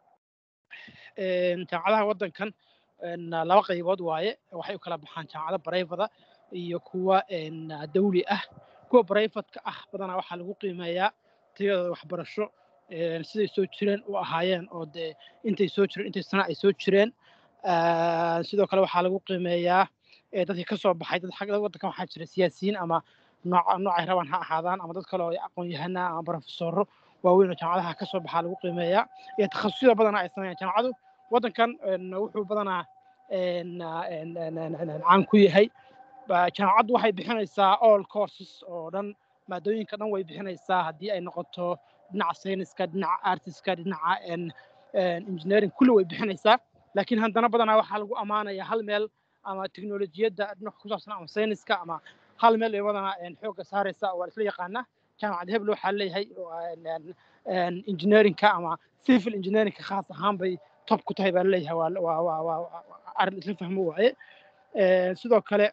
[SPEAKER 10] en, jaamacadaha waddankan en, laba qaybood waaye waxay u kala baxaan jaamacado barayfada iyo kuwa en, dawli ah kuwa barayfadka ah badanaa waxaa lagu qiimeeyaa tayadooda waxbarasho en, siday soo jireen u ahaayeen oo dee intay soo jireen intay sana ay soo jireen Ah, sidoo kale waxaa lagu qiimeeyaa ee dadkii ka soo baxay dad xagga waddankan waxaa jira siyaasiyiin ama nooc noocay rabaan ha ahaadaan ama dad kale oo aqoon-yahana ama barofesoro waaweyn oo jaamacadaha ka soo baxaa lagu qiimeeyaa iyo takhasusida badanaa ay sameeyaan jaamacadu waddankan en, wuxuu badanaa en, ah, en, en, en, en, en, caan ku yahay Ba- jaamacaddu waxay bixinaysaa all courses oo dhan maadooyinka dhan way bixinaysaa haddii ay noqoto dhinaca sayniska dhinaca artiska dhinaca en, en, engineering kulli way bixinaysaa laakiin haddana badanaa waxaa lagu ammaanayaa hal meel ama teknolojiyadda dhinaca ku saabsan ama sayniska ama hal meel ay badanaa en, xoogga saaraysa waa la isla yaqaanaa jaamacad hebel waxaa leeyahay oo, en, en, en, engineeringka ama civil engineeringka khaas ahaan bay top ku tahay baa laleeyahay waa waa waa waa waa arrin isla fahmo waaye En, sidoo kale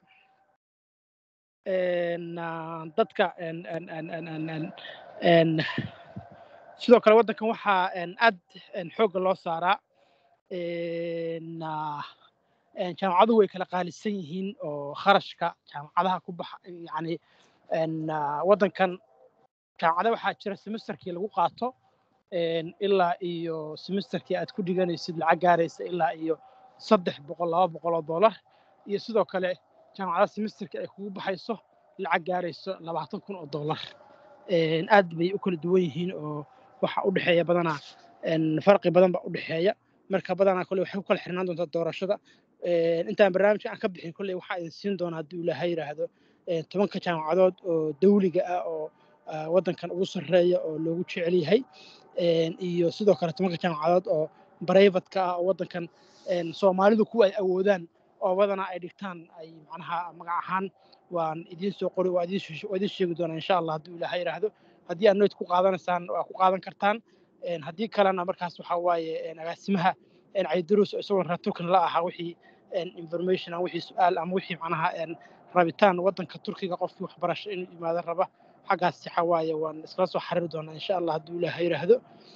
[SPEAKER 10] en, ah, dadka en, en, en, en, en, en, en, sidoo kale waddankan waxaa en, aad en, xoogga loo saaraa en, ah, en, jaamacaduhu way kala qaalisan yihiin oo kharashka jaamacadaha ku baxa yacni en, ah, waddankan jaamacada waxaa jira semesterkii lagu qaato en, ilaa iyo semesterkii aad ku dhiganaysid lacag gaaraysa ilaa iyo saddex boqol laba boqol oo dollar iyo sidoo kale jaamacada semesterkii ay kugu baxayso lacag gaarayso labaatan kun oo dollar En, aad bay u kala duwan yihiin oo waxa u dhexeeya badanaa en, farqi badan baa u dhexeeya marka badanaa kole waxay ku kala xirnaan doontaa doorashada En, intaan barnaamijka aan ka bixin kolley waxaa idin siin doonaa hadduu ilaahay yidhaahdo en, tobanka jaamacadood oo dawliga ah oo ah, waddankan ugu sarreeya oo loogu jecel yahay En, iyo sidoo kale tobanka jaamacadood oo barayfadka ah oo waddankan en, soomaalidu kuwa ay awoodaan oo badanaa ay dhigtaan ay macnaha magac ahaan waan idiin soo qori waa idiin shee- waa idiin sheegi doonaa insha allah hadduu ilaahay yidhaahdo haddii aad noyd ku qaadanaysaan waa ku qaadan kartaan En, haddii kalena markaas waxaa waaye en, agaasimaha en, caydarus oo isagoo raturkan la ahaa wixii en, information ama wixii su-aal ama wixii macnaha en, rabitaan waddanka turkiga qofkii waxbarasho inuu yimaado raba xaggaas waxa waaye waan iskala soo xariiri doonaa insha allah hadduu ilaahay yidhaahdo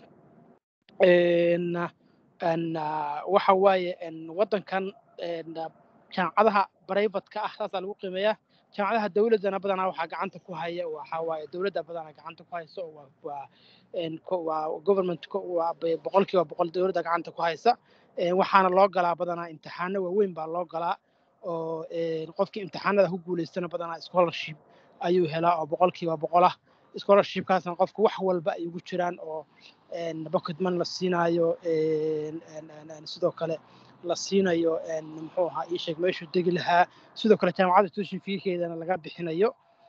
[SPEAKER 10] En, en, ah, waxa waaye en, waddankan en, ah, jaamacadaha barayfadka ah saasaa lagu qiimeeyaa jaamacadaha dowladdana badanaa waxaa gacanta ku haya waxaa waaye dowladda badanaa gacanta ku haysa oo waa waa en, ko- waa government ko- waa be- boqolkiiba boqol dowladda gacanta ku haysa En, waxaana loo galaa badanaa imtixaano waaweyn baa loo galaa oo qofkii imtixaanada ku guulaystana badanaa scholarship ayuu helaa oo boqolkiiba boqol ah scholarshipkaasna qofka wax walba ay ugu jiraan oo pocketman la siinaayo sidoo kale la siinayo muxuu ahaa ii sheeg meeshuu degi lahaa sidoo kale jaamacadda tuition feekeedana laga bixinayo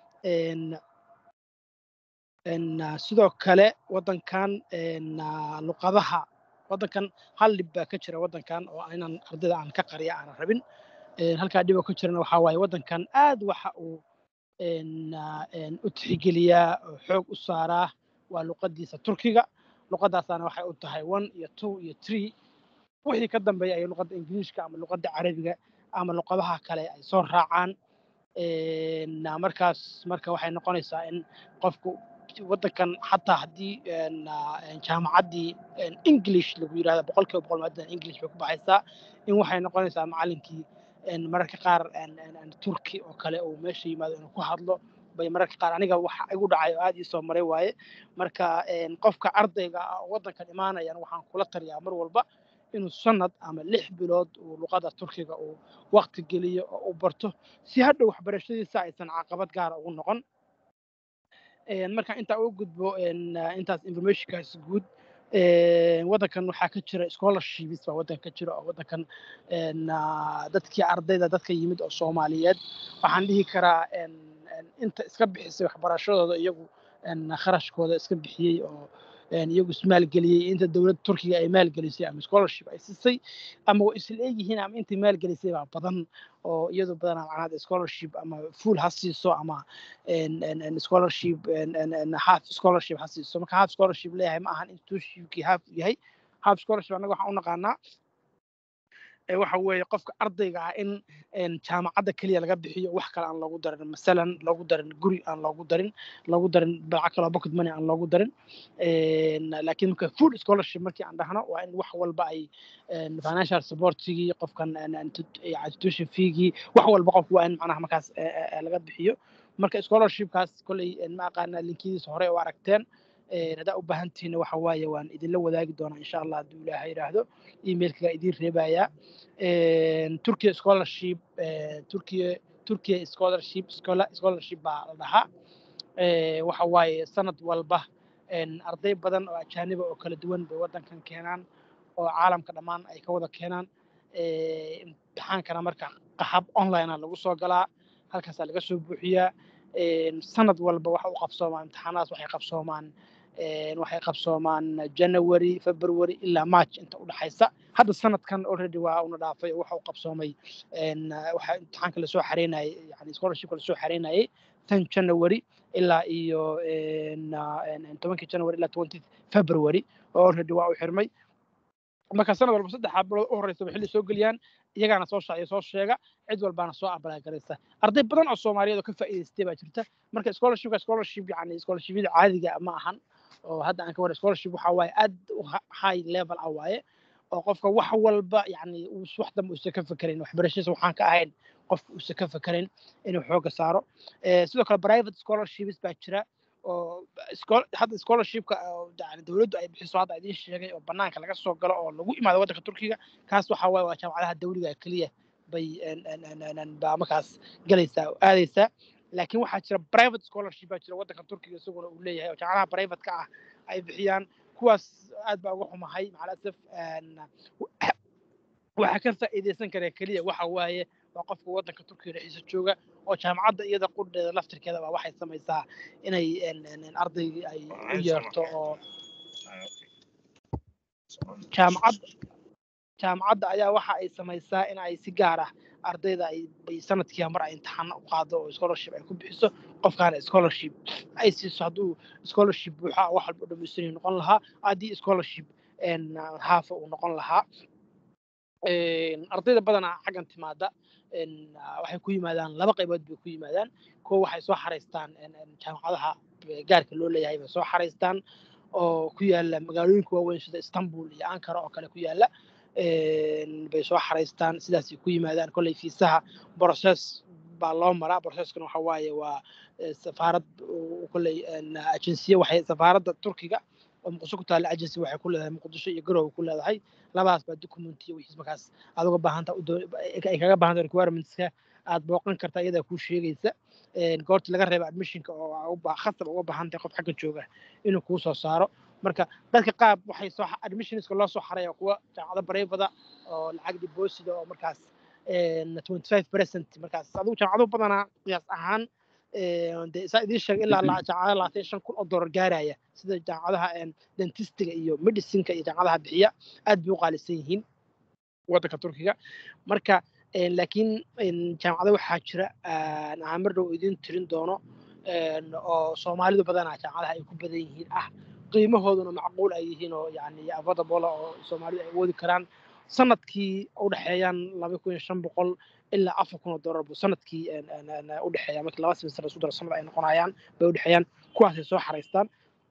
[SPEAKER 10] sidoo kale waddankan luqadaha waddankan hal dhib baa ka jira waddankan oo inaan ardayda aan ka qariya aanan rabin halkaa dhib oo ka jirana waxaa waaye waddankan aad waxa uu u tixgeliyaa oo xoog u saaraa waa luqadiisa turkiga luqadaasaana waxay u tahay one iyo two iyo three wixii ka dambeeya ay luqadda ingiliishka ama luqadda carabiga ama luqadaha kale ay soo raacaan markaas marka waxay noqonaysaa in qofku waddankan xataa haddii jaamacaddii english lagu yidhahda boqolkiiba boqol maadadan english bay ku baxaysaa in waxay noqonaysaa macallinkii mararka qaar turki oo kale uu meesha yimaado inuu ku hadlo bay mararka qaar aniga waxa igu dhacay oo aad ii soo maray waaye marka qofka ardayga ah oo waddankan imaanayan waxaan kula taliyaa mar walba inuu sanad ama lix bilood uu luqada turkiga uu waqti geliyo oo uu barto si hadhow waxbarashadiisa aysan caqabad gaara ugu noqon marka intaa uga gudbo intaas informationkaas guud waddankan waxaa ka jira scholarships baa waddanka ka jira oo waddankan dadkii ardayda dadka yimid oo soomaaliyeed waxaan dhihi karaa inta iska bixisay waxbarashadooda iyagu kharashkooda iska bixiyey oo iyagu ismaalgeliyey inta dowladda turkiga ay maalgelisay ama scholarship ay siisay ama way isla egyihiin ama intii maalgelisay baa badan oo iyadu badanaa macnaha scholarship ama full ha siiso ama scholarship half scholarship ha siiso marka half scholarship leeyahay ma ahan institutionkii half yahay half scholarship annaga waxaan u naqaanaa waxa weeye qofka ardayga ah in jaamacadda keliya laga bixiyo wax kale aan loogu darin masalan loogu darin guri aan loogu darin loogu darin lacag kaloo pocket money aan loogu darin laakiin marka food scholarship markii aan dhahno waa in wax walba ay financial supportigii qofkan institution feegii wax walba qofku waa in macnaha markaas laga bixiyo marka scholarshipkaas kolley ma aqaana linkidiisa hore oo aragteen haddaa u baahan tihiin waxa waaye waan idinla wadaagi doonaa insha allah hadduu ilaaha yidhaahdo emailkaga idiin reebayaa turkiya scholarship turkiya turkiya scholarship scholarship baa la dhahaa waxa waaye sanad walba arday badan oo ajaaniba oo kala duwan bay waddankan keenaan oo caalamka dhammaan ay ka wada keenaan imtixaankana marka qaxab onlinea lagu soo galaa halkaasaa laga soo buuxiyaa sanad walba waxa u qabsoomaan imtixaanadaas waxay qabsoomaan waxay qabsoomaan january february ilaa march inta u dhaxaysa hadda sanadkan already waa una dhaafay oo waxa u qabsoomay waxa imtixaanka lasoo xareynayay yani scholarshipka lasoo xareynayay tan january ilaa iyo tobankii january ilaa twenty february oo already waa u xirmay marka sanad walba saddex bilood u horeysa xilli soo geliyaan iyagaana soo shaaciyo soo sheega cid walbaana soo apply garaysa arday badan oo soomaaliyeed oo ka faa'iidaystay baa jirta marka scholarshipka scholarship yani scholarshipyada caadiga ma ahan oo hadda aan ka wara scholarship waxa waaye aad u high level ah waaye oo qofka wax walba yani wax dambe uusan ka fekerayn waxbarashadiisa waxaan ka ahayn qofka uusan ka fekerayn inuu xooga saaro sidoo kale private scholarships baa jira oo hadda scholarshipka yani dowladdu ay bixiso hadda idiin sheegay oo banaanka laga soo galo oo lagu imaado waddanka turkiga kaas waxa waaye waa jaamacadaha dawliga keliya bay baa markaas galaysaa oo aadaysaa laakiin waxaa jira private scholarship baa jira waddanka turkiga isaguna uu leeyahay oo jaamacadaha private-ka ah ay bixiyaan kuwaas aad baa uga xumahay macalasaf waxaa ka faa'iidaysan kara keliya waxa waaye waa qofka waddanka turkiga dhexdiisa jooga oo jaamacadda iyada qudheeda laftirkeeda baa waxay samaysaa inay ardaygii ay u yeerto oo jaamacad jaamacadda ayaa waxa ay samaysaa in ay si gaar ah ardayda ay bay sanadkii mar ay imtixaano u qaado oo scholarship ay ku bixiso qofkaana scholarship ay siiso hadduu scholarship buuxa wax walba dhamaystiran noqon lahaa haddii scholarship haafa uu noqon lahaa ardayda badanaa xaggan timaada waxay ku yimaadaan laba qaybood bay ku yimaadaan kuwa waxay soo xaraystaan jaamacadaha gaarka loo leeyahay bay soo xaraystaan oo ku yaala magaalooyinka waaweyn sida istanbul iyo ankara oo kale ku yaala bay soo xaraystaan sidaasay ku yimaadaan kolley fiisaha process baa loo maraa processkan waxa waaye waa safaarad kolley agensiye waxay safaaradda turkiga oo muqdisho ku taalla agency waxay ku leedahay muqdisho iyo garowe ku leedahay labadaas baa documenti iyo wixiis markaas aad uga baahan tahay u doo- ay kaga baahan tahay requirementska aad booqan kartaa iyadaa kuu sheegaysa een, goorta laga reeba admissionka oo aa u baa- khasab uga baahan tahay qof xagga jooga inuu kuu soo saaro marka dadka qaab waxay soo admissionska loo soo xaraya kuwa jaamacado bareybada oo lacag deposit oo markaas een, 25 percent markaas adigu jaamacado badanaa qiyaas ahaan een, dee saa idiin sheegay ilaa la- jaamacado labaatan iyo shan kun oo doolar gaaraya sida jaamacadaha een, dentistiga iyo medicinka iyo jaamacadaha bixiya aad bay u qaalisan yihiin waddanka turkiga marka een, laakiin een, jaamacado waxaa jira aan aan mar dhow idiin tirin doono een, oo soomaalidu badanaa jaamacadaha ay ku badan yihiin ah qiimahooduna macquul ay yihiin oo yani affordable oo soomaalidu ay awoodi karaan sanadkii u dhexeeyaan laba kun iyo shan boqol ilaa afar kun oo doolar buu sanadkii een, een, een, u dhexeeya markii laba semester isku daro sanad ay noqonayaan bay u dhexeeyaan kuwaasay soo xaraystaan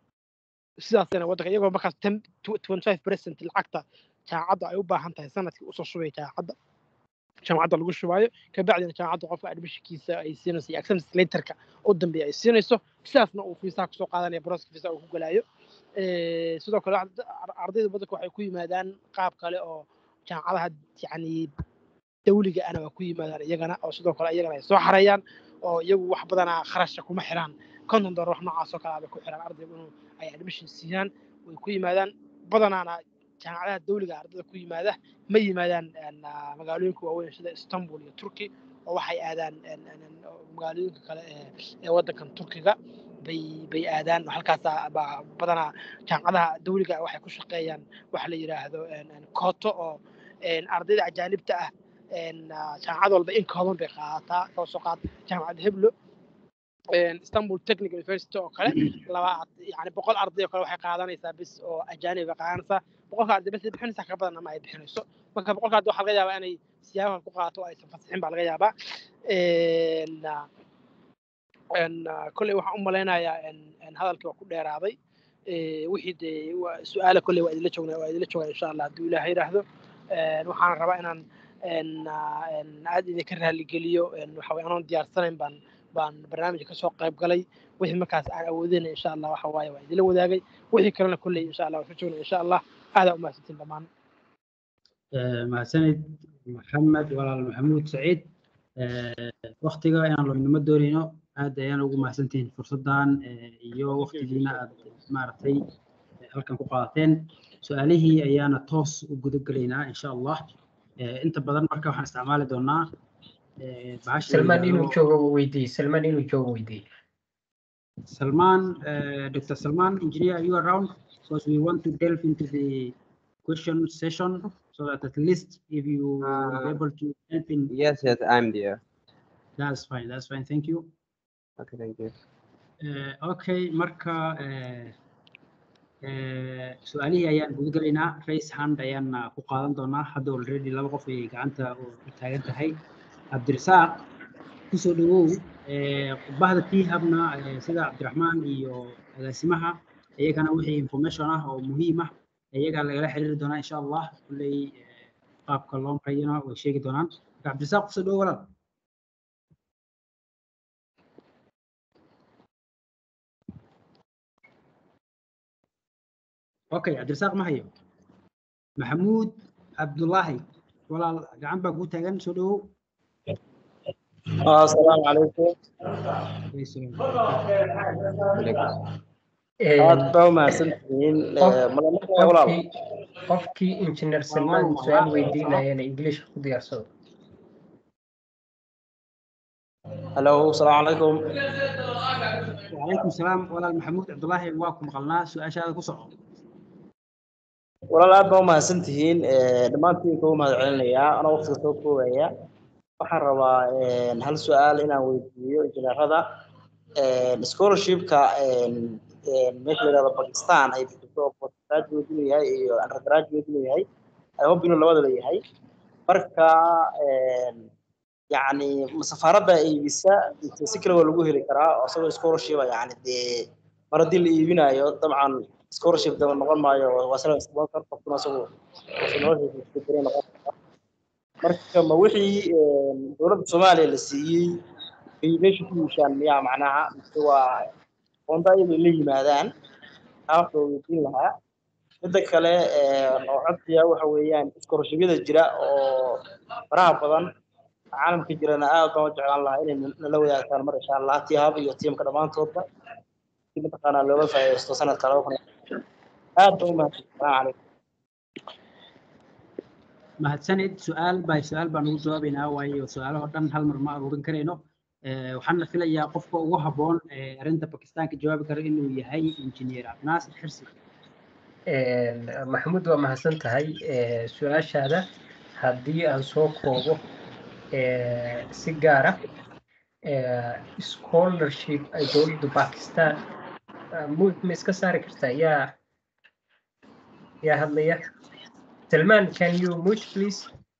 [SPEAKER 10] sidaasna waddanka iyagoo markaas ten twenty five percent lacagta jaamacadda ay u baahan tahay sanadkii usoo shubaya jaamacadda jaamacadda lagu shubaayo kabacdina jaamacadda qofka admissionkiisa ay siinayso iyo acceptance letterka u dambeeya ay siinayso sidaasna uu fiisaha kusoo qaadanaya broska fiisaha uu ku galaayo Eh, sidoo kale waxaa- ar- ardayda badanka waxay ku yimaadaan qaab kale oo jaamacadaha yani dawliga ana waa ku yimaadaan iyagana oo sidoo kale iyagana ay soo xarayaan oo iyagu wax badanaa kharashka kuma xiraan konton dollar wax noocaas oo kale bay ku xiraan ardaygu inuu ay admission siiyaan way ku yimaadaan badanaana jaamacadaha dawliga ardayda ku yimaada ma yimaadaan een, ah, magaalooyinka waaweyn sida istanbul iyo turki oo waxay aadaan een, een, een, oo magaalooyinka kale ee ee waddankan turkiga bay bay aadaan halkaasa baa badanaa jaamacadaha dawliga ah waxay ku shaqeeyaan waxa la yidhaahdo een, een, kooto oo een, ardayda ajaanibta ah een, ah, jaamacad walba in kooban bay qaadataa koo soo qaad jaamacad heblo een, istanbul technical university oo kale laba yani boqol arday oo kale waxay qaadanaysaa bis oo ajaanib bay qaadanaysaa boqolka arday bas bixinaysaa ka badan ama ay bixinayso marka boqolka arday waxaa laga yaabaa inay siyaabaha ku qaato oo aysan fasixin baa laga yaabaa Een, ah, een, ah, kolley waxaan u malaynayaa een, een hadalkii waa ku dheeraaday Eh, wixii dee waa- su-aala kolley waa idinla joognaa waa idinla joogaa insha allah hadduu ilaaha yidhaahdo Een, waxaan rabaa inaan een, ah, een, aad idinka raaligeliyo een, waxa weye anoon diyaarsanayn baan baan barnaamijka kasoo qayb galay wixii markaas aan awoodina insha allah waxa waaye waa idinla wadaagay wixii kalena kolley insha allah waan ka joognaa insha allah aadaa umahadsantiin dhammaan
[SPEAKER 9] Eh, mahadsanid maxamed walaal maxamuud saciid waktiga inaan loynimo doonayno aad ayaan ugu mahadsantihiin fursaddan eh, iyo waktigiina aad maaragtay eh, halkan ku qaadateen su-aalihii ayaana toos u guda gelaynaa insha allah Eh, inta badan marka waxaan isticmaali doonaa eh, bahasha la
[SPEAKER 2] salmaan inuu
[SPEAKER 9] yidhaahdo-
[SPEAKER 2] joogo weydiiye salmaan inuu joogo weydiiye
[SPEAKER 9] Salman, uh, Dr. Salman, engineer, are you around? Because we want to delve into the question session so that at least if you will be
[SPEAKER 1] Uh,
[SPEAKER 9] able to help in,
[SPEAKER 1] Yes, yes, I'm there.
[SPEAKER 9] that's fine, that's fine, thank you.
[SPEAKER 1] Okay, thank you.
[SPEAKER 9] Uh, okay, marka uh, uh, su-aalihii ayaan guda gelaynaa raise hand ayaan uh, ku qaadan doonaa hadda already laba qof ay gacanta u u taagan tahay cabdirasaaq kusoo dhawow eh, bahda tihabna eh, sida cabdiraxmaan iyo agaasimaha iyagana wixii information ah oo muhiim ah iyagaa lagala xiriiri doonaa insha allah kulley eh, qaabka loo marayana way sheegi doonaan marka cabdirasaaq kusoo dhawow walaal okay cabdirasaaq ma hayo maxamuud cabdulaahi walaal gacan baa kuu taagan soo dhawow
[SPEAKER 11] السلام عليكم aad baa umahadsantihiin malamada walaal
[SPEAKER 2] qofkii qofkii injineer salmaan su-aal weydiinayana english ku diyaarsado
[SPEAKER 11] halo asalaamu calaykum
[SPEAKER 9] وعليكم السلام walaal maxamuud cabdulaahi waa ku maqalnaa su-aashaada ku soco
[SPEAKER 11] walaal aad baa umahadsantihiin dhammaantiin kuu mahad celinayaa anoo waqtiga soo koobaya waxaan rabaa hal su-aal inaan weydiiyo injineerada scholarshipka meesha la yidhahdo pakistan ay bixiso oo postgraduate inuu yahay iyo undergraduate inuu yahay i hope inuu labadaba yahay marka yacni safaaradda iibisa mise si kale waa lagu heli karaa oo isagoo scholarshipa yacni dee mar haddii la iibinayo dabcan scholarship daba noqon maayo waa sala sponsor qofkuna isagu noloshiisa noqon karaa marka ma wixii dowladda soomaaliya la siiyey ay meesha ku yiishaan miyaa macnaha mise waa qoonda ayagoo la yimaadaan aafka weydiin lahaa midda kale oo codsiya waxa weeyaan iskoroshibiyada jira oo faraha badan caalamka jirana aad baan u jeclaan lahaa inay nala wadaagtaan mar insha allah tihab iyo tiimka dhammaantoodba si mataqaanaa looga faa'iidaysto sanadka laba kun aad baan u mahadsan salaamu calaykum
[SPEAKER 9] mahadsanid su-aal by su-aal baan ugu jawaabaynaa waayo su-aalaho dhan hal mar ma aruurin karayno waxaana filayaa qofka ugu habboon ee arrinta bakistaanka jawaabi kara inuu yahay injineer cabdinaasir xirsi
[SPEAKER 2] maxamuud waa mahadsan tahay su-aashaada haddii aan soo koobo si gaara scholarship ay dowladda bakistan mud ma iska saari kartaa yaa yaa hadlaya Salman, can you mute, please?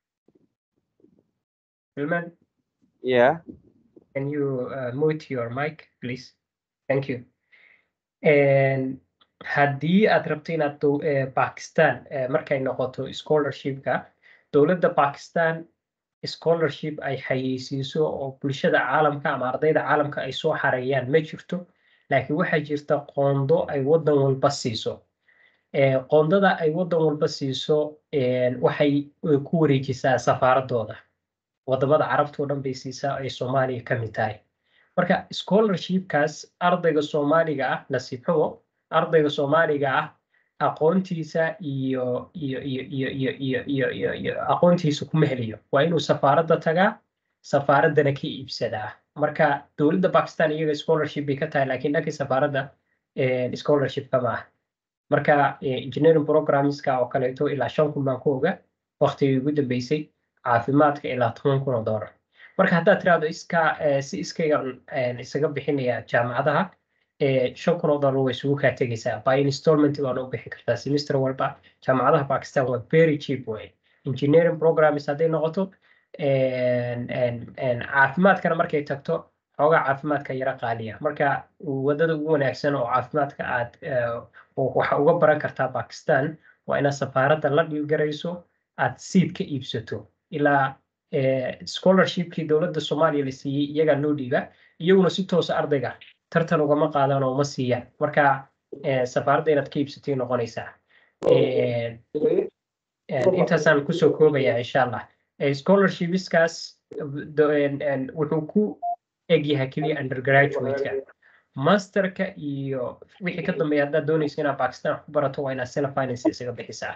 [SPEAKER 2] Salman,
[SPEAKER 1] Yeah.
[SPEAKER 2] can you uh, mute your mic, please? Thank you. And haddii aad rabto inaad dow- eh, Pakistan eh, markay noqoto scholarshipka dowladda Pakistan scholarship ay xayeysiiso oo bulshada caalamka ama ardayda caalamka ay soo xareeyaan ma jirto laakiin waxaa jirta qoondo ay waddan walba siiso Eh, qoondada ay waddan walba siiso eh, waxay eh, ku wareejisaa safaaradooda wadamada carabta oo dhan bay siisaa ay soomaaliya ka mid tahay marka scholarshipkaas ardayga soomaaliga ah nasiib xumo ardayga soomaaliga ah aqoontiisa iyo iyo iyo iyo iyo iyo iyo iyo iyo aqoontiisa kuma heliyo waa inuu safaaradda tagaa safaaraddana ka iibsadaa marka dowladda Pakistan iyaga scholarship bay ka tahay laakiin dhankii safaaradda eh, scholarship kama ah marka eh, engineering programmeska oo kaleeto ilaa shan kun baan ku oga waqtigii ugu dambeysay caafimaadka ilaa toban kun oo doolar marka haddaad tiraahdo iska eh, si iskayga eh, isaga bixinaya jaamacadaha eh, shan kun oo doolar way isugu kaa tegeysaa by installment baana u bixi kartaa semester walba jaamacadaha Pakistan waa very cheap way engineering programs hadday noqoto en- en- en caafimaadkana markay tagto xoogaa caafimaadka yara qaaliya marka wadada ugu wanaagsan oo caafimaadka aad eh, oo waxa uga baran kartaa Pakistan waa inaad safaaradda la dhiilgarayso aad seat ka iibsato ilaa eh, scholarshipkii dowladda Soomaaliya la siiyey iyagaa loo dhiiba iyaguna si toosa ardayga tartan ugama qaadan oo ma siiyaan marka eh, safaaradda inaad ka iibsatay noqonaysaa Eh, eh, intaasaan kusoo koobayaa insha allah Eh, scholarshipskaas do- en- en, wuxuu ku egyahay keliya undergraduate-ka masterka iyo wixii ka dambeeya haddaad doonayso inaad Pakistan wax ku barato waa inaad sena finance isaga bixisaa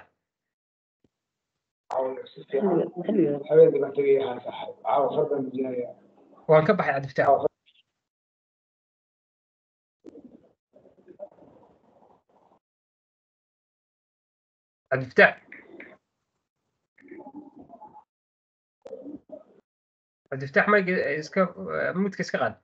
[SPEAKER 2] waan ka baxay cabdifataax cabdifataax cabdifataax mayga iska mudka iska qaad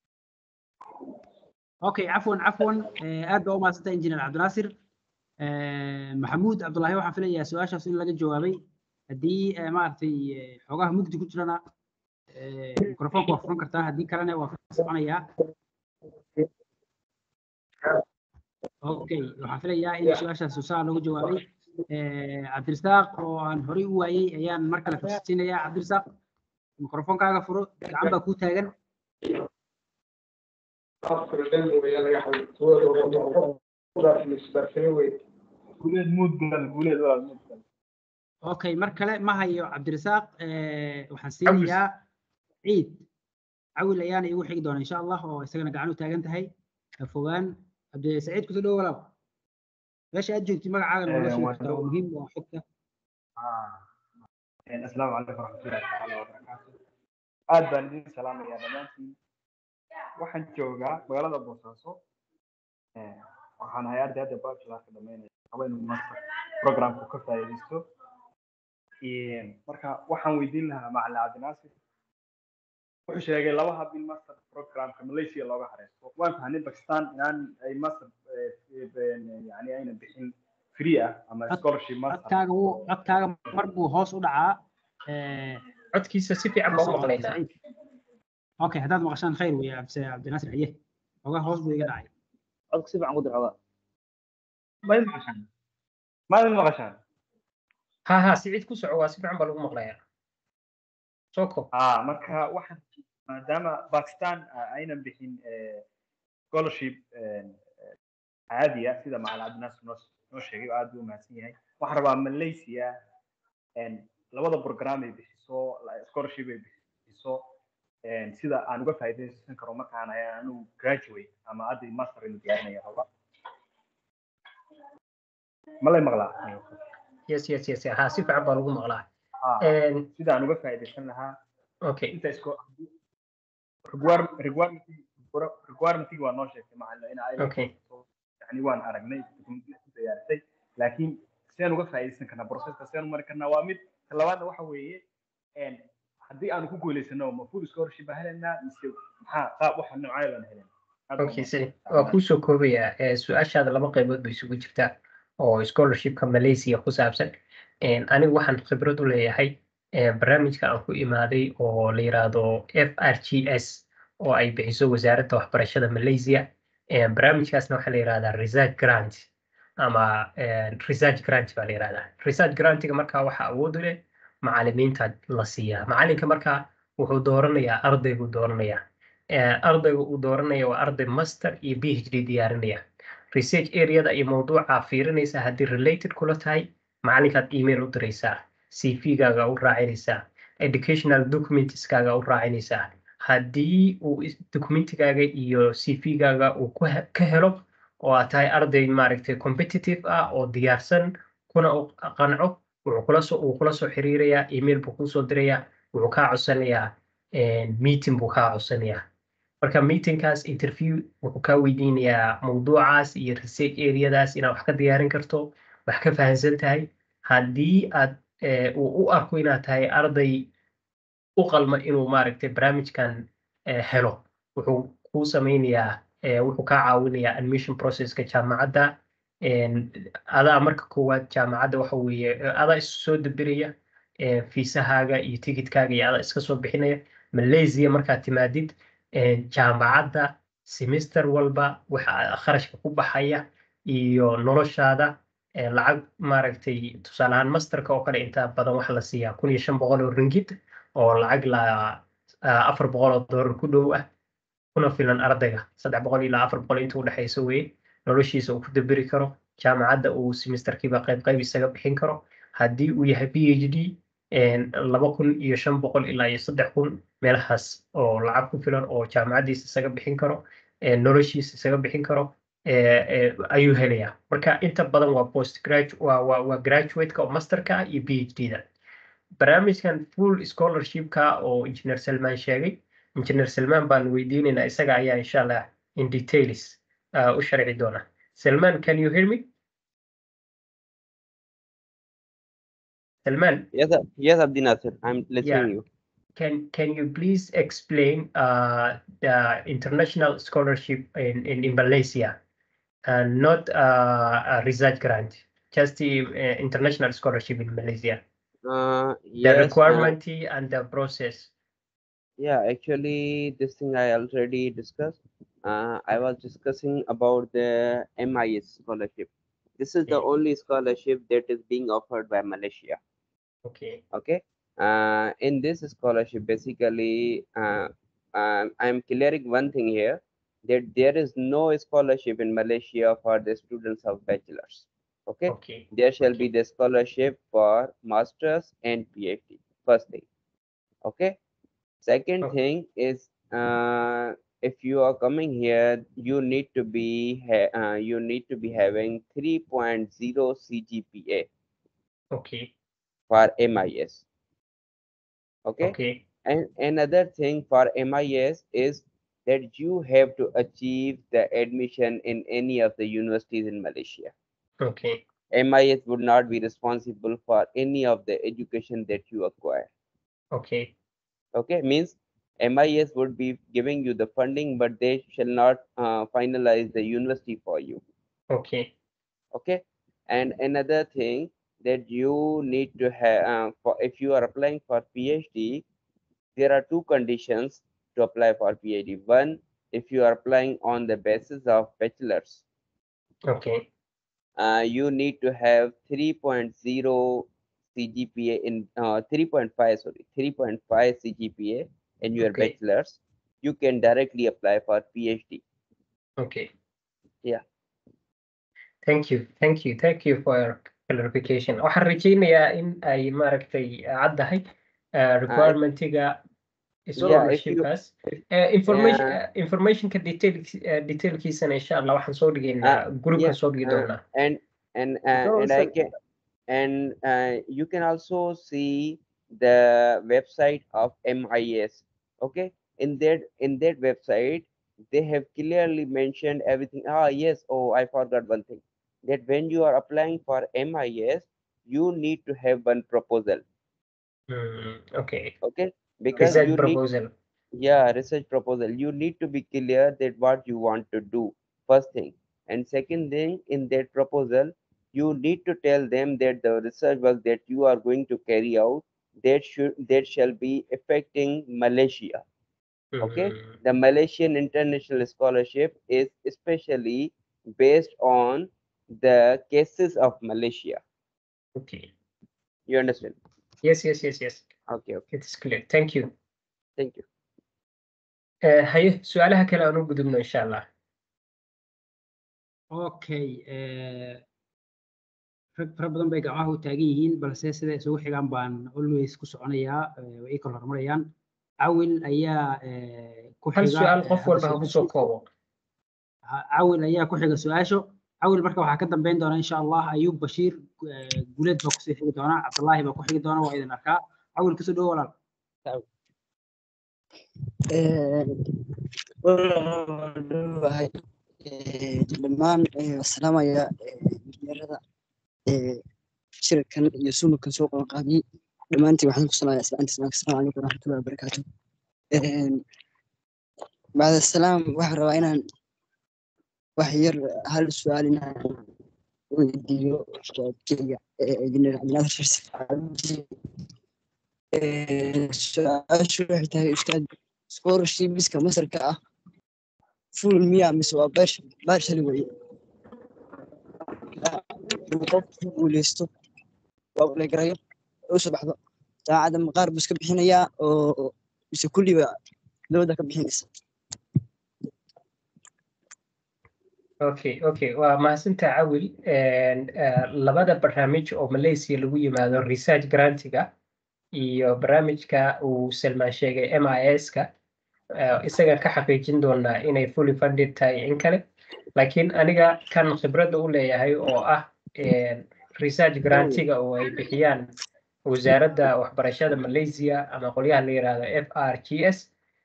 [SPEAKER 9] okay cafwan cafwan eh, aad baa u mahadsantahay injineer cabdinaasir Eh, maxamuud cabdulaahi waxaan filayaa su-aashaas in laga jawaabay haddii eh, maaragtay eh, xoogaha mugdi ku jirana eh, mikrofoonka waa furan kartaa haddii kalena waa ka soconayaa okay waxaan filayaa in su-aashaas saa looga jawaabay Eh, cabdirasaaq oo aan horey u waayey ayaan mar kale farsisiinayaa cabdirasaaq mikrofoonkaaga furo gacan baa kuu taagan
[SPEAKER 4] guuleed muudgal guuleed walaal muudgal
[SPEAKER 9] okay mar kale ma hayo cabdirasaaq eh, waxaan siinayaa ciid cawil ayaana igu xigi doona insha allah oo isagana gacan u taagan tahay ha fogaan cabdi saciid kusoo dhowo walaal meesha aad joogtid magacaaga noola
[SPEAKER 4] Eh,
[SPEAKER 9] sheegi
[SPEAKER 4] waan
[SPEAKER 9] kartaa
[SPEAKER 4] dhow.
[SPEAKER 9] waa muhiim waa xogta
[SPEAKER 4] asalaamu calaykum waraxmatullahi tacaala wabarakaatu aad baan idin salaamayaa dhammaantiin waxaan joogaa magaalada boosaaso Eh, waxaan ahay arday hadda bachelorka dhameynaya rabo inuu master programku ka faa'iidaysto Eh, marka waxaan weydiin lahaa macalin cabdinaasir wuxuu sheegay laba hab in master programka malaysia looga hareysto waan fahnay bakistan inaan ay master eh, eh, yani ayna bixin free ah ama scholarship master
[SPEAKER 9] codkaaga wuu codkaaga mar buu hoos u dhacaa eh,
[SPEAKER 2] codkiisa si fiican baan u maqlaynaa
[SPEAKER 9] Saciid. okay haddaad maqashaan khayr weeye cabdi cabdinaasir xaye xoogaa hoos buu iga dhacay
[SPEAKER 8] codka si fiican ku dir xoogaa
[SPEAKER 4] ma idin maqashaan ma idin maqashaan
[SPEAKER 2] ha ha siciid ku soco waa si fiican baa lagu maqlayaa soo koob
[SPEAKER 4] ah marka waxaan maadaama Pakistan ah, aynan bixin eh, scholarship eh, eh, caadi ah sida macalin cabdinaasir noo noo sheegay oo aad buu umahadsan yahay waxaan rabaa malaysia een, labada program ay bixiso la- scholarship ay bixiso een, sida aan uga faa'iidaysan karo markaan ahay anigu graduate ama hadda master inu diyaarinaya raba ma lay maqlaa
[SPEAKER 2] yes yes yes ha si fiican baa lagu maqlaa
[SPEAKER 4] Ah,
[SPEAKER 2] Een,
[SPEAKER 4] sida aan uga faa'iidaysan lahaa
[SPEAKER 2] okay
[SPEAKER 4] inta isko require- requirement requirement waa noo sheegtay macalin in ay
[SPEAKER 2] okay
[SPEAKER 4] yani waan aragnay documentary ku diyaarisay laakiin sidaan uga faa'iidaysan karnaa processka sidaan u mari karnaa waa mid ta labaadna waxa weeye een, haddii aanu ku guulaysano ma full scholarship baan helaynaa mise maxaa qaab waxa noocyo baan helaynaa Aad baan
[SPEAKER 2] okay
[SPEAKER 4] u
[SPEAKER 2] si
[SPEAKER 4] mahadsantahay.
[SPEAKER 2] waa kuusoo koobayaa Eh, su-aashaada laba qaybood bay isugu jirtaa oo scholarshipka malaysia ku saabsan Een, anigu waxaan khibrad u leeyahay eh, barnaamijka aan ku imaaday oo la yiraahdo f r g s oo ay bixiso wasaaradda waxbarashada malaysia Eh, barnaamijkaasna waxaa la yirahdaa research grant ama eh, research grant baa la yirahdaa research grantiga markaa waxaa awood u leh macalimiinta la siiyaa macalinka markaa wuxuu dooranayaa ardayguu dooranayaa Eh, ardayga uu dooranaya waa arday master iyo phd diyaarinaya research areada iyo mawduuca fiirinaysa haddii related kula tahay macalinkaad email u diraysaa cv-gaaga u raacinaysaa educational documentskaaga u raacinaysaa haddii uu is- documentigaaga iyo cv-gaaga uu ku he- ka helo oo aad tahay arday maaragtay competitive ah oo diyaarsan kuna u qanco wuxuu kula soo uu kula soo xiriirayaa email buu kusoo dirayaa wuxuu kaa codsanayaa eh, meeting buu kaa codsanayaa marka meetingkaas interview wuxuu kaa weydiinayaa mawduucaas iyo research areadaas inaad wax ka diyaarin karto wax ka fahansan tahay haddii aad eh, uu u arko inaad tahay arday u qalma inuu maaragtay barnaamijkan eh, helo wuxuu kuu sameynayaa eh, wuxuu kaa caawinayaa admission processka jaamacadda En, adaa marka koowaad jaamacadda waxa weeye eh, adaa isu soo dabiraya eh, fiisahaaga iyo tigidkaaga iyo adaa iska soo bixinaya malaysia markaad timaadid eh, jaamacadda semester walba waxa kharashka ku baxaya iyo noloshaada eh, lacag maaragtay tusaale ahaan masterka oo kale inta badan waxa la siiyaa kun iyo shan boqol oo ringgit oo lacag la ah, afar boqol oo doolar ku dhow ah kuna filan ardayga saddex boqol ilaa afar boqol inta udhexaysa weye noloshiisa uu ku daberi karo jaamacadda uu semesterkiiba qayb qayb isaga bixin karo haddii uu yahay phd en, laba kun iyo shan boqol ilaa iyo saddex kun meelahaas oo lacag ku filan oo jaamacaddiisa isaga bixin karo en, noloshiisa isaga bixin karo eh, eh, ayuu helayaa marka inta badan waa post gradu waa waa waa graduate-ka oo masterka ah iyo phd-da barnaamijkan full scholarship-ka oo engineer salmaan sheegay engineer salmaan baan weydiinaynaa isaga ayaa insha allah in details uh, u sharci doona salmaan can you hear me salmaan
[SPEAKER 1] Yes, Ab- yes, Abdi Nasir, I'm listening
[SPEAKER 2] Yeah.
[SPEAKER 1] you.
[SPEAKER 2] can can you please explain uh, the international scholarship in, in, in Malaysia and not uh, a research grant, just the uh, international scholarship in Malaysia,
[SPEAKER 1] Uh,
[SPEAKER 2] the
[SPEAKER 1] yes, uh,
[SPEAKER 2] requirement and the process.
[SPEAKER 1] yeah, actually, this thing I already discussed. Uh, I was discussing about the MIS scholarship. This is the
[SPEAKER 2] Okay.
[SPEAKER 1] only scholarship that is being offered by Malaysia.
[SPEAKER 2] Okay.
[SPEAKER 1] Okay. Uh, in this scholarship, basically, uh, um, I'm clearing one thing here that there is no scholarship in Malaysia for the students of bachelors. Okay.
[SPEAKER 2] Okay.
[SPEAKER 1] There shall be the scholarship for masters and PhD. First thing. Okay. Second
[SPEAKER 2] Okay.
[SPEAKER 1] thing is uh, if you are coming here, you need to be ha- uh, you need to be having 3.0 CGPA
[SPEAKER 2] Okay.
[SPEAKER 1] for MIS. Okay.
[SPEAKER 2] Okay.
[SPEAKER 1] And another thing for MIS is that you have to achieve the admission in any of the universities in Malaysia.
[SPEAKER 2] Okay.
[SPEAKER 1] MIS would not be responsible for any of the education that you acquire.
[SPEAKER 2] Okay.
[SPEAKER 1] Okay, means MIS would be giving you the funding, but they shall not uh, finalize the university for you.
[SPEAKER 2] Okay.
[SPEAKER 1] Okay, and another thing that you need to have uh, for if you are applying for PhD, there are two conditions to apply for PhD. One, if you are applying on the basis of bachelor's,
[SPEAKER 2] Okay.
[SPEAKER 1] uh, you need to have 3.0 CGPA in uh, 3.5 sorry 3.5 CGPA in your
[SPEAKER 2] Okay.
[SPEAKER 1] bachelor's. You can directly apply for PhD.
[SPEAKER 2] Okay.
[SPEAKER 1] Yeah.
[SPEAKER 2] thank you thank you thank you for your clarification waxaan rajaynayaa in ay maaragtay caddahay uh, requirementiga
[SPEAKER 1] yeah, if
[SPEAKER 2] scholarshipkaas uh, information
[SPEAKER 1] Yeah.
[SPEAKER 2] uh, informationka detail uh, detailkiisana insha allah waxaan soo dhigaynaa groupkan
[SPEAKER 1] yeah,
[SPEAKER 2] soo dhigi
[SPEAKER 1] uh,
[SPEAKER 2] doonaa
[SPEAKER 1] and and uh, and I
[SPEAKER 2] also-
[SPEAKER 1] can and uh, you can also see the website of MIS. Okay, in that in that website they have clearly mentioned everything. Ah, yes. Oh, I forgot one thing. That when you are applying for MIS, you need to have one proposal.
[SPEAKER 2] Mm, okay
[SPEAKER 1] Okay, because
[SPEAKER 2] research
[SPEAKER 1] you need
[SPEAKER 2] proposal
[SPEAKER 1] yeah research proposal you need to be clear that what you want to do first thing and second thing in that proposal you need to tell them that the research work that you are going to carry out that should that shall be affecting malaysia okay
[SPEAKER 2] Mm,
[SPEAKER 1] the malaysian international scholarship is especially based on the cases of malaysia
[SPEAKER 2] okay
[SPEAKER 1] you understand
[SPEAKER 2] yes yes yes yes
[SPEAKER 1] okay okay
[SPEAKER 2] it's clear thank you
[SPEAKER 1] thank you
[SPEAKER 2] uh, haye su-aalaha kale aan u gudubno insha allah
[SPEAKER 9] okay eh, rag fara badan bay gacmaha u taagan yihiin balse sida isugu xigaan baan always ku soconayaa eh, way ii kala horumarayaan cawil ayaa eh, ku
[SPEAKER 2] hal
[SPEAKER 9] xiga
[SPEAKER 2] su-aal
[SPEAKER 9] eh,
[SPEAKER 2] qof
[SPEAKER 9] hadda
[SPEAKER 2] walba ha kusoo koobo
[SPEAKER 9] Ha- cawil ayaa ku xiga su-aasho cawil marka waxaa ka dambeyn doona insha allah ayuub bashiir eh, guleed baa kusii xigi doona cabdullaahi baa ku xigi doona waa idin arkaa cawil kasoo dhowo walaal
[SPEAKER 12] wahay dhammaan salaamaya injineerada shirkan iyo sunukan soo qabanqaabiyey dhammaantiin waxaan ku salaamaya islaanta islaamka asalaamu calaykum waraxmatullahi wabarakaatu bacda salaam waxaan rabaa inaan wax yar hal su-aal inaan weydiiyo ustaadkeyga injineer cabdinaadir sharsi cabdi su-aashu waxay tahay ustaad scholarshipska masarka ah full miya mise waa bash bashali weye uu qofku guuleysto waa ulegarayo usoo baxdo saacadda maqaar buu iska bixinayaa oo mise kulliba dowladda ka bixinaysa
[SPEAKER 2] okay okay waa mahadsantaa cawil And, uh, labada barnaamij oo malaysia lagu yimaado research grantiga iyo barnaamijka uu salmaan sheegay miska uh, isaga ka xaqiijin doonaa inay fully funded tahay in kale laakiin aniga kan khibradda u leeyahay oo ah eh, research grantiga oo ay bixiyaan wasaaradda waxbarashada malaysia ama qolyaha la yiraahdo f r g s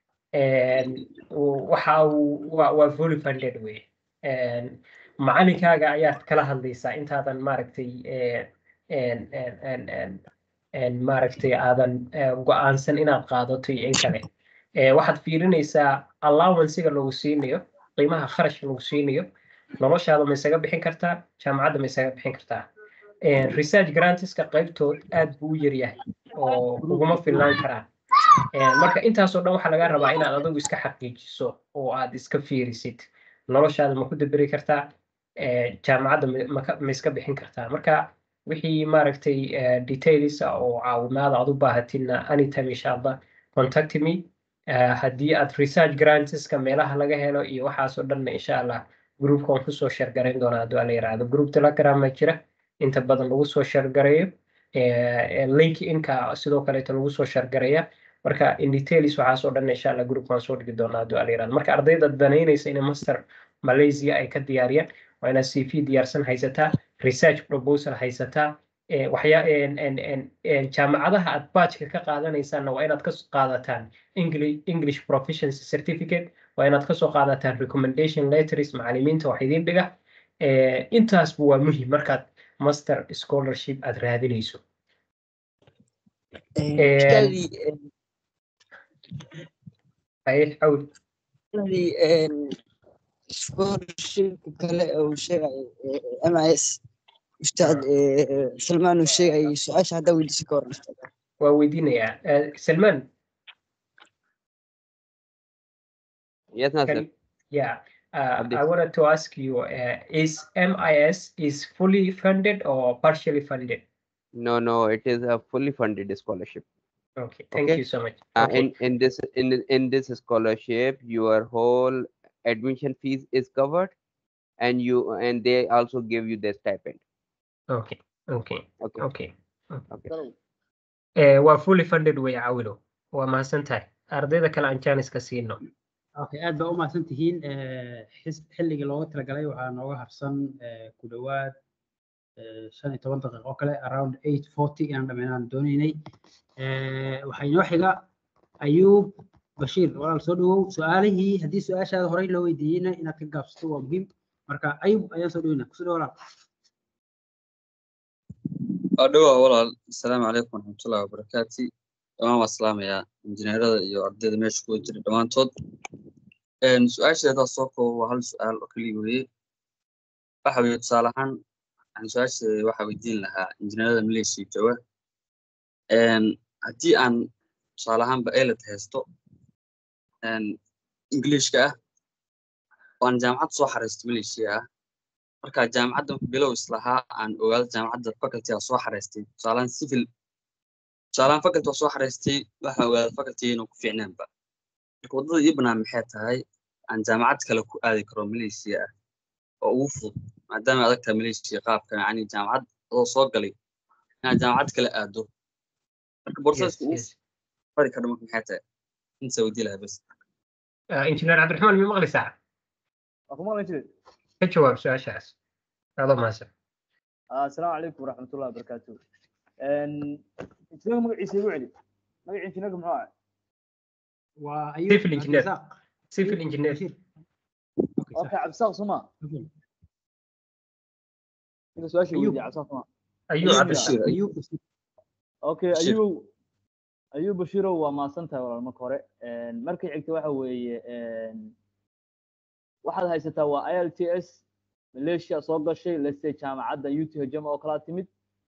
[SPEAKER 2] waxa uu waa waa fully funded wey En, macalinkaaga ayaad kala hadlaysaa intaadan maaragtay eh, en- en- en- en- en maaragtay aadan eh, go'aansan inaad qaadato iyo in kale Eh, waxaad fiirinaysaa allowancega lagu siinayo qiimaha kharashka lagu siinayo noloshaada ma isaga bixin kartaa jaamacadda ma isaga bixin kartaa Eh, research grantiska qaybtood aad buu u yaryahay oo uguma filnaan karaan Eh, marka intaasoo dhan waxaa laga rabaa inaad adigu iska xaqiijiso oo aad iska fiirisid noloshaada ma ku daberi kartaa Eh, jaamacadda ma- ma ka- ma iska bixin kartaa marka wixii maaragtay eh, details ah oo caawimaad aad u baahatina anytime insha allah contact me Eh, haddii aad research grantiska meelaha laga helo iyo waxaasoo dhanna insha allah groupka waan kusoo shargarayn doonaa haddii la yiraahdo group telegram ma jira inta badan lagu soo shargareeyo Eh, eh, link inka sidoo kaleeto lagu soo shargareeya marka in details waxaasoo dhan insha allah groupka waan soo dhigi doonaa haddii la yiraahdo marka ardayda danaynaysa inay master malaysia ay ka diyaariyaan waa inaad cv diyaarsan haysataa research proposal haysataa eh, waxyaa en- en- en- en jaamacadaha aad baajka ka qaadanaysaanna waa inaad ka qaadataan english english proficiency certificate waa inaad kasoo qaadataan recommendation letters macalimiinta wax idiin dhiga Eh, intaasba waa muhiim markaad master scholarship aad raadinayso
[SPEAKER 12] ustaadii
[SPEAKER 2] haye cawl
[SPEAKER 12] ustaadii scholarshipka kale uu sheegay mis ustaad eh, salmaan uu sheegay su-aasha haddaa weydiisan ka waran ustaad
[SPEAKER 2] waa weydiinayaa Eh, salman
[SPEAKER 1] yes Nasir.
[SPEAKER 2] can yeah uh,
[SPEAKER 1] Abdi.
[SPEAKER 2] I wanted to ask you uh, is MIS is fully funded or partially funded
[SPEAKER 1] no no it is a fully funded scholarship
[SPEAKER 2] okay thank
[SPEAKER 1] Okay.
[SPEAKER 2] you so much
[SPEAKER 1] uh,
[SPEAKER 2] okay
[SPEAKER 1] in in this in in this scholarship your whole admission fees is covered and you and they also give you the stipend
[SPEAKER 2] okay okay
[SPEAKER 1] okay
[SPEAKER 2] okay okay Eh, waa fully funded way cawilo waa mahadsan tahay ardayda kale aan jaaniska siino
[SPEAKER 9] okay aad baa u mahadsan tihiin Eh, xis- xilligii looga talagalay waxaa nooga harsan eh, ku dhowaad eh, shan iyo toban daqiiqo kale around eight forty inaan dhammaynaan doonaynay Eh, waxaa inoo xiga ayuub bashiir walaal soo dhawow su-aalihii haddii su-aashaada horey loo weydiiyeyna inaad ka gaabsato waa muhiim marka ayuub ayaan soo dhaweynaa kusoo dhawo walaal
[SPEAKER 13] adhowa walaal asalaamu calaykum waraxmatullahi wabarakaati dhammaan waa salaamayaa injineerada iyo ardayda meesha kuwa jira dhammaantood Een, su-aasheeda soo koobo waa hal su-aal oo keliya weeye waxa weeye tusaale ahaan waxaan su-aasheeda waxaa weydiin lahaa injineerada malaysia jooga Een, haddii aan tusaale ahaanba elet haysto een, ingiliishka ah oo aan jaamacad soo xareysto malaysia ah marka jaamacadda bilow islahaa aan ogaado jaamacadda faculty aan soo xareystay tusaalaan civil tusaalaan faculty aan soo xareystay waxaan ogaaday faculty inuu ku fiicnaanba marka waddada ii banaan maxay tahay aan jaamacad kale ku aadi karo malaysia ah oo ugu fudud maadaama adag tahay malaysia qaabka yacni jaamacad adoo soo galay inaad jaamacad kale aado marka
[SPEAKER 2] yes
[SPEAKER 13] borsaska ugu
[SPEAKER 2] yes
[SPEAKER 13] fari karo marka maxay tahay inta weydii lahaa bas
[SPEAKER 2] Ah, injineer cabdiraxmaan mi maqlaysaa
[SPEAKER 14] waa ku maqlan jiray
[SPEAKER 2] ka jawaab su-aashaas adoo mahadsan
[SPEAKER 14] asalaamu calaykum waraxmatullahi wabarakaatu injineerka magaciisa igu celi magaca injineerka muxuu ahaa
[SPEAKER 9] waa ayuub
[SPEAKER 2] civil engineer
[SPEAKER 9] cabdirasaaq
[SPEAKER 2] civil
[SPEAKER 9] ayuub
[SPEAKER 2] engineer
[SPEAKER 9] bashiir okay
[SPEAKER 14] okay
[SPEAKER 9] sax
[SPEAKER 14] cabdisaaq suma
[SPEAKER 9] okay
[SPEAKER 14] ninka su-aasha
[SPEAKER 9] ayuub
[SPEAKER 14] weydiiya cabdisaaq suma
[SPEAKER 2] ayuu
[SPEAKER 13] ayuu
[SPEAKER 2] cabdiraxmaan
[SPEAKER 13] bashiir
[SPEAKER 9] ayuub bashiir
[SPEAKER 14] okay
[SPEAKER 13] bashiir
[SPEAKER 14] ayuu ayuu bashiirow waa mahadsan tahay walaal marka hore markay xigta waxa weeye waxaad haysataa waa ilts malaysia soo gashay leste jaamacadda uthjm oo kala timid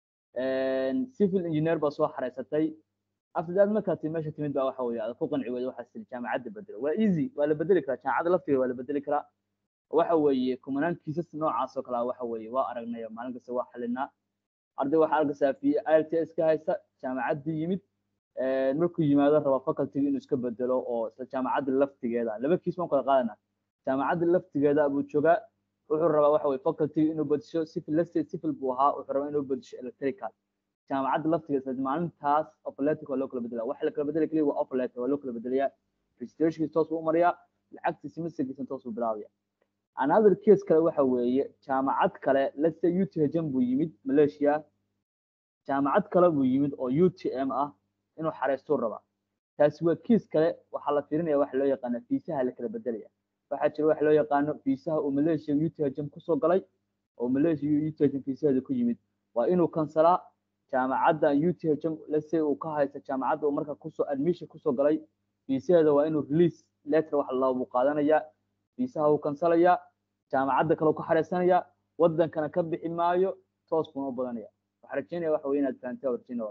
[SPEAKER 14] civil engineer baa soo xareysatay after that markaad ti meesha timid baa waxa weeye aad ku qanci weyda waxaad tiri jaamacadda bedelo waa easy waa la bedeli karaa jaamacadda laftigeeda waa la bedeli karaa waxa weeye kumanaan kiisas noocaas oo kale ah waxa weeye waa aragnay oo maalin kasta waa xalinaa arday waxaa arkaysaa fi ilts ka haysta jaamacaddii yimid markuu yimaado raba facultiga inuu iska bedelo oo isla jaamacadda laftigeeda laba kiis baan kala qaadana jaamacadda laftigeeda buu joogaa wuxuu rabaa waxa weye facultiga inuu bedesho civil leste civil buu ahaa wuxuu rabaa inuu bedesho electrical jaamacadda laftigeeda isla maalintaas operatic waa loo kala bedelaa waxa la kala bedeli kaliya waa operator waa loo kala bedelayaa registrationkiisa toos buu u mariyaa lacagta semesterkiisa toos buu bilaabaya another case kale waxa weeye jaamacad kale let's say uthjm buu yimid malaysia jaamacad kale buu yimid oo utm ah inuu xareystuu rabaa taasi waa kiis kale waxaa la fiirinaya waxa loo yaqaana fiisaha la kala bedelaya waxaa jira waxa loo yaqaano fiisaha uu malaysia uthjm kusoo galay oo malaysia uthjm fiisaheeda ku yimid waa inuu kansalaa jaamacadda uthjm lase uu ka haysta jaamacadda uu marka kusoo admission kusoo galay fiisaheeda waa inuu release letter wax lalaba buu qaadanayaa fiisaha uu kansalayaa jaamacadda kale ka xareysanayaa wadankana ka bixi maayo toos buuna u badanaya waxaa rajeynaya waxa weye inaad fahantaa warjinol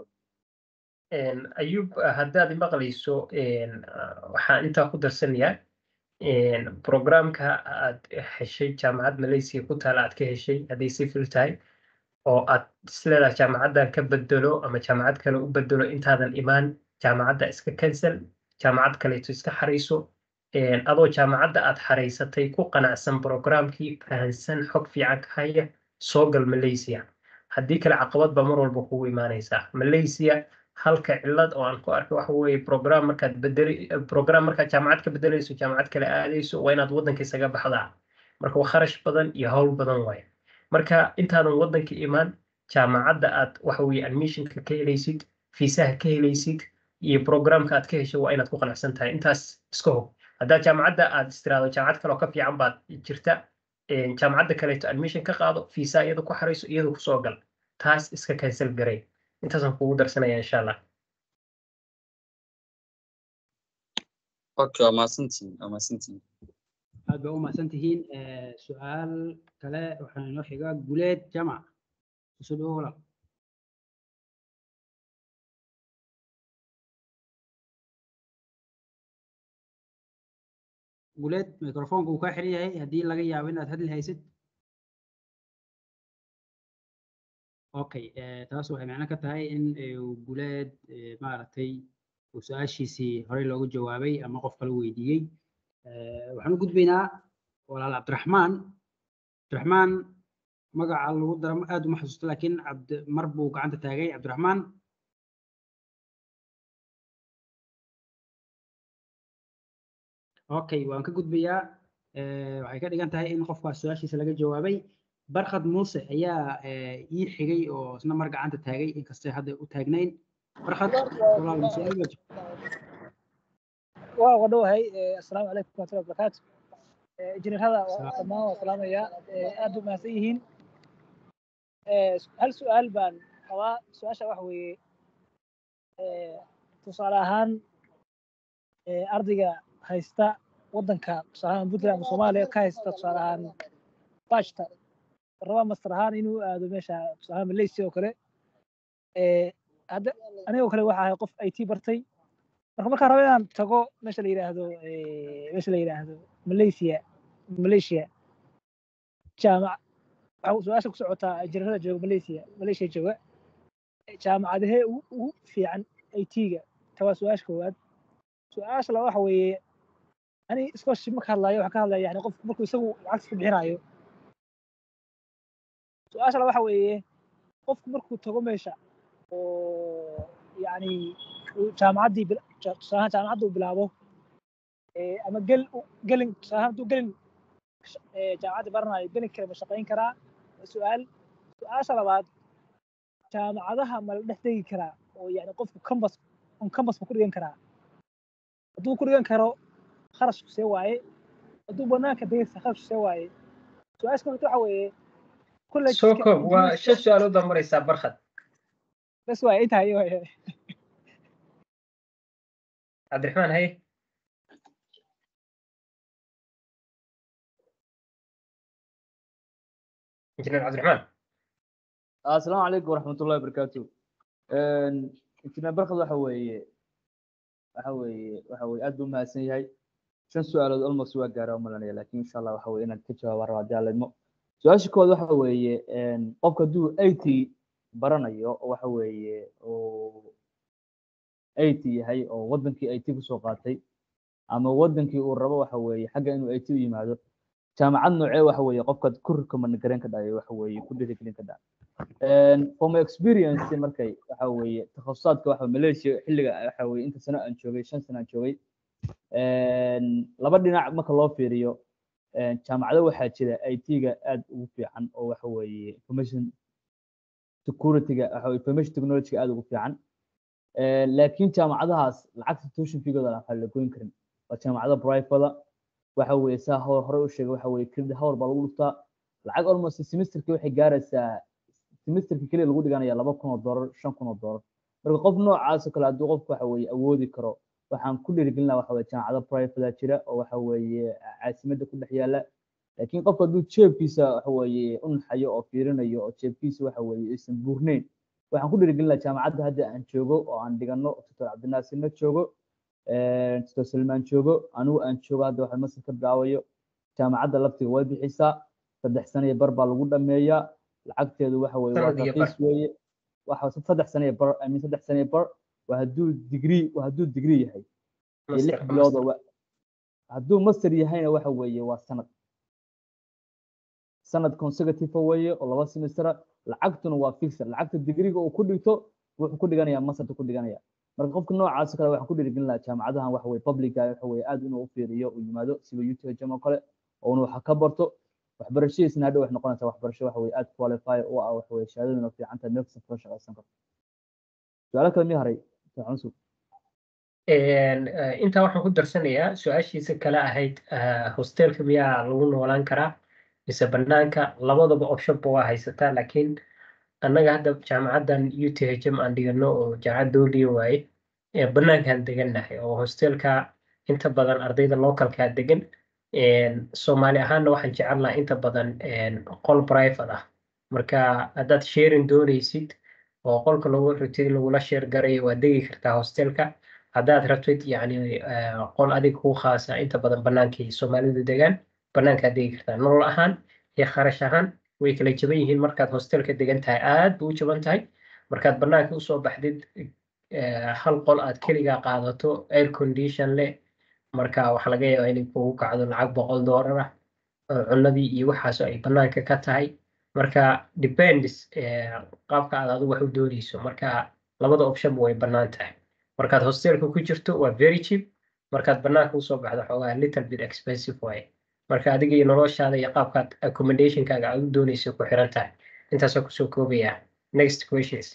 [SPEAKER 2] ayuub haddaad maqlayso waxaan intaa ku darsanayaa programka aad heshay jaamacad malaysia ku taala aad ka heshay hadday civil tahay oo aad isleedahay jaamacaddan ka bedelo ama jaamacad kale u bedelo intaadan imaan jaamacadda iska cancel jaamacad kaleeto iska xarayso adoo jaamacadda aad xaraysatay ku qanacsan programkii fahansan xog fiican ka haya soo gal malaysia haddii kale caqabad baa mar walba kugu imaanaysaa malaysia halka cilad oo aan ku arkay waxa weeye program markaad bedeli program markaad jaamacad ka bedelayso jaamacad kale aadayso waa inaad waddanka isaga baxdaa marka waa kharash badan iyo hawl badan waaye marka intaadan waddanka imaan jaamacadda aad waxa weeye admissionka ka helaysid fiisaha ka helaysid iyo programka aad ka hesho waa inaad ku qanacsan tahay intaas iska hog haddaa jaamacadda aad istiraado jaamacad kale oo ka fiican baad jirta jaamacadda kaleeto admission ka qaado fiisa iyada ku xarayso iyada kusoo gal taas iska cancel garay intaasaan kugu darsanaya insha allah
[SPEAKER 13] okay waa mahadsantihin waa mahadsantihin
[SPEAKER 9] aad baa u mahadsan tihiin su-aal kale waxaa inoo xiga guleed jamac kusoo dhawo walaal guleed microfonka uu kaa xiran yahay haddii laga yaabo inaad hadli haysid okay taas waxay macno ka tahay in guleed maaragtay uu su-aashiisii horey loogu jawaabay ama qof kale weydiiyey waxaan u gudbaynaa walaal cabdiraxmaan cabdiraxmaan magaca lagu dara aad uma xasuusto laakiin cabdi mar buu gacanta taagay cabdiraxmaan okay waan ka gudbayaa Eh, waxay ka dhigan tahay in qofkaas su-aashiisa laga jawaabay barkhad muuse ayaa eh, ii xigay oo isna mar gacanta taagay inkastay hadda u taagnayn barkhad walaal ma su-aal baad
[SPEAKER 15] waa uga dhowahay assalaamu calaykum waraxmatullahi wabarakaatu injineerada dhammaan waa salaamaya aad u mahadsan yihiin hal su-aal baan qabaa su-aasha waxa weeye tusaale ahaan ardayga haysta waddanka tusaale ahaan puntland ama soomaaliya ka haysta tusaale ahaan bashta raba master ahaan inuu aado meesha tusaale ahaan malaysia oo kale hadda anigoo kale waxa ahay qof it bartay marka markaan rabo inaan tago meesha la yidhaahdo meesha la yidhaahdo malaysia malaysia jaamac waxa su-aasha ku socotaa injineerada jooga malaysia malaysia jooga jaamacadahee ugu ugu fiican it-ga ta waa su-aasha koowaad su-aasha laba waxa weeye ani scholarship marka hadlayo waxaan ka hadlaya yani qofku markuu isagu lacagta ku bixinayo su-aasha laba waxa weeye qofku markuu tago meesha oo yani uu jaamacaddii bil- ja- tusaale ahaan jaamacadda uu bilaabo eh, ama gel gelin tusaale ahaan hadduu gelin sh- eh, jaamacadda baranayo gelin kale ma shaqayn karaa waa su-aal su-aasha labaad jaamacadaha ma la dhex degi karaa oo yani qofku kambas on kambas ma ku dhigan karaa hadduu ku dhigan karo kharashku see waaye hadduu banaanka degaysa kharashku see waaye su-aasha kaleta waxa weeye kulley
[SPEAKER 2] soo koob waa shan su-aalood baa maraysaa barkhad
[SPEAKER 15] bas waaye intaa iyo waaye
[SPEAKER 2] cabdiraxmaan haye injineer cabdiraxmaan
[SPEAKER 14] asalaamu calaykum waraxmatullahi wabarakaatu injineer barkad waxa weeye waxa weeye waxa weeye aad buu mahadsan yahay shan su-aalood almost waa gaara u malanaya laakiin insha allah waxa weye inaan ka jawaaba raba haddii alla idmo su-aasha koowaad waxa weeye qofka hadduu it baranayo oo waxa weeye uu it yahay oo wadankii it kusoo qaatay ama wadankii uu rabo waxa weeye xagga inuu it u yimaado jaamacad noocee waxa weeye qofka ku recommend gareyn ka dhayo waxa weeye ku dhiirigelin ka dhaca from experience markay waxa weeye takhasusaadka waxa malaysia xilliga waxa weeye inta sano aan joogay shan sano aan joogay laba dhinac marka loo fiiriyo jaamacado waxaa jira it-ga aad ugu fiican oo waxa weeye information security-ga waxa weye information technology-ga aad ugu fiican laakiin jaamacadahaas lacagta tuition fee-gooda aan la goyn karin waa jaamacado private waxa weeye saa hor hore u sheegay waxa weeye credit hour baa lagu dhuftaa lacag almost semesterkii waxay gaaraysaa semesterkii keliya lagu dhiganaya laba kun oo doolar shan kun oo doolar marka qof noocaas oo kale hadduu qofku waxa weeye awoodi karo waxaan ku dhiirigelin lahaa waxa weye jaamacado private jira oo waxa weeye caasimadda ku dhex yaala laakiin qofku hadduu jeebkiisa waxa weeye u naxayo oo fiirinayo oo jeebkiisa waxa weeye aysan buurneyn waxaan ku dhiirigelin lahaa jaamacadda hadda aan joogo oo aan dhigano doctor cabdinaasirna joogo doctor salmaan joogo anigu aan joogo hadda waxa masir ka bilaabayo jaamacadda laftiga way bixisaa saddex sano iyo bar baa lagu dhameeyaa lacagteedu waxa weeye waa
[SPEAKER 2] Sanad iyo
[SPEAKER 14] raqiis weeye waxa saddex sano iyo bar I mean saddex sano iyo bar waa hadduu degree waa hadduu degree yahay iyo lix
[SPEAKER 2] Master,
[SPEAKER 14] bilood oo
[SPEAKER 2] master.
[SPEAKER 14] wa- hadduu master yahayna waxa weeye waa sanad sanad consecutive weeye oo laba semestera lacagtuna waa fixer lacagta digriga uu ku dhigto wuxuu ku dhiganayaa masterta ku dhiganaya marka qofka noocaas oo kale waxaan ku dhiirigelin lahaa jaamacadahan waxa weye publica waxa weye aad inuu u fiiriyo uu yimaado sida UTHM oo kale oo uu wax ka barto waxbarashadiisna hadhow waxay noqonaysaa waxbarasho waxa weye aad qualify u ah waxa weye shahaadaduna fiican tahay meel kasta kula shaqaysan karto su-aalo kale miya haray cunsu
[SPEAKER 2] Een, eh, intaa waxaan ku darsanayaa su-aashiisa kale ahayd eh, hostelka miyaa lagu noolaan karaa mise banaanka labadaba optionba waa haysataa laakiin annaga hadda jaamacaddan UTHM aan dhigano oo jaamacad dowliya waaye ee banaankaan degannahay oo hostelka inta badan ardayda localkaa degan Een, soomaali ahaanna waxaan jecelnahay inta badan een, qol private ah marka haddaad sharing doonaysid oo qolka lagu rabtid lagula share garayo waa degi kartaa hostelka haddaad rabtid yacni eh, qol adiga kuu khaasa inta badan banaankii soomaalidu degaan banaankaad degi kartaa nolol ahaan iyo kharash ahaan way kala jaban yihiin markaad hostelka degan tahay aad buu u jaban tahay markaad banaanka usoo baxdid eh, hal qol aad keligaa qaadato air condition leh marka waxaa laga yaabaa inay kugu kacdo lacag boqol doolar ah oo cunnadii iyo waxaas ay banaanka ka tahay marka depends eh, qaabka aad adigu wax u dooneyso marka labada optionba way bannaan tahay markaad hostelka ku jirto waa very cheap markaad banaanka usoo baxdo xoogaa little bit expensive waaye marka adiga iyo noloshaada iyo qaabkaad accommodationkaaga aad u dooneyso ku xiran tahay intaasoo kusoo koobaya next questions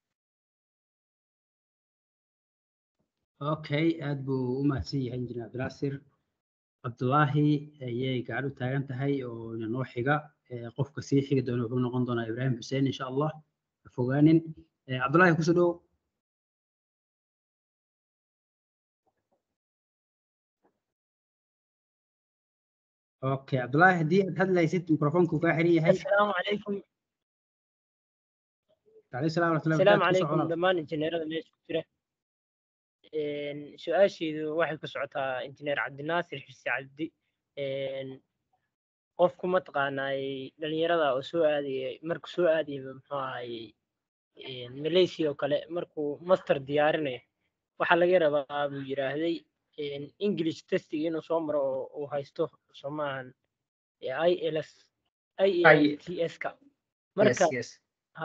[SPEAKER 9] okay aad buu u mahadsan yahay injineer cabdinaasir cabdulaahi ayay gacan u taagan tahay oo ina noo xiga Eh, qofka sii xigi doona wuxuu noqon doonaa ibraahim xuseen insha allah ha fogaanin Eh, cabdulaahi kusoo dhow okay cabdulaahi haddii aad hadlaysid mikrofoonku kaa xiran yahay
[SPEAKER 16] السلام عليكم
[SPEAKER 9] alayhi salaam waraxmatullahi
[SPEAKER 16] السلام
[SPEAKER 9] wabarakaatu kusoo
[SPEAKER 16] عليكم
[SPEAKER 9] colaad
[SPEAKER 16] dhammaan injineerada meesha ku jira Een, su-aasheedu waxay ku socotaa injineer cabdinaasir xirsi cabdi Een, qofku mataqaanaay dhalinyarada oo soo aadayay markuu soo aadayay muxuu ahayey een, malaysia oo kale markuu master diyaarinayo waxaa laga rabaa buu yiraahday een, english testing inuu soo maro oo uu haysto soomaahan ils ielts ka marka
[SPEAKER 2] yes yes
[SPEAKER 16] ha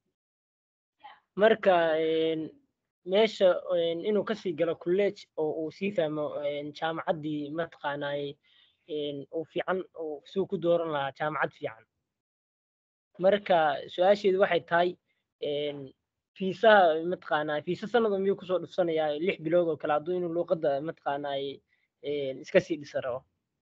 [SPEAKER 16] marka een, meesha een, inuu kasii galo college oo uu sii fahmo een, jaamacaddii mataqaanaay een, uu fiican uu suu ku dooran lahaa jaamacad fiican marka su-aasheedu waxay tahay een, fiisaha mataqaanaa fiisa sanad miyuu kusoo dhufsanayaa lix bilood oo kale hadduu inuu luuqadda mataqaanaay een, iska sii dhisa rabo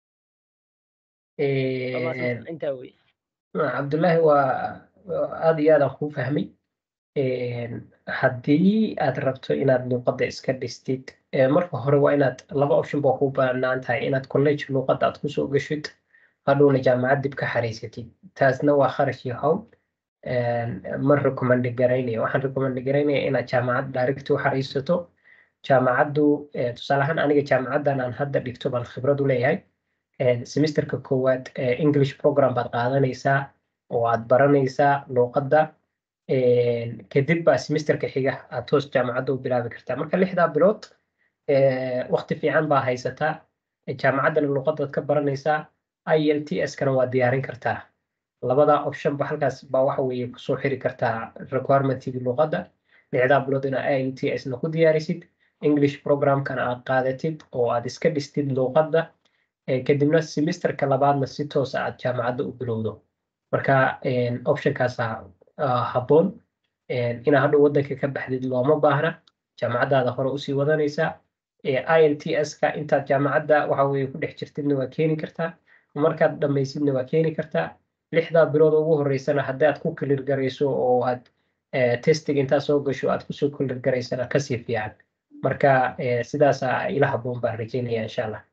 [SPEAKER 16] Waa mahadsantahay. intaa wey
[SPEAKER 2] cabdullaahi waa waa aad iyo aad aan kuu fahmay Een, haddii aad rabto inaad luuqadda iska dhistid ee marka hore waa inaad laba option baa kuu bannaan tahay inaad college luuqadda aad kusoo gashid hadhowna jaamacad dib ka xariisatid taasna waa kharash iyo hawl Een, ma recommend garaynaya waxaan recommend garaynaya inaad jaamacad direct u xariisato jaamacaddu eh, tusaale ahaan aniga jaamacaddan aan hadda dhigto baan khibrad u leeyahay Een, semesterka koowaad eh, english program baad qaadanaysaa oo aad baranaysaa luuqadda Een, kadib baa semesterka xiga aad toos jaamacadda u bilaabi kartaa marka lixdaa bilood eh, waqti fiican baa haysataa Eh, jaamacaddana luuqadaad ka baranaysaa IELTS kana waa diyaarin kartaa labada option ba halkaas baa waxa weeye kusoo xiri kartaa requirementigii luuqadda lixdaa bilood inaa IELTS na ku diyaarisid English programkana aad qaadatid oo aad iska dhistid luuqadda Eh, kadibna semesterka labaadna si toos ah aad jaamacadda u bilowdo marka een, optionkaasa ah, habboon Een, inaa hadhow waddanka ka baxdid looma baahna jaamacaddaada hore usii wadanaysaa Eh, IELTS-ka intaad jaamacadda waxa weeye ku dhex jirtidna waa keeni kartaa markaad dhammaysidna waa keeni kartaa lixdaa bilood ugu horeysana haddaad ku clear garayso oo aad eh, testing intaa soo gasho aad kusoo clear garaysana kasii fiican marka eh, sidaasaa ila habboon baan rajeynaya insha allah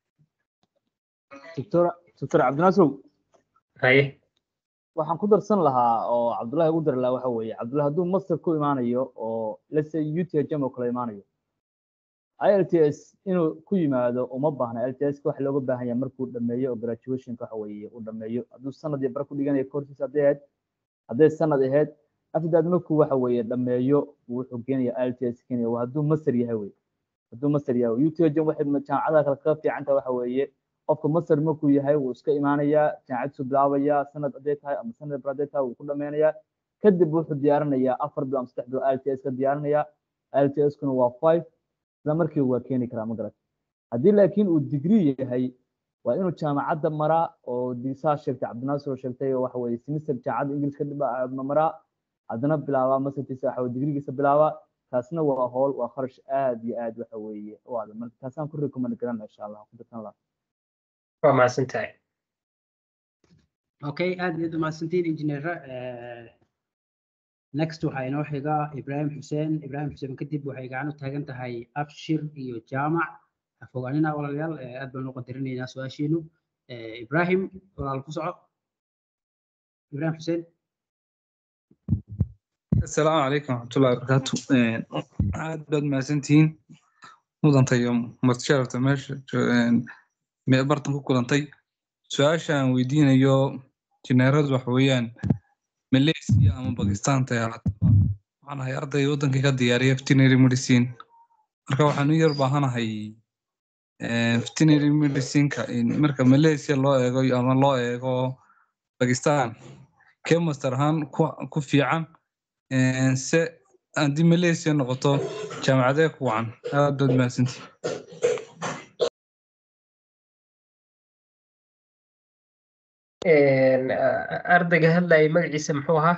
[SPEAKER 14] doctor doctor cabdinaasir
[SPEAKER 2] haye
[SPEAKER 14] waxaan ku darsan lahaa oo cabdullahi ugu dari lahaa waxa weeye cabdullahi hadduu master ku imaanayo oo let's say UTHM oo kale imaanayo IELTS inuu ku yimaado uma baahna LTS waxa looga baahan yahay markuu dhameeyo oo graduation waxa weeye uu dhameeyo hadduu sanad iyo bar ku dhiganayo courses hadday ahayd hadday sanad ahayd afdaad markuu waxa weeye dhameeyo wuxuu keenaya IELTS keenaya waa hadduu master yahay wey hadduu master yahay UTHM waxay jaamacadaha kale kaga fiican tahay waxa weeye qofka master markuu yahay wuu iska imaanayaa jaamacaddiisu bilaabayaa sanad hadday tahay ama sanad bar hadday tahay wuu ku dhameynayaa kadib wuxuu diyaarinayaa afar bilood ama saddex bilood IELTS ka diyaarinayaa IELTS kuna waa five isla markiiba waa keeni karaa ma garat haddii laakiin uu degree yahay waa inuu jaamacadda maraa oo diisaa sheegtay cabdinaasir oo sheegtay oo waxa weeye semester jaamacadda ingiliis ka dhiba maraa haddana bilaabaa masterkiisa waxa weye degreegiisa bilaabaa taasna waa howl waa kharash aad iyo aad waxa weeye u adag marka taasaan ku recommend garana insha allah ku darsan lahaa
[SPEAKER 2] waa mahadsan tahay
[SPEAKER 9] okay aad iyo aad umahadsantiin injineer next waxaa inoo xiga ibrahim xuseen ibrahim xuseen kadib waxay gacan u taagan tahay abshir iyo jaamac ha fogaanina walaalayaal eh, aad baan u qadarinaynaa su-aashiinu Eh, ibrahim walaal ku soco ibrahim xuseen
[SPEAKER 17] السلام عليكم ورحمة الله وبركاته إيه، aad baad mahadsantihiin mudanta iyo martisharafta meesha jo- een, mee bartan ku kulantay su-aasha aan weydiinayo jineeradu waxa weeyaan malaysia ama bakistan tay ahaataba waxaan ahay arday wadankii ka diyaariya veterinary medicine marka waxaan u yar baahanahay veterinary medicineka in- marka malaysia loo eego ama loo eego bakistan kee master ahaan ku ku fiican Een, se haddii malaysia noqoto jaamacadee ku wacan aad baad mahadsantihi
[SPEAKER 2] Een, a- ardayga hadlayay magaciisa muxuu ahaa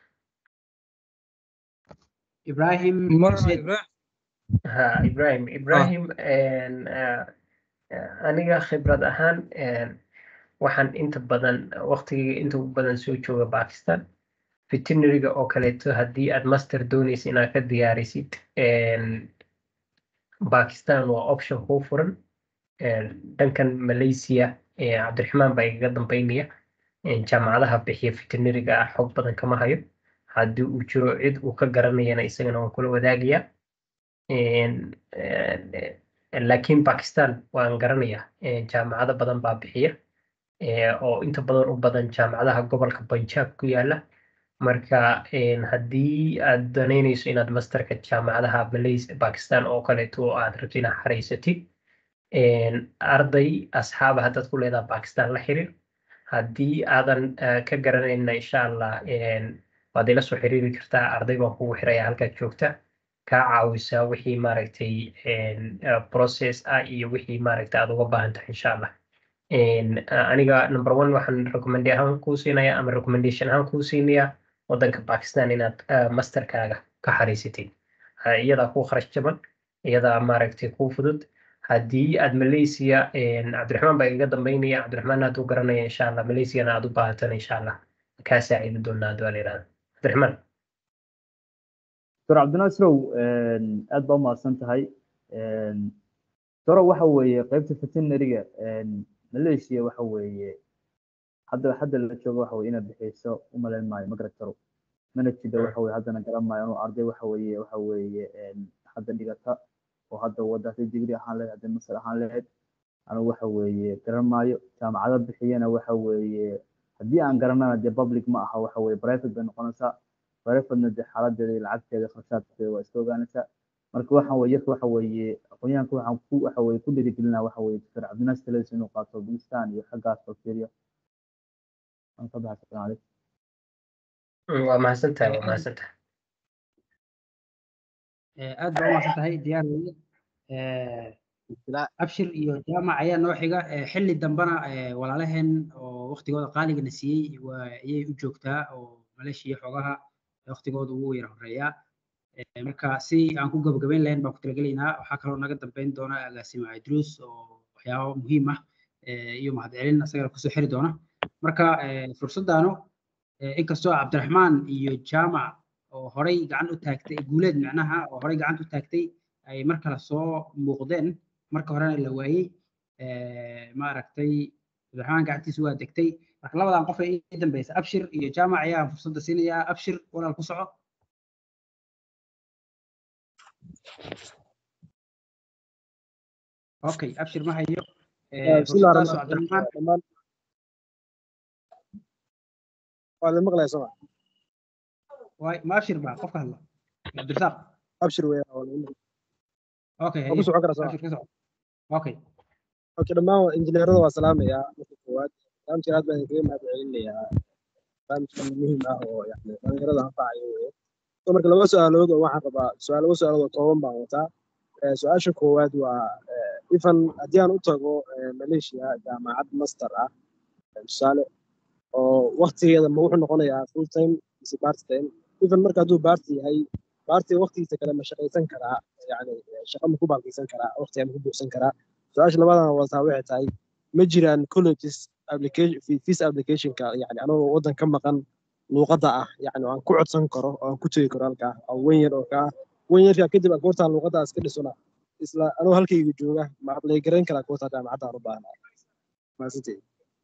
[SPEAKER 9] ibrahim Said.
[SPEAKER 2] ha ibrahim ibrahim een, ah, ah, aniga khibrad ahaan een, waxaan inta badan waqtigayga inta ugu badan soo jooga bakistan veterinaryga oo kaleeto haddii aad master doonaysa inaad ka diyaarisid een, bakistan waa option kuu furan Een, dhankan malaysia ee cabdiraxmaan baa igaga dambeynaya Een, jaamacadaha bixiya veterinaryga ah xog badan kama hayo haddii uu jiro cid uu ka garanayana isagana waan kula wadaagayaa Een, een, een, laakiin bakistan waan garanayaa Een, jaamacado badan baa bixiya ee, oo inta badan u badan jaamacadaha gobolka punjab ku yaala marka een, haddii aad danaynayso inaad masterka jaamacadaha malaysia bakistan oo kaleeto aad rabto inaad xaraysatid een, arday asxaaba haddaad ku leedahay bakistan la xiriir haddii aadan eh, ka garanayna insha allah een, waad ila soo xiriiri kartaa arday baan kugu xiraya halkaad joogta kaa caawisa wixii maaragtay een, eh, process ah iyo wixii maaragtay aad uga baahan tahay insha allah Een, a- aniga number one waxaan recommend ahaan kuu siinaya ama recommendation ahaan kuu siinaya wadanka bakistan inaad eh, masterkaaga ka xariisatid Ha, iyadaa kuu kharash jaban iyadaa maaragtay kuu fudud haddii aad malaysia een, cabdiraxmaan baa igaga dambeynaya cabdiraxmaan hadduu garanaya insha allah malaysiana aad u baahatan insha allah kaa saacidi doonaa hadduu alayirahdo cabdiraxmaan
[SPEAKER 14] dr cabdinaasirow een, aad baa umahadsan tahay Een, doro waxa weeye qaybta veterinaryga een, malaysia waxa weeye hadda hadda la joogo waxa weye inaad bixiso umalayn maayo ma garan karo mana jida waxa weye haddana garan maayo inuu arday waxa weeye waxa weeye een, hadda dhigata oo hadda wadaatay degree ahaan lahayd hadda master ahaan lahayd anigu waxa weeye garan maayo jaamacado bixiyana waxa weeye haddii aan garanana dee public ma aha waxa weeye private bay noqonaysaa privatena dee xaaladeeda iyo lacagteeda kharashaadkeeda waa iska ogaanaysaa marka waxaan weye yarka waxa weeye aqoonyahanka waxaan ku waxa weeye ku dhiirigelinaa waxa weeye dr cabdinaas taladiisa inuu qaato pakistan iyo xaggaas oo fiiriyo waan ka baxay salaam calaykum
[SPEAKER 2] Mm, waa mahadsan tahay waa mahadsan tahay
[SPEAKER 9] Eh, aad baa umahadsan tahay diyaar weye Eh, abshir iyo jaamac ayaa noo xiga Eh, xilli dambana eh, walaalaheen oo waqtigooda qaaligana siiyey waa ayay u joogtaa oo maleeshiya xoogaha waqtigooda ugu yara horeeyaa Eh, marka si aan ku gabagabayn lahayn baan ku talagelaynaa waxaa kaloo naga dambeyn doona agaasimo idruus oo waxyaabo muhiim ah eh, iyo mahadcelin asagana kusoo xiri doona marka eh, fursaddaanu eh, inkastoo cabdiraxmaan iyo jaamac oo horey gacan u taagtay guuleed macnaha oo horey gacanta u taagtay ay mar kale soo muuqdeen marka horena la waayey eh, maaragtay cabdiraxmaan gacantiisa waa degtay marka labadan qof ee ii dambeysa abshir iyo jaamac ayaa fursadda siinayaa abshir walaal ku soco okay abshir ma hayo Eh,
[SPEAKER 5] بسم الله
[SPEAKER 9] fursaddaasoo
[SPEAKER 5] الرحمن الرحيم
[SPEAKER 9] cabdiraxmaan
[SPEAKER 5] دمان waa la maqlayaa soma
[SPEAKER 9] waay ma abshir baa qofka hadla cabdirasaaq
[SPEAKER 5] abshir weya waa la maqlayaa
[SPEAKER 9] okay
[SPEAKER 5] waa ku
[SPEAKER 9] haye
[SPEAKER 5] socon karaa soma
[SPEAKER 9] abshir ka soco okay
[SPEAKER 5] okay dhammaan injineerada waa salaamayaa marka koowaad barnaamijkan aad baan idinkaga mahad celinayaa barnaamijkan muhiim ah oo yani dhalinyarada anfacayo weye so marka laba su-aalood oo waxaan rabaa su-aal laba su-aalood oo kooban baan wataa Eh, su-aasha koowaad waa eh, ifan haddii aan u tago eh, malaysia jaamacad master ah eh, tusaale oo waktigeeda ma wuxuu noqonayaa full time mise part time even marka hadduu baarti yahay baartiga waktigiisa kale ma shaqaysan karaa yani eh, shaqo ma ku baalkaysan karaa waqtiga ma ku buuxsan karaa su-aasha labadan wataa waxay tahay ma jiraan colleges application fees applicationka yani anagoo waddan ka maqan luuqadda ah yani aan ku codsan karo oo aan ku tegi karo halkaa oo wen yar oo kaa wen yarkaa kadib aan goortaan luuqadda iska dhisona isla anoo halkayga jooga ma ablay garayn karaa goortaa jaamacadda aan u baahnaa maasanteed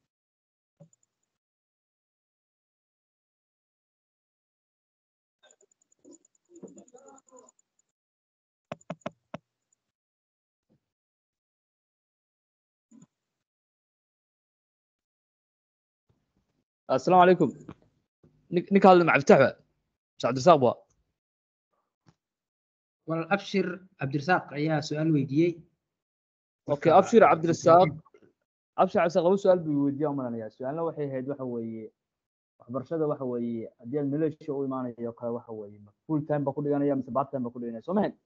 [SPEAKER 14] السلام عليكم نك نك هذا مع فتح بقى مش عبد الرزاق بقى
[SPEAKER 9] walaal abshir cabdirasaaq ayaa su-aal weydiiyey
[SPEAKER 14] okay abshir cabdirasaaq abshir cabdirasaaq laba su-aal buu weydiiyaa umalanayaa su-aalna waxay ahayd waxa weeye waxbarashada waxa weeye haddii aad maleeshiya u imaanayo kale waxa weeye ma full time baa ku dhiganaya mise part time baa ku dhiganaya soo mahan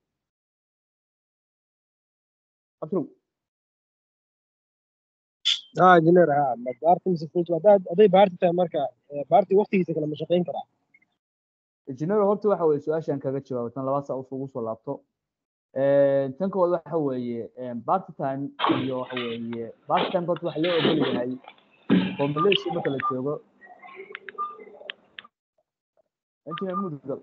[SPEAKER 14] abshirow
[SPEAKER 5] ها انجينير ها ما بارتي mise full time haddaad hadday baarti tahay marka eh, baarti waqtigiisa kale ma shaqayn karaa
[SPEAKER 14] engineer horta waxa weeye su-aashan kaga jawaabo tan labaad saa ugu soo laabto tan koowaad waxa weeye part time iyo waxa weeye part time horta waxa loo ogol yahay oo malaysia marka la joogo engineer mudgal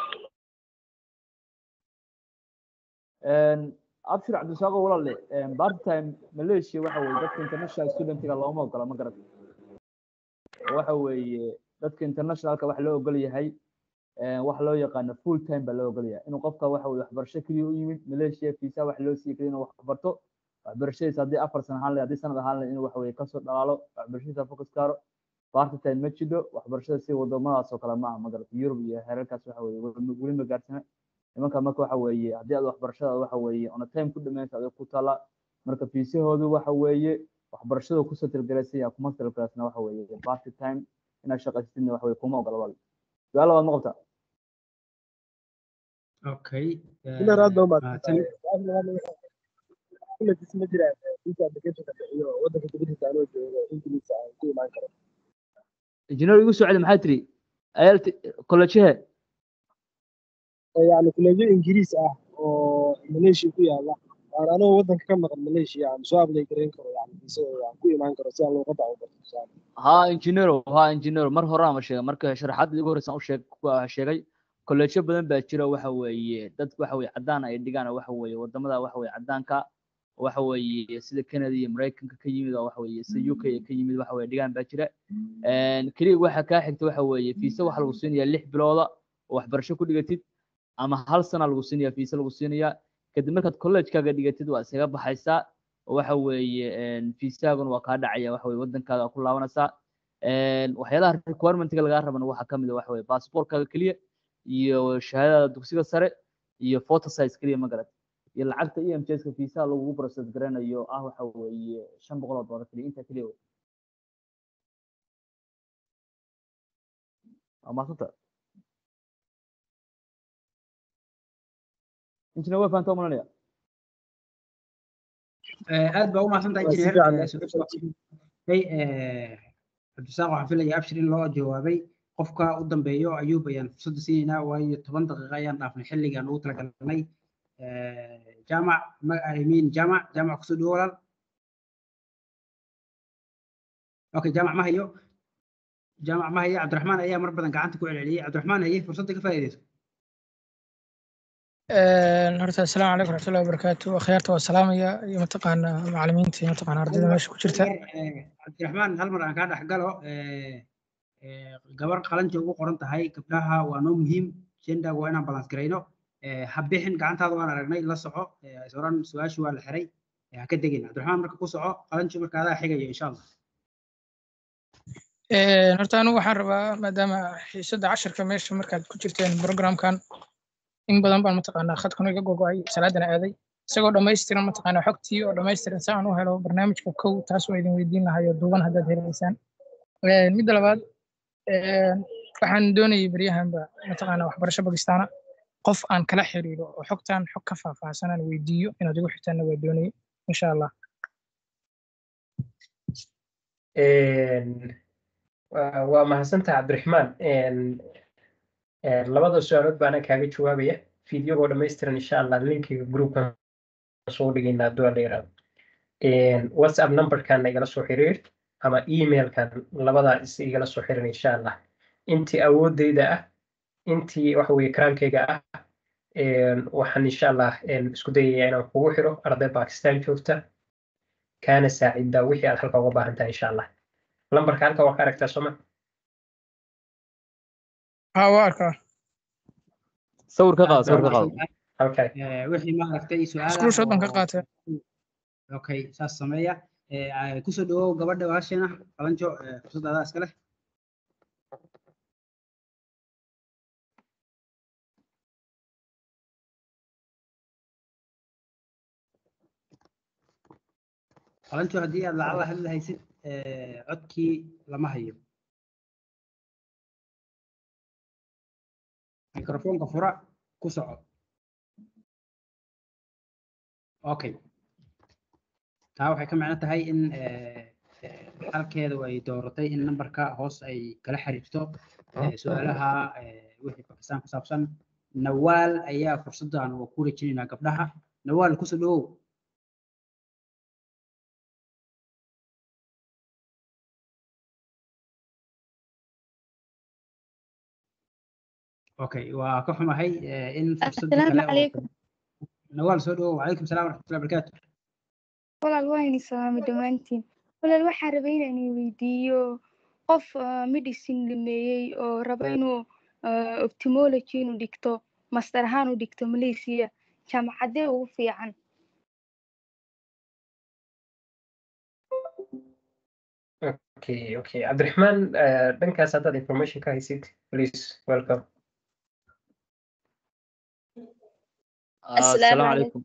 [SPEAKER 14] abshir cabdisaaqo walaale part time malaysia waxa weeye dadka international studentiga looma ogola ma garata waxa weeye dadka internationalka waxa loo ogol yahay waxa loo yaqaano full time baa loo ogol yahay inuu qofka waxa weye waxbarasho keliya u yimid malaysia visa wax loo siiyey keliya inuu wax barto waxbarashadiisa haddii afar sano ahaan lahayd haddii sanad ahaan lahayd inuu waxa weye kasoo dhalaalo waxbarashadiisa focus kaaro part time ma jidho waxbarashada si wadamadaas oo kale ma aha magarata yurub iyo heerarkaas waxa weye weli ma gaarsana nimanka marka waxa weeye haddii aad waxbarashada waxa weeye on a time ku dhameynta adig ku taala marka fiisahoodu waxa weeye waxbarashada ku satilgalaysan yahay kuma satilgalaysna waxa weeye part time inaad shaqaysatidna waxa weye kuma ogola wal su-aal labaad ma qabtaa
[SPEAKER 9] okay
[SPEAKER 5] engineer aad baa
[SPEAKER 9] ah, tan
[SPEAKER 5] umahadsan kullatiis ma jiraan visa applicationka bixiyo waddanka dibadiisa anoo joogo ingiliisa aan ku imaan karo
[SPEAKER 14] engineer igu soo celi maxaa tiri ayalt kollejehe
[SPEAKER 5] oo yacni kuleejo ingiriis ah oo malaysia ku yaala aan anoo waddanka ka maqan malaysia aan soo apply garayn karo yacni viisadooda aan ku imaan karo si aan luuqadda u barto tusaale
[SPEAKER 14] ha engineer ha engineer mar hore ama sheegay marka sharaxaadda igu horeysan u sheeg waa sheegay kolleejyo badan baa jira waxa weeye dad waxa weye caddaan ay dhigaan oo waxa weeye wadamada waxa weye caddaanka waxa weeye sida canada iyo maraykanka ka yimid oo waxa weeye sida uk ka yimid waxa weye dhigaan baa jira keliya waxa kaa xigta waxa weeye fiisa waxa lagu siinayaa lix bilooda oo waxbarasho ku dhigatid ama hal sana lagu siinayaa fiisa lagu siinayaa kadib markaad collegekaaga dhigatid waa iskaga baxaysaa oo waxa weeye fiisaaguna waa kaa dhacaya waxa weye waddankaada waa ku laabanaysaa waxyaalaha requirementiga lagaa rabana waxaa kamid a waxa weye passportkaaga keliya iyo shahaadada dugsiga sare iyo photo size keliya ma garat iyo lacagta e m ska fiisaha lagugu process garanayo ah waxa weeye shan boqol oo doolar keliya intaa keliya wey waa maasanta injineer way fahantaa umalanaya
[SPEAKER 9] aad baa u mahadsantahay
[SPEAKER 5] waa si
[SPEAKER 9] engineer
[SPEAKER 5] fiican
[SPEAKER 9] Eh, su- hey, eh, cabdisaaq waxaan filayaa abshir in loo jawaabay qofka u dambeeyo ayuub ayaan fursadda siinaynaa waayo toban daqiiqo ayaan dhaafnay xilligaan ugu talagalnay Eh, jaamac ma I mean jaamac jaamac kusoo dhawo walaal okay jaamac ma hayo jaamac ma hayo cabdiraxmaan ayaa mar badan gacanta ku celceliyey cabdiraxmaan haye fursadda ka faa'iidayso
[SPEAKER 10] horta asalaamu calaykum waraxmatullahi wabarakaatu akhyaarta waa salaamaya iyo mataqaana macalimiinta iyo mataqaana
[SPEAKER 9] hal
[SPEAKER 10] ardayda
[SPEAKER 9] mar
[SPEAKER 10] meesha ku jirta
[SPEAKER 9] hal mar eh, cabdiraxmaan hal mar aan kaa dhex galo eh, eh, gabar qalanja ugu qoran tahay gabdhaha waa noo muhiim genderga waa inaan balance garayno Eh, ha bixin gacantaada waan aragnay la soco Eh, is oran su-aashii waa la xiray Eh, ha ka degin cabdiraxmaan marka ku soco qalanji marka adaa xigayo insha allah
[SPEAKER 10] Een, horta anigu waxaan rabaa maadaama xiisadda casharka meesha markaad ku jirteen programkan in badan baan mataqaanaa khadkan iga gogo'ay salaadana aaday isagoo dhammaystiran mataqaanaa xogtii oo dhammaystiran si aan u helo barnaamijka kow taas waa idin weydiin lahayo duuban haddaad helaysaan Een, midda labaad een, waxaan doonayay beryahanba mataqaanaa waxbarasho bakistaana qof aan kala xiriiro oo xogtan xog ka faahfaahsan aan weydiiyo inaad igu xigtaanna waa doonayay insha allah
[SPEAKER 2] Een, waa waa mahadsantahay cabdiraxmaan Een, een, labada su-aalood baana kaaga jawaabaya fiidiyogoo dhammaystiran insha allah linkiga groupkan soo dhigaynaa hadduu alla yiraahdo Een, whatsapp numberkan igala soo xiriir ama emailkan labadaa is igala soo xirir insha allah intii awoodeyda ah intii waxa weye karaankayga ah Een, waxaan insha allah een, isku dayayaa inaan kugu xiro arday bakistan joogta kaana saacidaa wixii aad halka uga baahan tahay insha allah lambarka halka waa ka aragtaa sooma
[SPEAKER 10] haa waa arkaa
[SPEAKER 14] sawir ka
[SPEAKER 9] aad
[SPEAKER 14] qaado
[SPEAKER 9] baa
[SPEAKER 14] sawir ka qaado
[SPEAKER 9] mahadsantahay
[SPEAKER 2] okay
[SPEAKER 9] Eh, wixii ma aragtay su-aalaha
[SPEAKER 10] screenshot baan ka
[SPEAKER 9] oo
[SPEAKER 10] qaatay
[SPEAKER 9] okay saas sameeya Eh, ah, kusoo dhawow gabadha walaasheena qalanjo eh, fursadda adaa iska leh qalanjo haddii aad lacala hadli haysid eh, codkii lama hayo mikrofoonka fura ku soco okay taa waxay ka macno tahay in eh, eh, halkeedu ay dooratay in nambarka hoos ay kala xiriirto eh, su-aalaha eh, wixii bakistaan ku saabsan nawaal ayaa fursaddan waa ku rajinaynaa gabdhaha nawaal kusoo dhawow okay waa ka xumahay eh, in fursadda
[SPEAKER 18] السلام
[SPEAKER 9] kale oo
[SPEAKER 18] عليكم
[SPEAKER 9] nawaal soo dhawow wacalaykum salaam waraxmatullahi barakaatu
[SPEAKER 18] walaal waa idin salaamay dhammaantiin walaal waxaan rabay inaan idin weydiiyo qof ah, medicine dhameeyey oo raba inuu ah, ophthalmology inuu dhigto master ahaan u dhigto malaysia jaamacadee ugu fiican
[SPEAKER 2] Okay, okay. Cabdiraxmaan, eh, dhankaas haddaad information ka haysid, please welcome.
[SPEAKER 14] السلام عليكم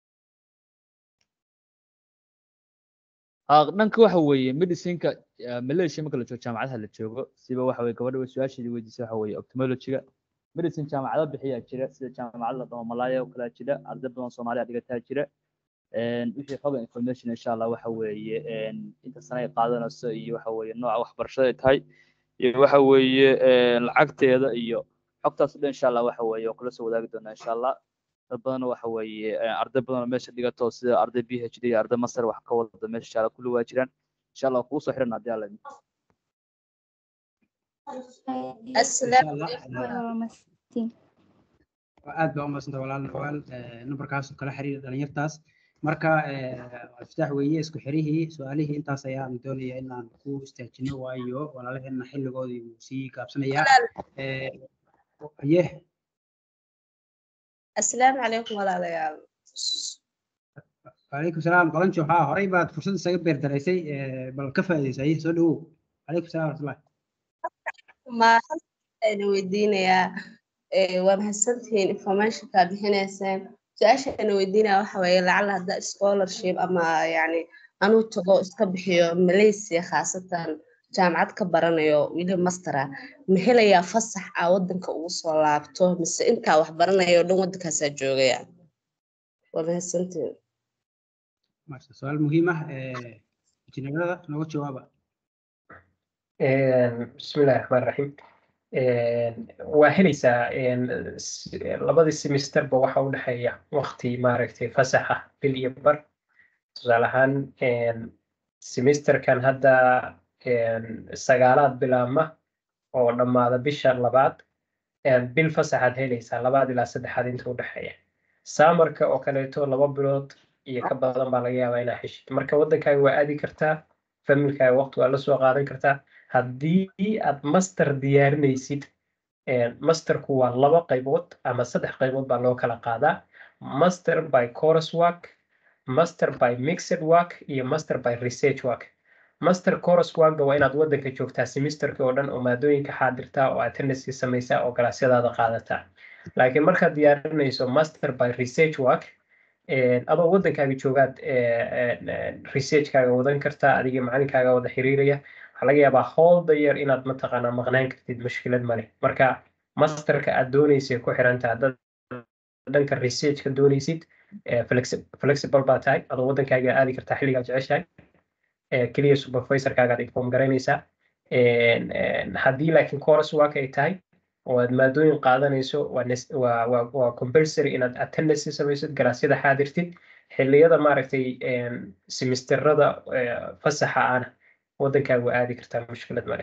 [SPEAKER 14] ها dhanka waxa weeye medicineka eh, malaysia marka la joogo jaamacadaha la joogo siba waxa weye gabadha way su-aasheedii weydiisay waxa weeye ophthalmology-ga medicine jaamacado bixiyaa jira sida jaamacad la dhamo malaya oo kalaa jira arday badan soomaaliya dhigataa jira Een, wixii xoga information insha allah waxa weeye een, inta sano ay qaadanayso iyo waxa weeye nooca waxbarashada ay tahay iyo waxa weeye een, lacagteeda iyo xogtaas o dhan insha allah waxa weeye oo kula soo wadaagi doonaa insha allah dad badan waxa weeye eh, arday badan oo meesha dhigato sida arday b h d iyo arday master wax ka wada meesha insha allah kulli waa jiraan insha allah kugu soo xiran haddii alla idmo
[SPEAKER 18] Insha
[SPEAKER 9] Allah,
[SPEAKER 18] Allah,
[SPEAKER 9] eh,
[SPEAKER 18] waa mahadsantiin.
[SPEAKER 9] waa aad baa u mahadsanta walaal nawaal eh, nambarkaas oo kala xiriira dhalinyartaas marka eh, iftaax weeye isku xirihii su-aalihii intaas ayaan doonaya inaan ku istaajino waayo walaalaheena xilligoodii wuu sii gaabsanayaa Eh, haye
[SPEAKER 19] asalaamu calaykum walaalayaal
[SPEAKER 9] calaykum salaam qalanjo haa horey baad fursad isaga beerdaraysay eh, bal ka faa'iidaysa haye soo dhawow calaykum salaam waraxmatullahi
[SPEAKER 19] ma halkaana weydiinayaa eh, waa mahadsantihiin informationka bixinaysaan su-aashaana weydiinaya waxa weeye lacala hadda scholarship ama yani anuu tago iska bixiyo malaysia khaasatan jaamacad ka baranayo wili mastera ma helayaa fasax aa wadanka ugu soo laabto mise intaa wax baranayo o dhan wadankaasaa joogaya waa mahadsantihiin
[SPEAKER 9] maasha su-aal muhiim ah eh, injineerada nooga jawaaba
[SPEAKER 2] Een, Bismillahi Raxmaani Raxiim. Een, Waa helaysaa een, s- labadii semesterba waxa u dhexeeya waqti maaragtay fasax ah bil iyo bar. Tusaale ahaan een, semesterkan hadda een, sagaalaad bilaabma oo dhammaada bisha labaad een, bil fasaxaad helaysaa labaad ilaa saddexaad inta u dhexeeya. Summerka oo kaleeto laba bilood iyo ka badan baa laga yaabaa inaa heshid. Marka wadankaaga waa aadi kartaa, familkaaga waqti waa la soo qaadan kartaa. haddii aad master diyaarinaysid een, masterku waa laba qaybood ama saddex qaybood baa loo kala qaadaa master by coursework master by mixed work iyo master by research work master coursework waa inaad wadanka joogtaa semesterka oo dhan oo maadooyinka xaadirtaa oo attendance samaysaa oo galaasyadaada qaadataa laakiin markaad diyaarinayso master by research work een, adoo wadankaaga joogaad een, een, researchkaaga wadan kartaa adiga macalinkaaga wada xiriiraya waxaa laga yaabaa whole the year inaad mataqaanaa maqnaan kartid mushkilad male marka masterka aad dooneysay ku xirantaa dad dhanka researchka dooneysid eh, flexi- flexible baa tahay adoo wadankaaga aadi kartaa xilligaa jeceshahay eh, keliya supervisorkaagaad inform garaynaysaa Een, een, haddii laakiin course work ay tahay oo aad maadooyin qaadanayso waa nes- waa waa waa compulsory inaad attendance samaysid galaasyada xaadirtid xilliyada maaragtay een, semesterada eh, fasaxa ana wadankaaga waa aadi kartaa mushkilad male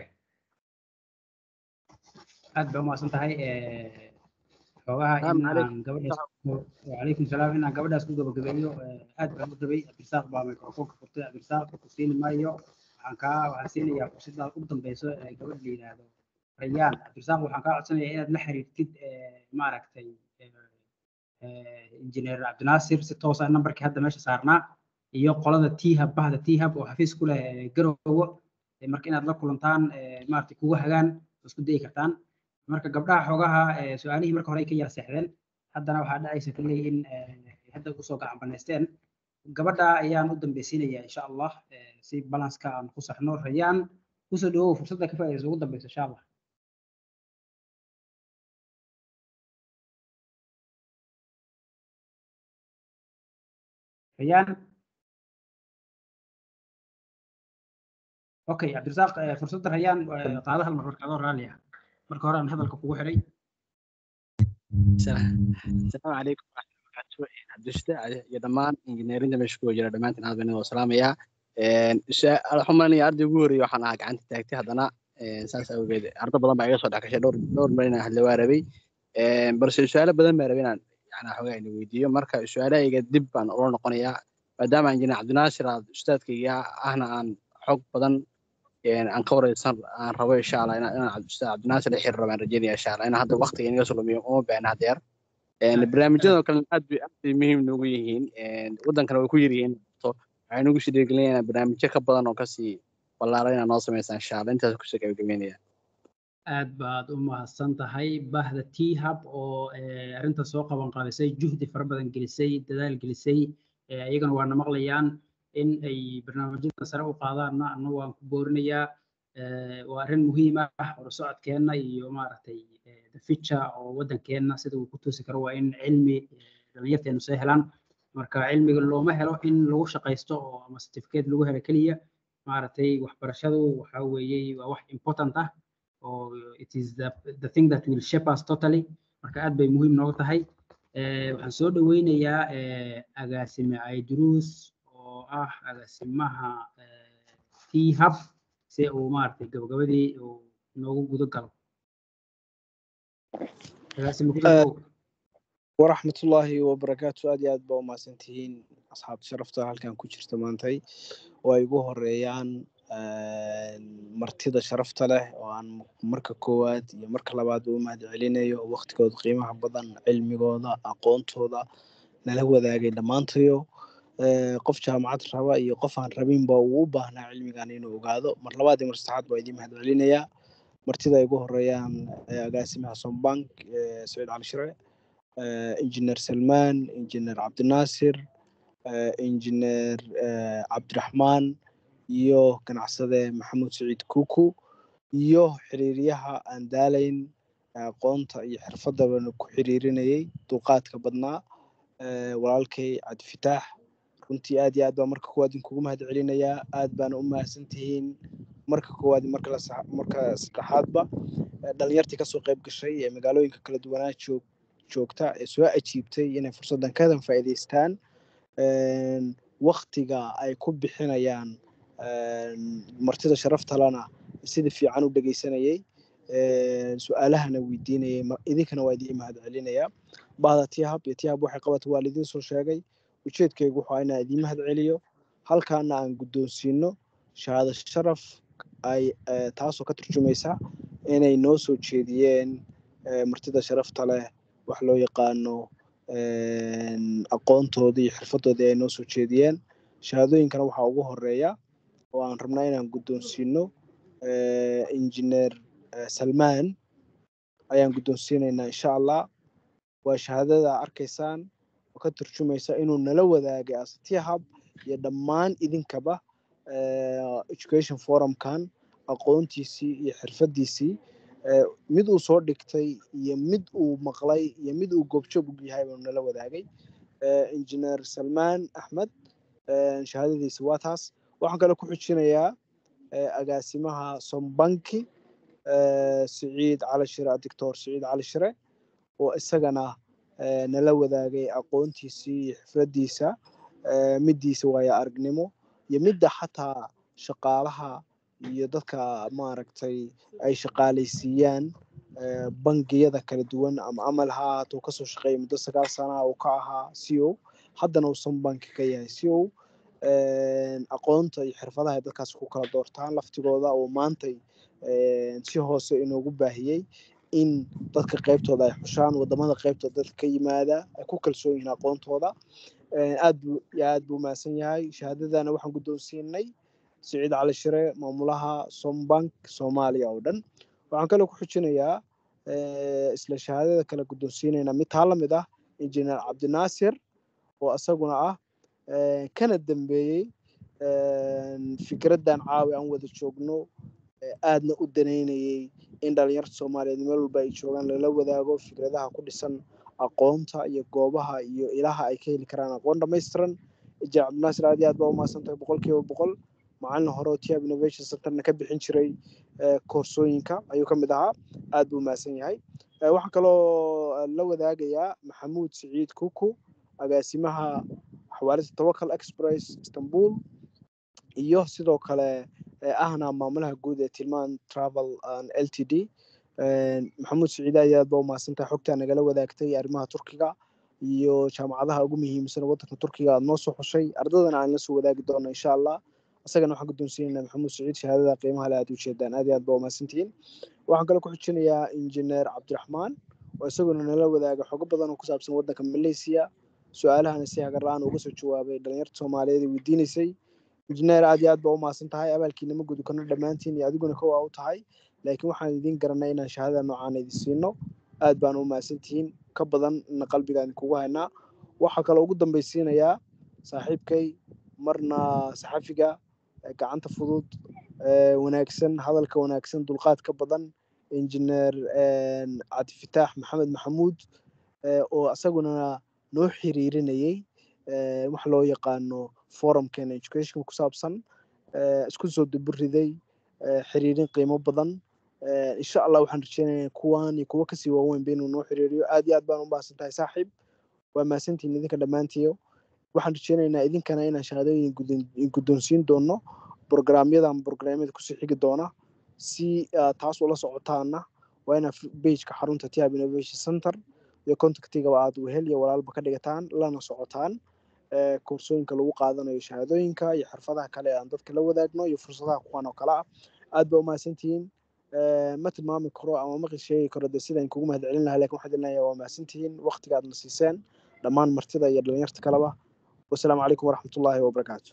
[SPEAKER 9] aad baa u mahadsan tahay eh, xoogaha
[SPEAKER 5] Salaam
[SPEAKER 9] in
[SPEAKER 5] calaykum.
[SPEAKER 9] aan gabadhaas ku- wacalaykum salaam in aan gabadhaas ku gabagabeeyo eh, aad baan u rabay cabdirasaaq baa microfoonka furtay cabdirasaaq ku siini maayo waxaan kaa waxaan siinayaa fursadda ugu dambeyso ee gabadh la yidhaahdo rayaan cabdirasaaq waxaan kaa codsanayaa inaad la xiriirtid eh, maaragtay eh, eh, injineer cabdinaasir si toos ah nambarkii hadda meesha saarnaa iyo qolada t-hub bahda t-hub oo xafiis ku leh eh, garowo eh, marka inaad la kulantaan eh, maaragtay kugu hagaan oo isku dayi kartaan marka gabdhaha xoogaha eh, su-aalihii marka hore ay ka yara seexdeen haddana waxaa dhacaysa kalley in eh, hadda usoo gacan banaysteen gabadha ayaan u dambeysiinaya insha allah eh, si balanska aan ku saxno rayaan kusoo dhawow fursadda ka faa'iidaysa ugu dambeysa insha allah rayaan okay cabdirasaaq eh, fursadda rayaan eh, qaado hal mar marka adoo raalli ah marka hore aan hadalka kugu xidhay
[SPEAKER 20] asalaamu calaykum waraxmatullahi wabarakaatu cabdishta iyo dhammaan injineerinta meesha ku jira dhammaantiin aad baan idin salaamayaa waxaan malinaya arday ugu horreeyay waxaan ahaa gacanta taagtay haddana een, saas awgeed ardo badan baa iga soo dhex gashay dhowr dhowr mar inaan hadla waa rabay Een, balse su-aalo badan baan rabay inaan yani xoogaa ina weydiiyo marka su-aalahayga dib baan ula noqonayaa maadaama injineer cabdinaasir aad ustaadkayga ahna aan xog badan een, aan ka wareysan aan rabo insha allah inaan inaan ustaad cabdinaasir la xiriir rabaan rajeynaya insha allah inaan hadda waqtiga inaga soo lumiyo uma baahna hadeer Een, barnaamijyada oo kale aad bay aad bay muhiim noogu yihiin Een, wadankana way ku yar yihiin to waxay nagu sii dhiirigelinayaan barnaamijyo ka badan oo kasii ballaaran inaad noo samaysaan insha allah intaas kusoo gabagabeynaya
[SPEAKER 9] aad baad u mahadsan tahay bahda t hub oo eh, arrinta soo qaban qaabisay juhdi fara badan gelisay dadaal gelisay eh, iyagana waana maqlayaan in ay barnaamijyada sare u qaadaanna annagu waan ku boorinayaa Eh, waa arrin muhiim ah horusocodkeenna iyo maaragtay eh, the future oo waddankeenna sida uu ku toosi karo waa in cilmi eh, dhalinyarteenu soo helaan marka cilmiga looma helo in lagu shaqaysto oo ama certificate lagu helo keliya maaragtay waxbarashadu waxa weeye waa wax important ah oo it is the, the thing that will shape us totally marka aad bay muhiim noogu tahay Eh, waxaan soo dhaweynayaa eh, agaasime aiduruus oo ah agaasimaha t hub si uu maaragtay gabagabadii uu noogu gudo galo agaasime ku soo
[SPEAKER 5] waraxmatullaahi wabarakaatu aad iyo aad baa umahadsan tihiin asxaabta sharafta halkan ku jirta maantay oo ay ugu horeeyaan martida sharafta leh oo aan marka koowaad iyo marka labaad u mahad celinayo waqtigooda qiimaha badan cilmigooda aqoontooda nala wadaagay dhammaantayo Eh, qof jaamacad raba iyo qof aan rabinba uu u baahnaa cilmigan inuu ogaado mar labaad iyo mar saddexaad baa idiin mahad celinayaa martida ay ugu horeeyaan eh, agaasimaha sombank eh, saciid cali shire eh, injineer salmaan injineer cabdinaasir eh, injineer eh, cabdiraxmaan iyo ganacsade maxamuud saciid kuku iyo xiriiryaha aan daalayn eh, aqoonta iyo xirfadabana ku xiriirinayay dulqaadka badnaa eh, walaalkay cabdifitaax runtii aad iyo aad baa marka koowaad idinkugu mahad celinayaa aad baana u mahadsan tihiin marka koowaad iyo marka la sax- marka saddexaadba Eh, dhalinyartii kasoo qayb gashay ee magaalooyinka kala duwanaa joog joogta ee soo ajiibtay inay fursaddan kadan faa'iidaystaan Een, waqtiga ay ku bixinayaan een, martida sharafta lana sida fiican u dhegeysanayay Een, su-aalahana weydiinayay ma- idinkana waa idiin mahad celinayaa bahda tihab iyo tihab waxay qabata waa lidiin soo sheegay ujeedkaygu wuxuu ahaa inaan idiin mahad celiyo halkaana aan guddoonsiino shahaado sharaf ay eh, taasoo ka turjumaysa inay noo soo jeediyeen eh, martida sharafta leh wax loo yaqaano een, aqoontoodii iyo xirfadoodii ay noo soo jeediyeen shahaadooyinkana waxaa ugu horeeya oo aan rabnaa inaan guddoonsiino eh, injineer eh, salmaan ayaan guddoonsiinaynaa insha allah waa shahaadada arkaysaan oo ka turjumaysa inuu nala wadaagay asatihab iyo dhammaan idinkaba eh, education forumkan aqoontiisii iyo xirfadiisii eh, mid uu soo dhigtay iyo mid uu maqlay iyo mid uu goobjoog u yahay buu nala wadaagay Eh, injineer salmaan axmed eh, shahaadadiisa waa taas waxaan kale ku xujinayaa eh, agaasimaha sombanki eh, siciid cali shire doctor siciid cali shire oo isagana eh, nala wadaagay aqoontiisii iyo xifradiisa eh, midiisa waayo aragnimo iyo midda xataa shaqaalaha iyo dadka maaragtay ay shaqaalaysiiyaan eh, bangiyada kala duwan ama amal ha ahaato kasoo shaqeeya muddo sagaal sana uu ka ahaa c o haddana uusan banki ka yahay c o aqoonta iyo xirfadaha ay dadkaas ku kala doortaan laftigooda oo maantay eh, si hoose inoogu baahiyey in dadka qaybtooda ay xushaan wadamada qaybtooda dadka ka yimaada ay ku kalsoon yihiin aqoontooda Eh, aad buu iyo aad buu mahadsan yahay shahaadadana waxaan guddoonsiinay siciid cali shire maamulaha sombank soomaaliya oo dhan waxaan kaloo ku xujinayaa eh, isla shahaadada kale guddoonsiinayna mid taa la mid ah injineer cabdinaasir oo isaguna ah eh, kana dambeeyey een, fikraddan caawi aan wada joogno eh, aadna u daneynayay in dhalinyarta soomaaliyeed meel walba ay joogaan lala wadaago fikradaha ku dhisan aqoonta iyo goobaha iyo ilaha ay ka heli karaan aqoon dhammaystiran jac cabdinaasir aad iyo aad baa umahadsan tahay boqolkiiba boqol macalin hore oo tiab innovation centerna ka bixin jiray eh, koorsooyinka ayuu ka mid ahaa aad buu umahadsan yahay Eh, waxaan kaloo eh, la wadaagayaa maxamuud siciid kuku agaasimaha xawaalida tawakal express istanbul iyo sidoo kale eh, ahna maamulaha guud ee tilmaan travel and ltd maxamuud siciid aad iyo aad baa umahadsantahay xogtaa nagala wadaagtay arrimaha turkiga iyo jaamacadaha ugu muhiimsan ee waddanka turkiga aad noo soo xushay ardadana aan la soo wadaagi doono insha allah isagana waxaan guddoonsiinaynaa maxamuud siciid shahaadada qiimaha le aad u jeedaan aad iyo aad baa umahadsantihiin waxaan kaloo ku xujinayaa injineer cabdiraxmaan oo isaguna nala wadaaga xogo badan oo ku saabsan waddanka malaysia su-aalahana si hagar la-aan uga soo jawaabay dhalinyarta soomaaliyeed ee weydiinaysay injineer aad iyo aad baa umahadsan tahay abaalkiina ma gudi karno dhammaantiin iyo adiguna kowa u tahay laakiin waxaan idiin garanay inaan shahaadada noocaan idin siino aad baan u mahadsantihiin ka badanna qalbigaan idinkugu haynaa waxaa kaloo ugu dambaysiinayaa saaxiibkay marna saxafiga eh, gacanta fudud eh, wanaagsan hadalka wanaagsan dulqaadka badan injineer cabdifitaax maxamed maxamuud eh, oo isaguna noo xiriirinayay eh, wax loo yaqaano forumkeena education ku saabsan eh, isku soo duburiday eh, xiriirin qiimo badan Eh, insha allah waxaan rajeynayaa kuwan iyo kuwo kasii waaweynba inuu noo xiriiriyo aad iyo aad baan u mahadsan tahay saaxiib waa mahadsantihiin idinka dhammaantiyo waxaan rajeynaynaa idinkana inaan shahaadooyin guddoon- guddoonsiin doono programyadan programyada kusii xigi doona si aad taas ula socotaana waa inaad pageka xarunta tiab innovation center iyo contactigaba aad wehel iyo walaalba ka dhigataan lana socotaan eh, koorsooyinka lagu qaadanayo shahaadooyinka iyo xirfadaha kale ee aan dadka la wadaagno iyo fursadaha kuwan oo kale ah aad baa umahadsantihiin Eh, ma tilmaami karo ama ma sheegi karo de sidaan kugu mahad celin lahaa lakin waxaan idin leeyahay waa mahadsantihiin waqtiga aad na siiseen dhammaan martida iyo dhalinyarta kaleba wasalaamu calaykum waraxmatullaahi wabarakaatu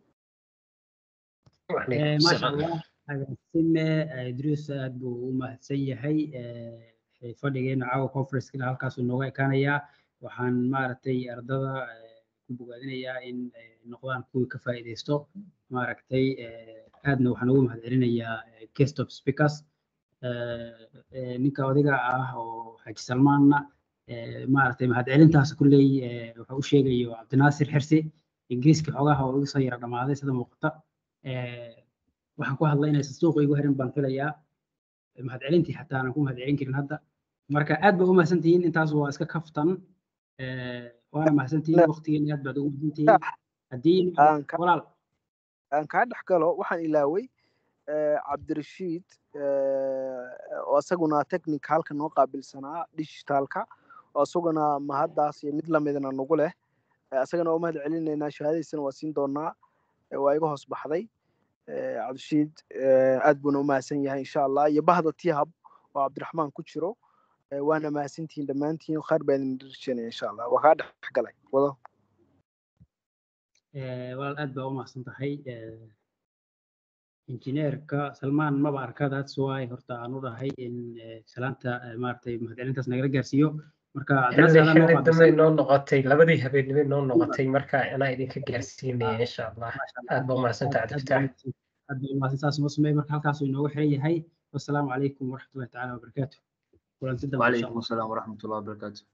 [SPEAKER 9] Eh, maasha allah agaasime eh, idriis aad buu u mahadsan yahay eh, fadhigeena caawa conferencekana halkaasuu nooga ekaanayaa waxaan maaragtay ardada eh, ku bogaadinayaa in ay noqdaan kuwii ka faa'iidaysto maaragtay eh, aadna waxaan ugu mahad celinayaa eh, guest of speakers eh, eh, ninka odiga ah oo xaaji salmaanna eh, maaragtay mahad celintaas kulley eh, wuxuu u sheegayo cabdinaasir xirsi ingiriiska xogaha oo igu soo yara dhammaaday sida muuqata Eh, waxaan ku hadlay inaysan suuqa igu herin baan filayaa mahad celintii xataa aanan ku mahad celin karin hadda marka aad baa u mahadsantihiin intaas waa iska kaftan Eh, waana mahadsantihiin waqtigeena aad baad ugu mahadsantihiin haddii
[SPEAKER 5] aan ka
[SPEAKER 9] walaal
[SPEAKER 5] aan kaa dhex galo waxaan ilaaway eh, cabdirashiid eh, oo isaguna technicalka noo qaabilsanaa digitalka oo isaguna mahaddaas iyo mid lamidna nagu leh Eh, isagana waa mahad celinaynaa shahaadadiisana waa siin doonaa Eh, waa iga hoos baxday Eh, cabdirashiid eh, aad buuna u mahadsan yahay insha allah iyo bahda tihab oo cabdiraxmaan ku jiro Eh, waana mahadsantihiin dhammaantiin khayr baa idin rajeynaya insha allah waa kaa dhex galay wado
[SPEAKER 9] Eh, walaal aad baa u mahadsan tahay Eh, injineerka salmaan maba arka that's why horta aan u dhahay in eh, salaanta eh, maaragtay mahad celintaas nagala gaarsiiyo marka
[SPEAKER 2] xilli
[SPEAKER 9] cabdinaasir adaa noo
[SPEAKER 2] xilli dambe
[SPEAKER 9] qaabilsan
[SPEAKER 2] noo noqotay labadii habeenimo noo noqotay marka anaa idinka gaarsiinaya insha allah aad baa umahadsantaha cabdifitaax
[SPEAKER 9] aad baa umahadsan saas noo sameey marka halkaasuu inoogu xiran yahay wassalaamu calaykum waraxmatullahi tacaala wabarakaatu kulanti dambe insha
[SPEAKER 21] وعليكم السلام ورحمة الله وبركاته